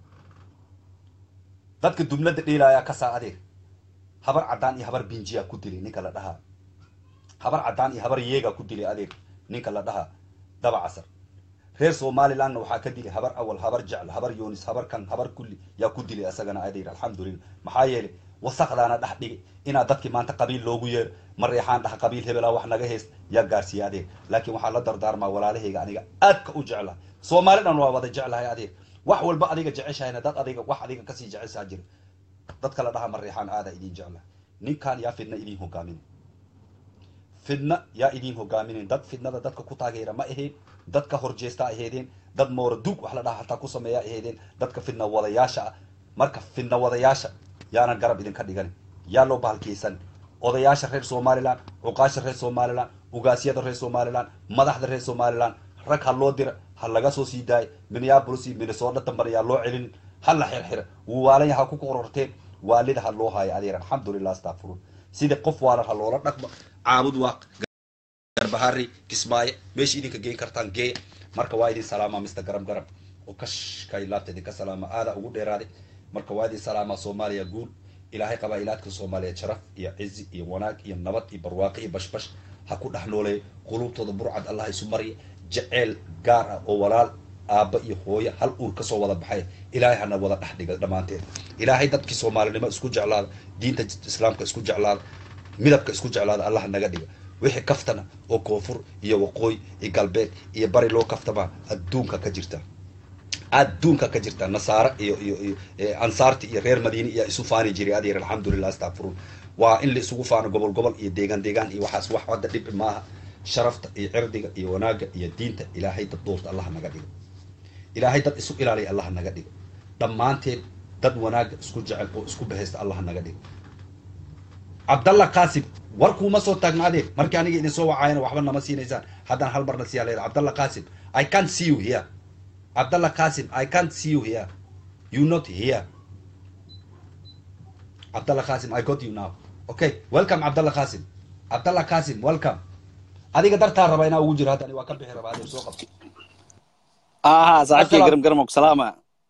dadka dubnada dheelaayaa kasaa adeer habar caddaan iyo habar binjiyaa ku dilay ninka la dhahaa habar caddaan iyo habar yeegaa ku dilay adeer ninka la dhahaa daba casar reer somalilandna waxaa ka dilay habar awal habar jecl habar yonis habar kan habar kulli yaa ku dilay asagana adeer alxamdulillah maxaa yeelay wasaqdaana dhex dhigay inaa dadkii maanta qabiil loogu yeero mareexaan dhaha qabiil hebelaa wax naga heest yaa gaarsiiya adeer laakiin waxaa la dardaarmaa walaalahayga aniga aadka u jeclahay soomaali dhan waa wada jeclahay adeer wax walba adiga jeceshahayna dad adiga wax adiga kasii jeceshaa jira dadka la dhaha mareexaan aada idin jeclahay ninkan yaa fidna idin hogaamin fidna yaa idin hogaaminen dad fidnada dadka ku taageera ma ahayn dadka horjeesta ahaydeen dad moora dug wax la dhaha hataa ku sameeya ahaydeen dadka fidna wadayaasha ah marka fidna wadayaasha yaanan garab idinka dhigan yaa loo bahalkiyeysan odayaasha reer somaliland cuqaasha reer somaliland ugaasyada reer somaliland madaxda reer somaliland rag ha loo dira ha laga soo sii daayo minneapolis iyo minnesota dambana yaa loo celinin ha la xirxira wuu waalanya ha ku qororteen waalida ha loo haayo adeer alxamdulilah astaqfirun sida qof waalan ha loola dhaqmo caabud waaq garbahari kismaayo meesha idinka geen kartaan geeya marka waa idin salaamaa mr garam garam oo kashkay laabta idinka salaama aada ugu dheeraaday marka waa idin salaamaa soomaaliya guul ilaahay qabaa'ilaadka soomaaliyeed sharaf iyo cizi iyo wanaag iyo nabad iyo barwaaqo iyo bashbash ha ku dhex nooleeyo qulubtooda burcad allah isu mariya jeceel gaar ah oo walaal aabba iyo hooyo hal uur kasoo wada baxay ilaahay hana wada dhex dhiga dhammaanteed ilaahay dadkii soomaalinimo isku jeclaada diinta islaamka isku jeclaada midabka isku jeclaada allah naga dhiga wixii kaftana oo koonfur iyo waqooyi iyo galbeed iyo bari loo kaftamaa adduunka ka jirta adduunka ka jirta nasaare iyo iyo iyo ansaarti iyo reer madiine iyo isu faani jiray adeer alxamdulilah astaqfirun waa in la isugu faano gobol gobol iyo deegaan deegaan iyo waxaas wax hadda dhib maaha sharafta iyo cirdiga iyo wanaagga iyo diinta ilaahay dad doorta allah naga dhigo ilaahay dad isu ilaaliya allah naga dhigo dhammaanteed dad wanaagga isku jecel oo isku bahaysta allah naga dhigo cabdalla qaasim warkuuma soo taagnaadeen markii aniga idin soo wacaayana waxba nama siinaysaan haddana hal marna siyaa leeda cabdalla qaasim i can't see you here cabdalla qaasim i can't see you here you not here cabdalla qaasim i got you now okay welcome cabdalla qaasim cabdalla qaasim welcome adiga dartaa raba inaa ugu jiro haddani waa ka bixi rabaa adeer soo qabto aha saaxiibkay Asalaam. garam garam og salaama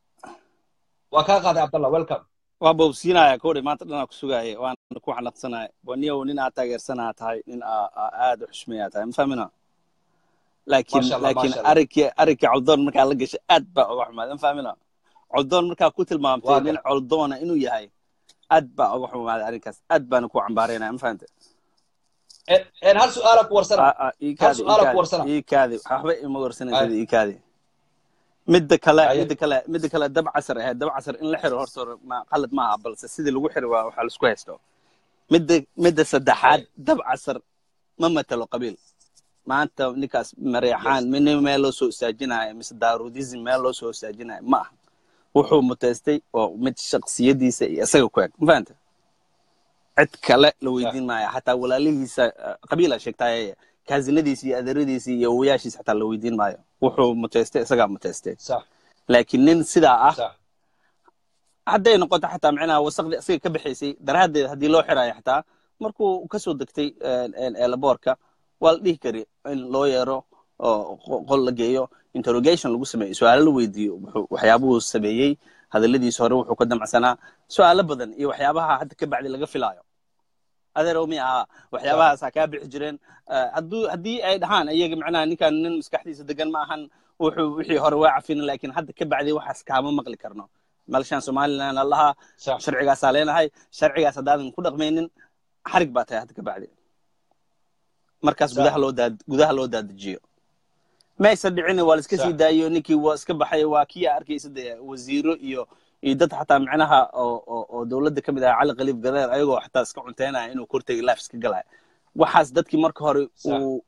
waa kaa qaaday cabdalla welcome waa bowsiinaya kowdhi maanta dhanaa ku sugaaya waan ku xanaqsanaya waniyow nin aad taageersanaa tahay nin aa aa aad u xushmeeyaa tahay ma fahmina laakiin Masha Allah, laakiin masha Allah. arinkii arinkii coldoon markaa la gashay aad baa uga xumaad ma fahmina coldoon markaa ku tilmaamtay Waa nin gar- coldoona inuu yahay aad baa uga xumaaday arrinkaas aad baana ku cambaareynaya ma fahamte En- en hal su-aala ku warsana Ah, ah, ii kaadi, ii su'aal aan ku kaadi, warsana. ii kaadi waxba ima warsanaysa Ay. ii kaadi midda kale Aye. midda kale midda kale dab casar ahayd dab casar in la xiro horta hore ma qalad maaha balse sidii lagu xiri waa waxaa laisku haysto midda midda saddexaad dab casar ma matalo qabiil maanta ninkaas mareexaan min meel loo soo istaajinayo mise daarudism meel loo soo istaajinayo ma aha wuxuu muteystay oo mid shaksiyadiisa iyo isaga ku eg ma fahanta cid kale la weydiin maayo xataa walaalihiisa eh, qabiila sheegtaaye kaasinadiisa iyo adeeradiisa iyo awoyaashiisa xataa la weydiin maayo wuxuu muteystay isagaa muteystay sax laakiin nin sidaa ah sax hadday noqoto xataa micnaha wasaqdii isaga ka bixaysay daraaddeed haddii loo xiraayo xataa markuu kasoo degtay eelaboorka waa la dhihi kari in loo yeero oo qo- qol la geeyo interrogation lagu sameeyo su-aalo la weydiiyo wuxuu- waxyaabuhuu sameeyey hadalladiisa hore wuxuu ka damacsanaa su-aalo badan iyo waxyaabaha hadda ka bacdi laga filaayo adeerow mi aha waxyaabahaasaa kaa bixi jireen Eh, hadduu haddii ay dhahaan iyaga macnaha ninkan nin maskaxdiisa degan ma ahan wuxuu wixii hore waa cafina laakiin hadda ka bacdi waxaas kaama maqli karno malshaan somaliland allaha sax sharcigaasaa leenahay sharcigaas haddaadan ku dhaqmaynin xarig baa tahay hadda ka bacdi markaas Sax. gudaha loo daad gudaha loo daadajiyo maysa dhicin waa la iska Sax. sii daayo ninkii waa iska baxay waa kii arkaysa dee wasiiro iyo iyo dad xataa micnaha oo oo oo dowladda ka mid ah cali khaliif gadeer ayagoo xataa iska cunteynaya inuu kortegi life iska galaya waxaas dadkii marka hore Sax. uu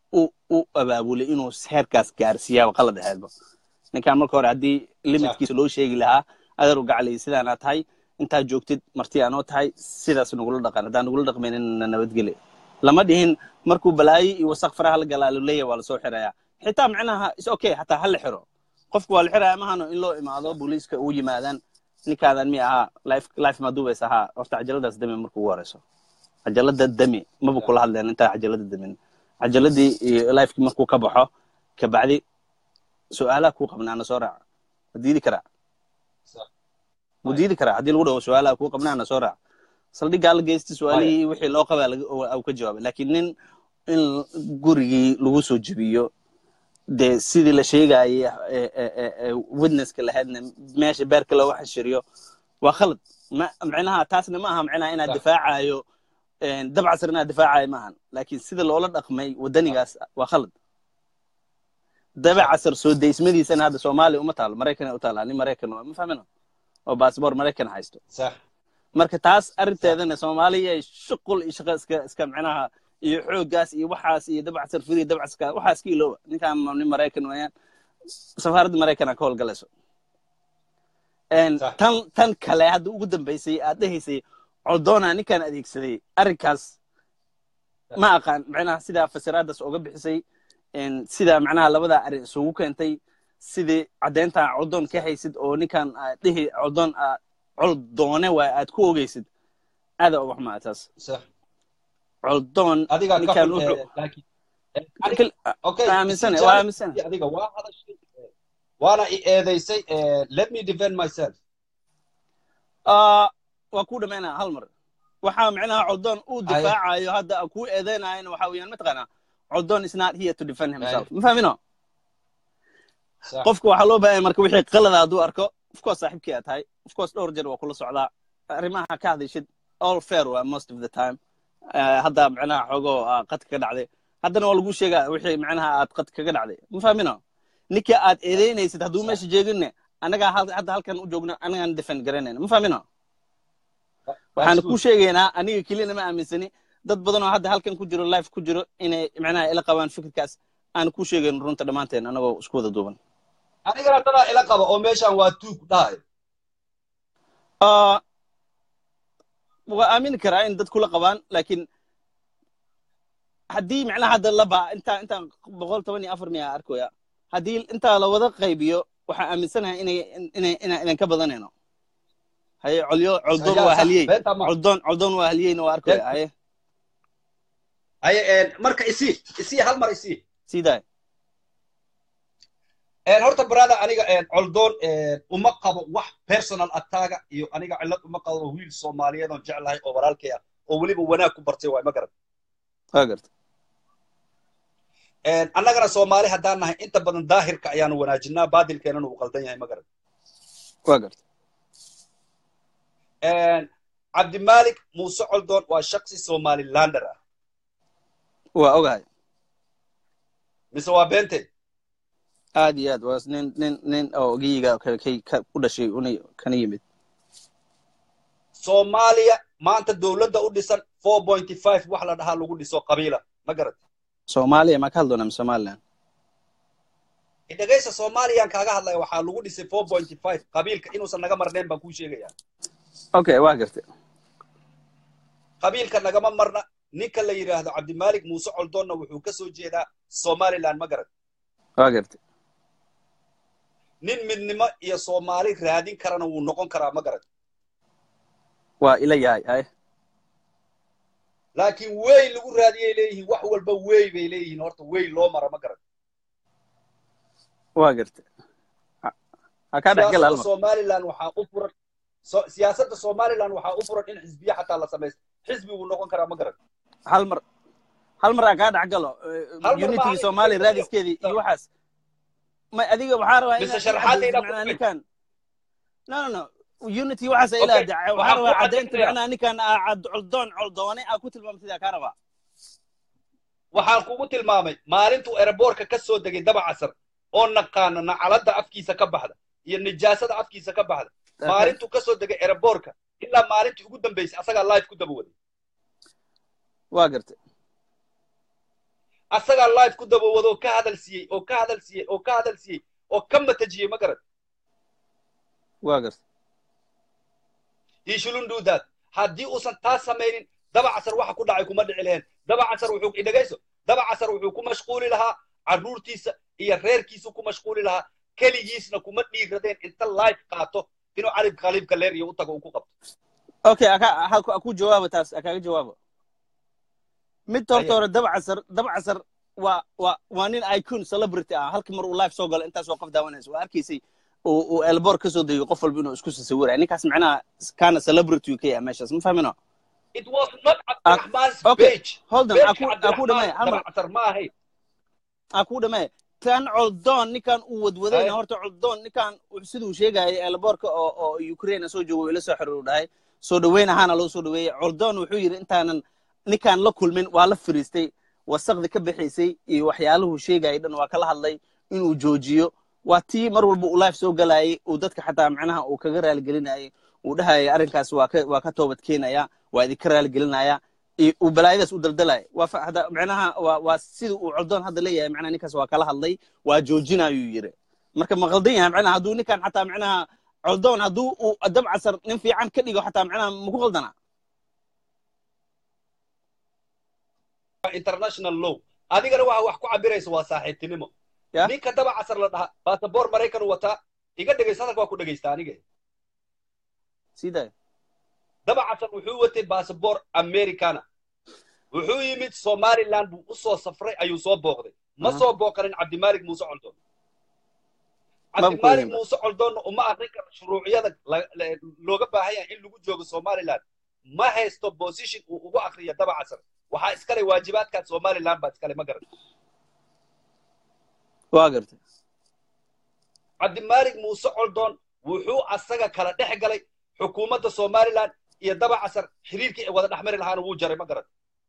u u abaabulay inuu heerkaas gaarsiiyaa qalad ahaydba ninkan marka hore haddii limitkiisa loo sheegi lahaa adeer u gaclay sidaanaa tahay intaa joogtid marti aanoo tahay sidaas nagula dhaqan haddaan nagula dhaqmaynin na nabadgeli lama dhihin markuu balaayo iyo wasaq faraha la galaa luleeya waa lasoo xirayaa xitaa macnaha is okay hataa ha la xiro qofku waa la xiraya mahano in loo imaado booliiska ugu yimaadaan ninkaadan mi ahaa life life maduubays ahaa horta cajaladaas dami marka ugu horeyso cajalada dami maba kula hadleen intaa cajalada damin cajaladii iyo lifekii markuu ka baxo kabacdi su-aalaha kuu qabnaana soo raaca ma diidi karaa mu diidi karaa haddii lagu dhaho su-aalaha kuu qabnaana soo raaca saldhiggaa la geysta su-aalihii wixii loo qabaa au ka jawaabay laakiin nin in gurigii lagu soo jebiyo dee sidii la sheegayay witnesska lahaydna meesha beerka looga xashiriyo waa khalad ma micnaha taasna ma aha micnaha inaad difaacayo dabcasar inaad difaacayo maahan laakiin sida loola dhaqmay wadanigaas waa khalad dabacasar soo daysmadiisana hadda soomaaliya uma taalo maraykana u taala nin maraykan ma fahmino oo baasboor maraykan haysto marka taas arrinteedana soomaaliya shuqul iyo shaqo iska iska micnaha iyo xooggaas iyo waxaas iyo dabcasar firi dabcaska waxaa iska ilooba ninkaan nin maraykan weeyaan safaaradda maraykana ka howlgalayso tan tan kale hadda ugu dambaysay aad dhehaysay codoona ninkaan adeegsaday arrinkaas ma aqaan micnaha sidaa fasiraadaas uga bixisay sidaa macnaha labadaa arrin isugu keentay sidii caddeynta codoon ka haysid oo ninkaan dhihi codoon coldoone waay aad ku ogeysid aada uga xumaa taas coldoon ninkaan aaminsane waa aaminsane adiga waa hadashay waana i eedaysay let me defend myself waa ku dhamaynaa hal mar waxaa micnaha coldoon uu difaacayo hadda kuu eedeynayana waxa weeyaan mataqaanaa coldoon is not here to defend himself ma fahmino qofka waxaa loo baahanya marka wixii qalada hadduu arko of course saaxiibkii aad tahay of course dhowr jeer waa kula socdaa arrimaha ka hadashid all fair waa most of the time hadda micnaha xoogoo qadka ka dhacday haddana waa lagu sheegaa wixii micnaha aad qadka kaga dhacday ma fahmino ninka aad eedeynaysid hadduu meesha jeeginne annagaa hadda halkan u joogno annagaan defend garanayna ma fahmino waxaan ku sheegaynaa aniga keliyana ma aaminsani dad badan oo hadda halkan ku jiro life ku jiro inay micnaha ila qabaan fikirkaas aan ku sheegayno runta dhammaanteen annagoo isku wada duuban anigana dadaa ila qaba oo meeshaan waa tuug dhahay waa aamini karaa in dad kula qabaan laakiin haddii micnaha hadda laba intaa intaan boqol toban iyo afar miya arkoya haddii intaa la wada qaybiyo waxaan aaminsanahay inay inay inaan ka badanayno haye colyo coldoon waa haliyey coldoon coldoon waa haliyeyna waa arkoya haye haye marka isii isii hal mar isii sidaay horta brada aniga coldoon uma qabo wax personal attacka iyo aniga cillad uma qabo wiil soomaaliyeed oon jeclahay oo walaalkay ah oo weliba wanaag ku bartay waay ma garan waa garta annagana soomaali haddaan nahay inta badan daahirka ayaanu wanaajinaa baadilkeenana uu qaldan yahay ma garan waa garta cabdimalik muuse coldoon waa shaksi somalilander ah waa ogahay mise waa beente aad iyo aad waa nin nin nin oo geyiga ku dhashay una kana yimid soomaaliya maanta dowladda u dhisan four pointy five wax la dhahaa lagu dhiso qabiila ma garat soomaaliya maa ka hadloonaa somaliland dhegaysa soomaaliyaan kaaga hadlaya waxaa lagu dhisay four pointy five qabiilka inuusan naga marnayn baan kuu sheegayaa okay waa gartay qabiilka nagama marna ninka la yidhaahdo cabdimalik muuse coldoonna wuxuu ka soo jeedaa somaliland ma garat waa gartay nin midnimo iyo soomaali raadin karana wuu noqon karaa ma garat waa ila yahay haye laakiin wey lagu raadiyay leeyihiin wax walba wey bay leeyihiin horta wey loo mara ma garat waa gartay ha kaa dhexgal siyaasadda halmar somaliland waxaa u furan so- siyaasadda somaliland waxaa u furan in xisbiya xataa la samaysto xisbi wuu noqon karaa ma garat hal mar hal mar aa kaa dhexgalo mar unitigi maaha soomaaliya inta raadiskeedii iyo waxaas ma adiga waxaa rabaa mise inaad ii sharaxaadayda caddaysid ku macnaha fil ninkan no no no unity waxaas ay okay ilaa waxaa waxaan rabaa kuu caddaynta caddaynaya macnaha ninkan aa cad coldoon coldoone aa ku tilmaamtid aa kaa rabaa waxaan kugu tilmaamay maalintuu eraboorka ka soo degay daba casar oo naqaano nacaladda afkiisa ka baxda iyo nijaasada afkiisa ka baxda maalintuu ka soo degay eraboorka ilaa maalintii ugu dambaysay asagaa live ku daba waday waa gartay asagaa live ku dabawado oo ka hadal siiyey oo ka hadal siiyey oo ka hadal siiyey oo ka matajiyey ma garan waa garta he shouldn't do that haddii uusan taas samaynin daba casar waxa ku dhacay kuma dhici lahayn daba casar wuxuu idhagayso daba casar wuxuu ku mashquuli lahaa carruurtiisa iyo reerkiisu ku mashquuli lahaa keligiisna kuma dhiiradeen inta live qaato inuu cali khaliib kaleer iyo u tago uu ku qabto okay aka ha- aku jawaaba taas akaaga jawaaba mid horta Aya. hore daba casar daba casar waa waa waa nin icon celebrity ah halka mar uu live soo galo intaas oo qof daawanaysa waa arkaysay uu uu elbor ka soo degiyo qof walba inuu isku sawiraya ninkaas macnaha kaana celebrity ka yahay meeshaas ma fahmino it was not cabdiraxmaan's okay. page hold on pageka aku aku dhamay hal cabdiraxmaan mar daba casar ma ahayn aku dhamay tan coldoon ninkan uu wadwadayna Aya. horta coldoon ninkan uu- siduu sheegayay elborka oo oo ukraine soo joogo ila soo xiriiru dhahay soo dhaweyn ahaana loo soo dhaweeyey coldoon wuxuu yidhi intaanan ninkaan la kulmin waa la fariistay wasaqdi ka bixaysay iyo waxyaaluhu sheegayay dhan waa kala hadlay inuu joojiyo waa tii mar walba uu live soo galayay uu dadka xataa macnaha uu kaga raaligelinayay uu dhahayay arrinkaas waa ka waa ka toobad keenaya waa idinka raaligelinaya iyo uu balaayadaas u daldalaya waa fa- hada macnaha waa waa sida uu coldoon hadda leeyahay macnaha ninkaas waa kala hadlay waa joojinayuu yiri marka ma qaldan yahay macnaha hadduu ninkan xataa macnaha coldoon hadduu uu dab casar nin fiican ka dhigo xataa macnaha maku qaldana international law adigana waxa wax ku cabiraysa waa saaxiibtinimo Ya. ninka daba casar la dhaha basaboor maraykan uu wataa iga dhegaysta hadalka waa ku dhegaysta aniga sii daaya daba casar wuxuu watay basaboor americana wuxuu yimid somaliland buu u soo safray ayuu soo booqday ma Aha. soo booqanin cabdimaalig muuse coldoon Maba ku cabdimaalig yihiin ba. muuse coldoonna uma arrin karo shuruuciyada la- la- looga baahan yahay in lagu joogo somaliland ma haysto position uu ugu akriyo daba casar waxaa iskale waajibaadkaad somaliland baa iskale ma garan waa gartay cabdimaalig muuse coldoon wuxuu asaga kala dhex galay xukuumadda somaliland iyo daba casar xiriirkii ay wada dhexmari lahaana wuu jaray ma garan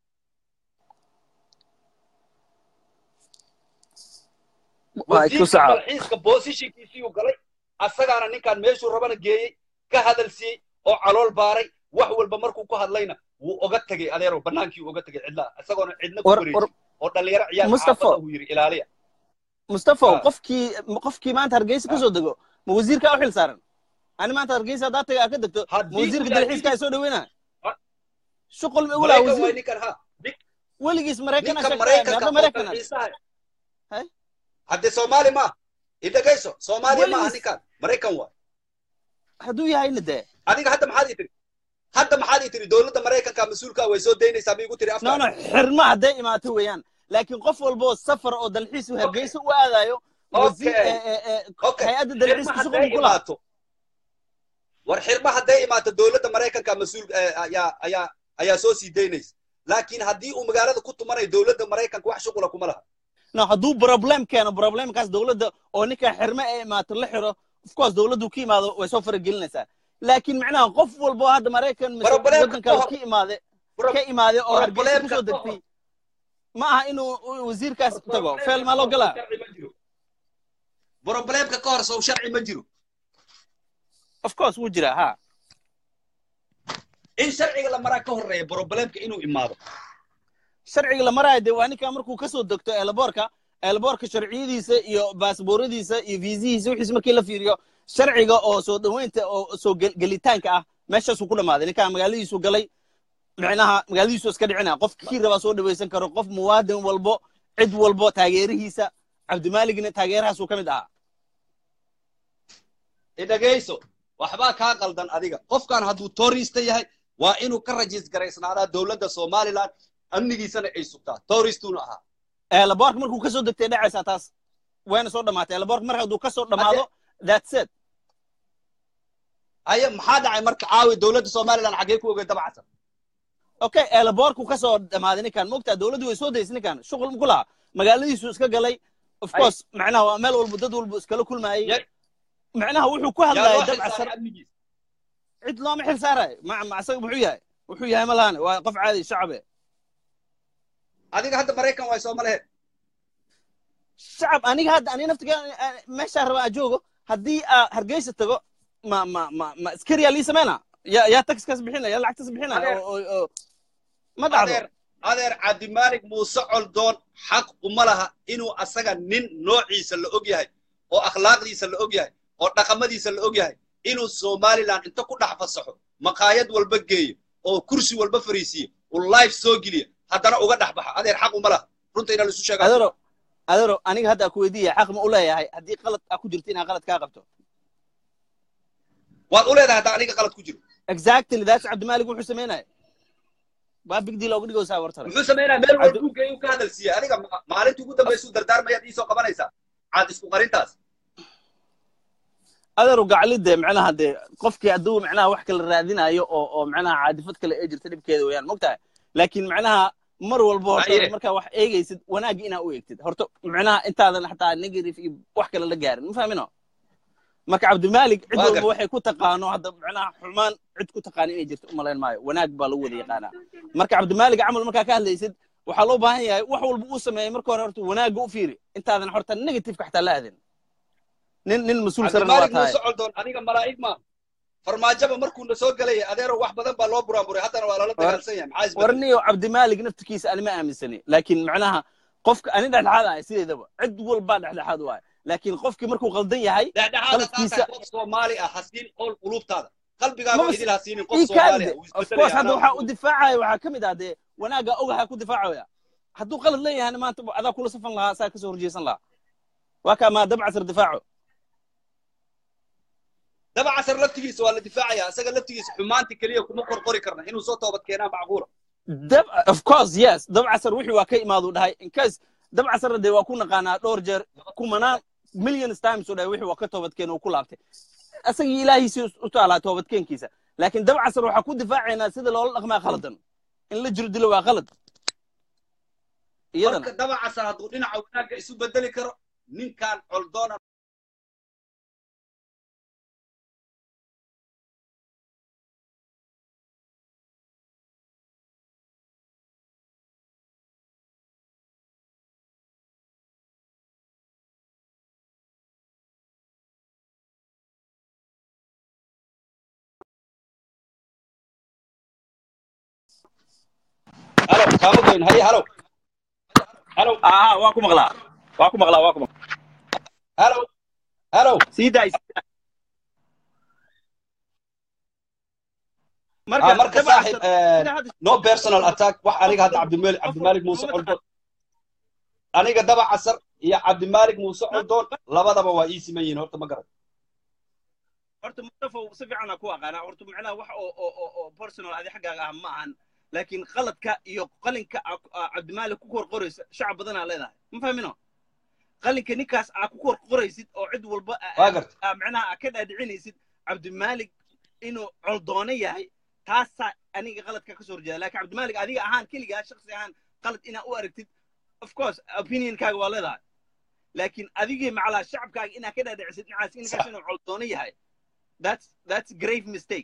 waa ku wasiirka saca dalxiiska positionkiisii uu galay asagaana ninkaan meeshuu rabana geeyey ka hadal siiyey oo calool baaray wax walba markuu ku hadlayna wuu oga tegey adeero bannaankii uu oga tegey cidlaha isagoona cidna ku war war wareejin oo dhallinyaro ciyaal Mustafa. xaafada uu yidhi ilaaliya mustafa Ah. qofkii qofkii maanta hargeysa ka soo dego ma wasiirkaa u xil saaran ani maanta hargeysa haddaa taga aa ka degto ma haddii wasiirka uu dalxiiska ay yahay soo dhaweynaa Ah. shuqul ma ulaa maraykan waay wasiir ninkan ha nin- weligiis maraykan ninka sheegtay maraykanka meeqa oo maraykan dalxiisaha Hey? haddee soomaali maaha idhagayso soomaaliya maaha Weligiis- ninkan maraykan waa hadduu yahayna dee adiga hadda maxaad ii tiri hadda maxaad ii tiri dowladda maraykanka mas-uulka way soo daynaysaa ma igu tiri no no afka xirma hadday imaato weeyaan laakiin qof walba oo safar oo dalxiis u hargeysa u aadayo wasiir Okay. ee- ee- ee, okay hay-adda xirma dalxiiska hadday shuqul kula imaato war xirma hadday imaato dowladda maraykanka mas-uul eh, ayaa ayaa ayaa soo sii daynaysa laakiin haddii uu magaalada ku tumanayo dowladda maraykanka wax shuqula kuma laha no hadduu problem keeno problemkaas dowladda oo ninka xirme ee imaato la xiro of course dowladdu ka imaado way soo faragelinaysaa laakiin macnaha qof walba oo hadda maraykan mise Problemka waddan kale ka hor- ka imaade Pro- ka imaade oo hargeysa problemka kusoo ka degtay hor- ma aha inuu uu wasiirkaas tago Problemka feel maa ka loo hor galaa sow sharci ma jiro problemka ka hor sow sharci ma jiro of course wuu jiraa ha in sharciga la maraa ka horeeya problemka inuu imaado sharciga la maraayo dee waa ninkaa markuu kasoo degto eelaboorka eelaboorka sharciyadiisa iyo baasbooradiisa iyo viisihiisa wixiis markii la fiiriyo sharciga oo soo dhoweynta oo soo gel- gelitaanka ah meeshaasuu ku dhammaaday ninkaa magaaladiisu galay micnaha magaaladiisu iska dhicinaya qof kii rabaa soo dhawaysan karo qof muwaadin walbo cid walbo taageerihiisa cabdimaaligna taageerahaasuu ka mid ahaa idhagayso waxbaa kaa qaldan adiga qofkan hadduu tourista yahay waa inuu ka rajiis garaysnaadaa dowladda somaliland amnigiisana ay sugtaa touristuuna ahaa eelaboorka markuu kasoo degtay dhacaysaa taas wayna soo dhammaatay eelaboorka mar hadduu kasoo dhammaado that's it haye maxaa dhacay marka caawi dowladda somaliland xaggee ku ogay dabacsan okay eelaboorku kasoo dhammaaday ninkan mogtaa dowladdu way soo daysay ninkan shuqul ku lahaa magaaladiisu iska galay of Ay. course macnaha waa meel walba dad walba iskala kulmaayay Ya- macnaha wuxuu ku yaa hadlayay loo dab xilsaaray casar amnigiisa cid looma xil saarayo ma ma asaga muxuu yahay wuxuu yahay ma lahane waa qof caadi shacabe adiga hadda maraykan waay sooma laheed shacab aniga hadda aniga naftiga meeshaa raba aa joogo haddii aa hargeysa tago ma ma ma ma askariyaa lii sameyna yaa yaa taxkaas bixinaya yaa lacagtaas bixinaya Adeer. oo oo- oo ma dhacdo adeer adeer cabdimaalig muuse coldoon xaq uma laha inuu asaga nin noociisa la og yahay oo akhlaaqdiisa la og yahay oo dhaqamadiisa la og yahay inuu somaliland inta ku dhex fasaxo maqaayad walba geeyo oo kursi walba fariisiyo uu life soo geliya haddana uga dhex baxa adeer xaq uma laha runta inaa laisu sheegaa adaro adaro aniga hadda ku weydiiya xaq ma u leeyahay haddii qalad aa ku jirto inaan qalad kaa qabto waad u leedahay haddaa aniga qalad ku jiro exactly that's cabdimaalig wuxuu samaynaya waa big deal oga dhigaysaa wartale muxuu samaynaya meel walba uu geeyo ka hadal siiya adiga ma- maalintii ugu dambaysuu dardaarmayaad iisoo qabanaysaa caad isku qarintaas adaru gaclide macnaha dee qofkii hadduu macnaha wax kala raadinayo oo oo macnaha caadifad kale ee jirta dhibkeeda weeyaan mogtahay laakiin macnaha mar walba horta Haye. markaa wax eegaysid wanaagga inaa u eegtid horta macnaha intaadan xataa negative iyo wax kale la gaarin ma fahmino marka cabdimaalig cid Waa walba gartay. waxay ku taqaano hadda macnaha xumaan cid ku taqaano inay jirto umalayn maayo wanaag baa lagu wada yaqaanaa marka cabdimaalig camal markaa ka hadlaysid waxaa loo baahan yahay wax walba uu sameeyey marka hore horta wanaagga u fiiri intaadan horta negativeka xataa la aadin nin nin mas-uul sarena waa cabdimaalig tahay muuse coldoon aniga malaa'ig ma farmaajaba markuu na soo gelaya adeero wax badan baa loo buraanburay haddana waa lala dagaalsan yahay maxaa isbedelay warniyo cabdimaalig naftirkiisa anima aaminsani laakiin macnaha qofka ani dhexdhexaad ahay sideedaba cid walbaa dhexdhexaad u ahay laakiin qofkii markuu qaldan yahay dhexdhexaad qaladkiisa- qof soomaali ah hasiin qowl quluubtaada qalbigaaga Maba- idil hasiinin qof ii soomaali kaadide ah wuu of isbedelaya course hadda anaa waxaa u difaacaya waxaa ka mid ah dee wanaagga ogaha ku difaacaya hadduu qalad leeyahayna maanta adaa kula safan lahaa saa kasoo horjeesan lahaa waa kaa maa dabcasar difaaco daba casar laftigiisa waa la difaacaya isaga laftigiisa xumaanti keliya kuma qorqori karna inuu soo toobad keenaa macquula dab of course yes dabcasar wixii waa ka imaadu dhahay in case dabcasarna dee waa ku naqaanaa dhowr jeer kumanaan millions times u dhahay wixii waa ka toobadkeen uu ku laabtay asagii ilaahiisii u taalaa toobadkeenkiisa laakiin dabcasar waxaa ku difaacaynaa sida loola dhaqmaa khaladan in la jiro dilo waa khalad iyadana marka daba casar hadduu dhinaca wanaagga isu bedeli karo ninkan coldoona halo kaama goyn haye halo halo aha waa ku maqlaa waa ku maqlaa waa ku maqlaa halo halo sii daay sii daay. Ah, marka dabcasar- saaxib eh, sida hadda- no personal attack wax aniga hadda cabdimali cabdimalik muuse coldoon aniga daba casar iyo cabdimalik muuse coldoon labadaba waa ii siman yihiin horta ma garan horta mustafa si fiican ku aqaanaa horta macnaha wax oo oo oo oo personal adi xaggaaga ah ma ahan laakiin qaladka iyo qalinka aa- aa cabdimaalik ku kor qoraysa shacab badanaa leedahay ma fahmino qalinka ninkaas aa ku kor qoraysid oo cid walba aa- waa garta aa macnaha aa ka dhaadhicinaysid cabdimaalik inuu coldoone yahay taasaa aniga qaladka ka soo horjeeda laakiin cabdimaalik adiga ahaan keligaa shaksi ahaan qalad inaa u aragtid of course opinionkaaga waa leedahay laakiin adigii macalaa shacabkaaga inaa ka dhaadhicisid ninkaas ninkaas inuu coldoone yahay that's that's grave mistake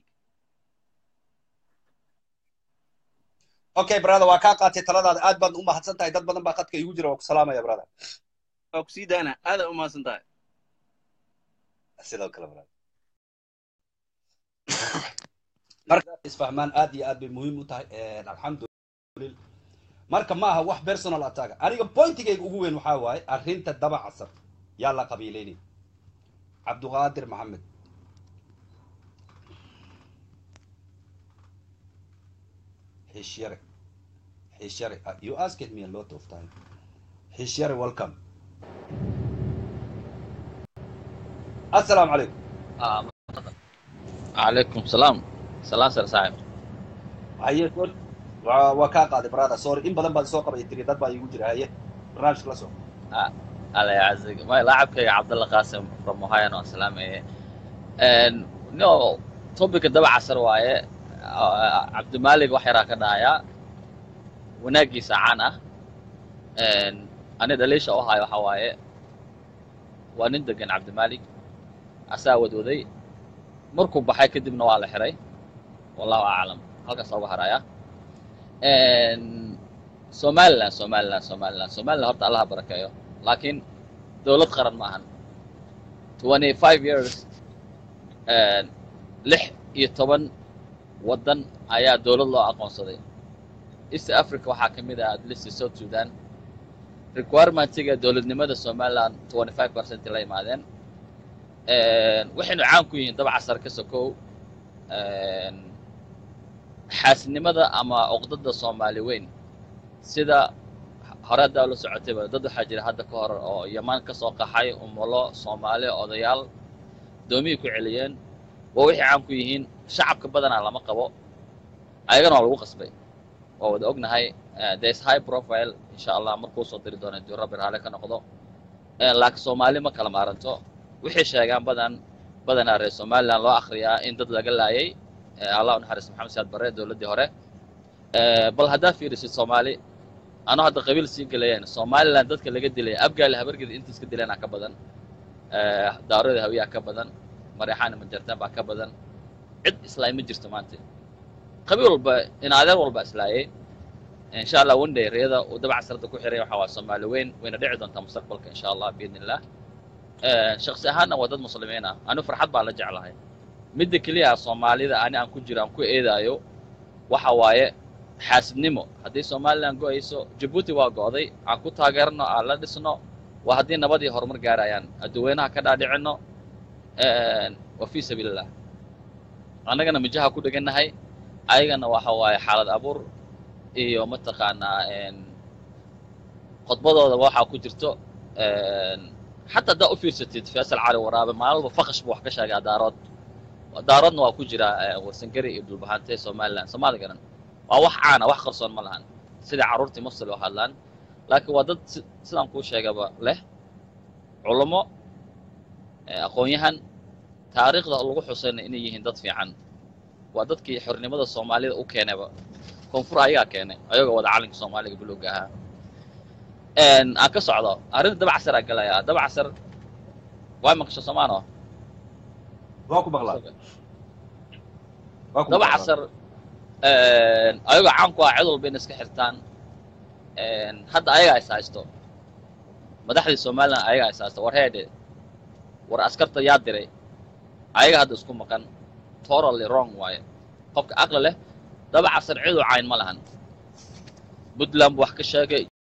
okay brother waa kaa qaatay taladaada aad baad u mahadsan tahay dad badan baa khadka iigu jira waa ku salaamaya brother waa ku sii daana aadaa u mahadsan tahay sidoo kale brother marka isfahmaan aad iyo aad bay muhiim u tahay alxamdulillah marka ma aha wax personal attack aniga pointigayga ugu weyn waxaa waaye arrinta daba casar yaa la qabiilaynay cabduqaadir maxamed Hishyare. Hishyare. Uh, you asked me a lot of time. Hishyare, welcome. Assalamu alaikum. آه. عليكم السلام سلام سر صاحب Haye, sorry. Waa waa kaa qaaday brother. Sorry. In badan baad soo qabay tiri dad baa iigu jira. Haye. Barnaamijka la soo. الله يعزك ما لاعبك يا عبد الله قاسم from Ohio no سلام and no topic daba casar waaye Ah, cabdi maalig wax yaraa ka dhahaya wanaagiisa caan ah And ani dhaliisha u hayo waxa waaye waa nin degan cabdi maalig asaa wadwaday markuu baxay kadibna waa la xiray wallahu aclam halkaas uga haraya And somaliland somaliland somaliland somaliland horta allaha barakeeyo laakiin dowlad qaran ma ahan twenty five years lix iyo toban waddan ayaa dowlad loo aqoonsaday east africa waxaa ka mid ah at least south sudan requirementiga dowladnimada somaliland twenty five percent la yimaadeen waxaynu caan ku yihiin dab casar ka sokow xaasidnimada ama cuqdada soomaali weyn sida hore haddaa la socotayba dad waxaa jira hadda ka hor oo yamaan ka soo qaxay umulo soomaali odayaal doomiyay ku celiyeen waa waxay caan ku yihiin shacabka badanaa lama qabo ayagana waa lagu qasbay waa wada ognahay there's high profile insha allah markuu soo diri doona duu rabbi raale ka noqdo laakiin soomaali ma kala maaranto waxay sheegaan badan badanaa reer somaliland loo akhriyaa in dad laga laayay allah u naxariis maxamed siyaad barre dowladdii hore bal haddaa fiirisid soomaali anoo hadda qabiil sii gelayeen somaliland dadka laga dilay abgaali habargeda intiis ka dileena ka badan daarooda hawiyaa ka badan mareexaana majartaan baa ka badan cid islaay ma jirto maanta qabiil walba in adeer walba islaayay insha allah one day riyada uu dabaca sarada ku xiray waxaa waa soomaali weyn wayna dhici doontaa mustaqbalka insha allah biidni illah shaksi ahaanna waa dad muslimiin ah anu farxad baan la jeclahay midda keliya soomaalida ani aan ku jiro aan ku eedaayo waxa waaye xaasidnimo haddii somaliland go-ayso jabuuti waa go'day aan ku taageerno aan la dhisno waa haddii nabad iyo horumar gaarayaan adduweynaha ka dhaadhicino wa fii sabiilillah annagana mijaha ku dhegannahay ayagana waxa waaye xaalad abuur iyo mataqaanaa khudbadooda waxaa ku jirto xataa haddaa u fiirsatid faysal cali waraabe maalin walba faqash buu wax ka sheegaa daarood daaroodna waa ku jira warsangeri iyo dhulbahante somaliland soomaali garan waa wax caana wax qarsoon ma lahan sida carruurtii muslim oo hadlaan laakiin waa dad sidaan kuu sheegaba leh culummo aqoon-yahan taariikhda lagu xusayna inay yihiin dad fiican waa dadkii xornimada soomaalida u keenayba koonfur ayagaa keenay ayagoo wada calanka soomaaliga buluuga ahaa aan ka socdo arrinta daba casar aa galayaa daba casar waa maqasho soomaano waa ku maqlaa waa ku daba maqlaa. casar ayagoo caan ku ah cid walba inay iska xirtaan hadda ayagaa is haysto madaxdii somaliland ayagaa is haysto war heedhe war askarta yaa diray ayaga hadda isku maqan totally wrong waaye qofka aqli leh daba casar ciduu cayn ma lahan puntland bu wax ka sheegay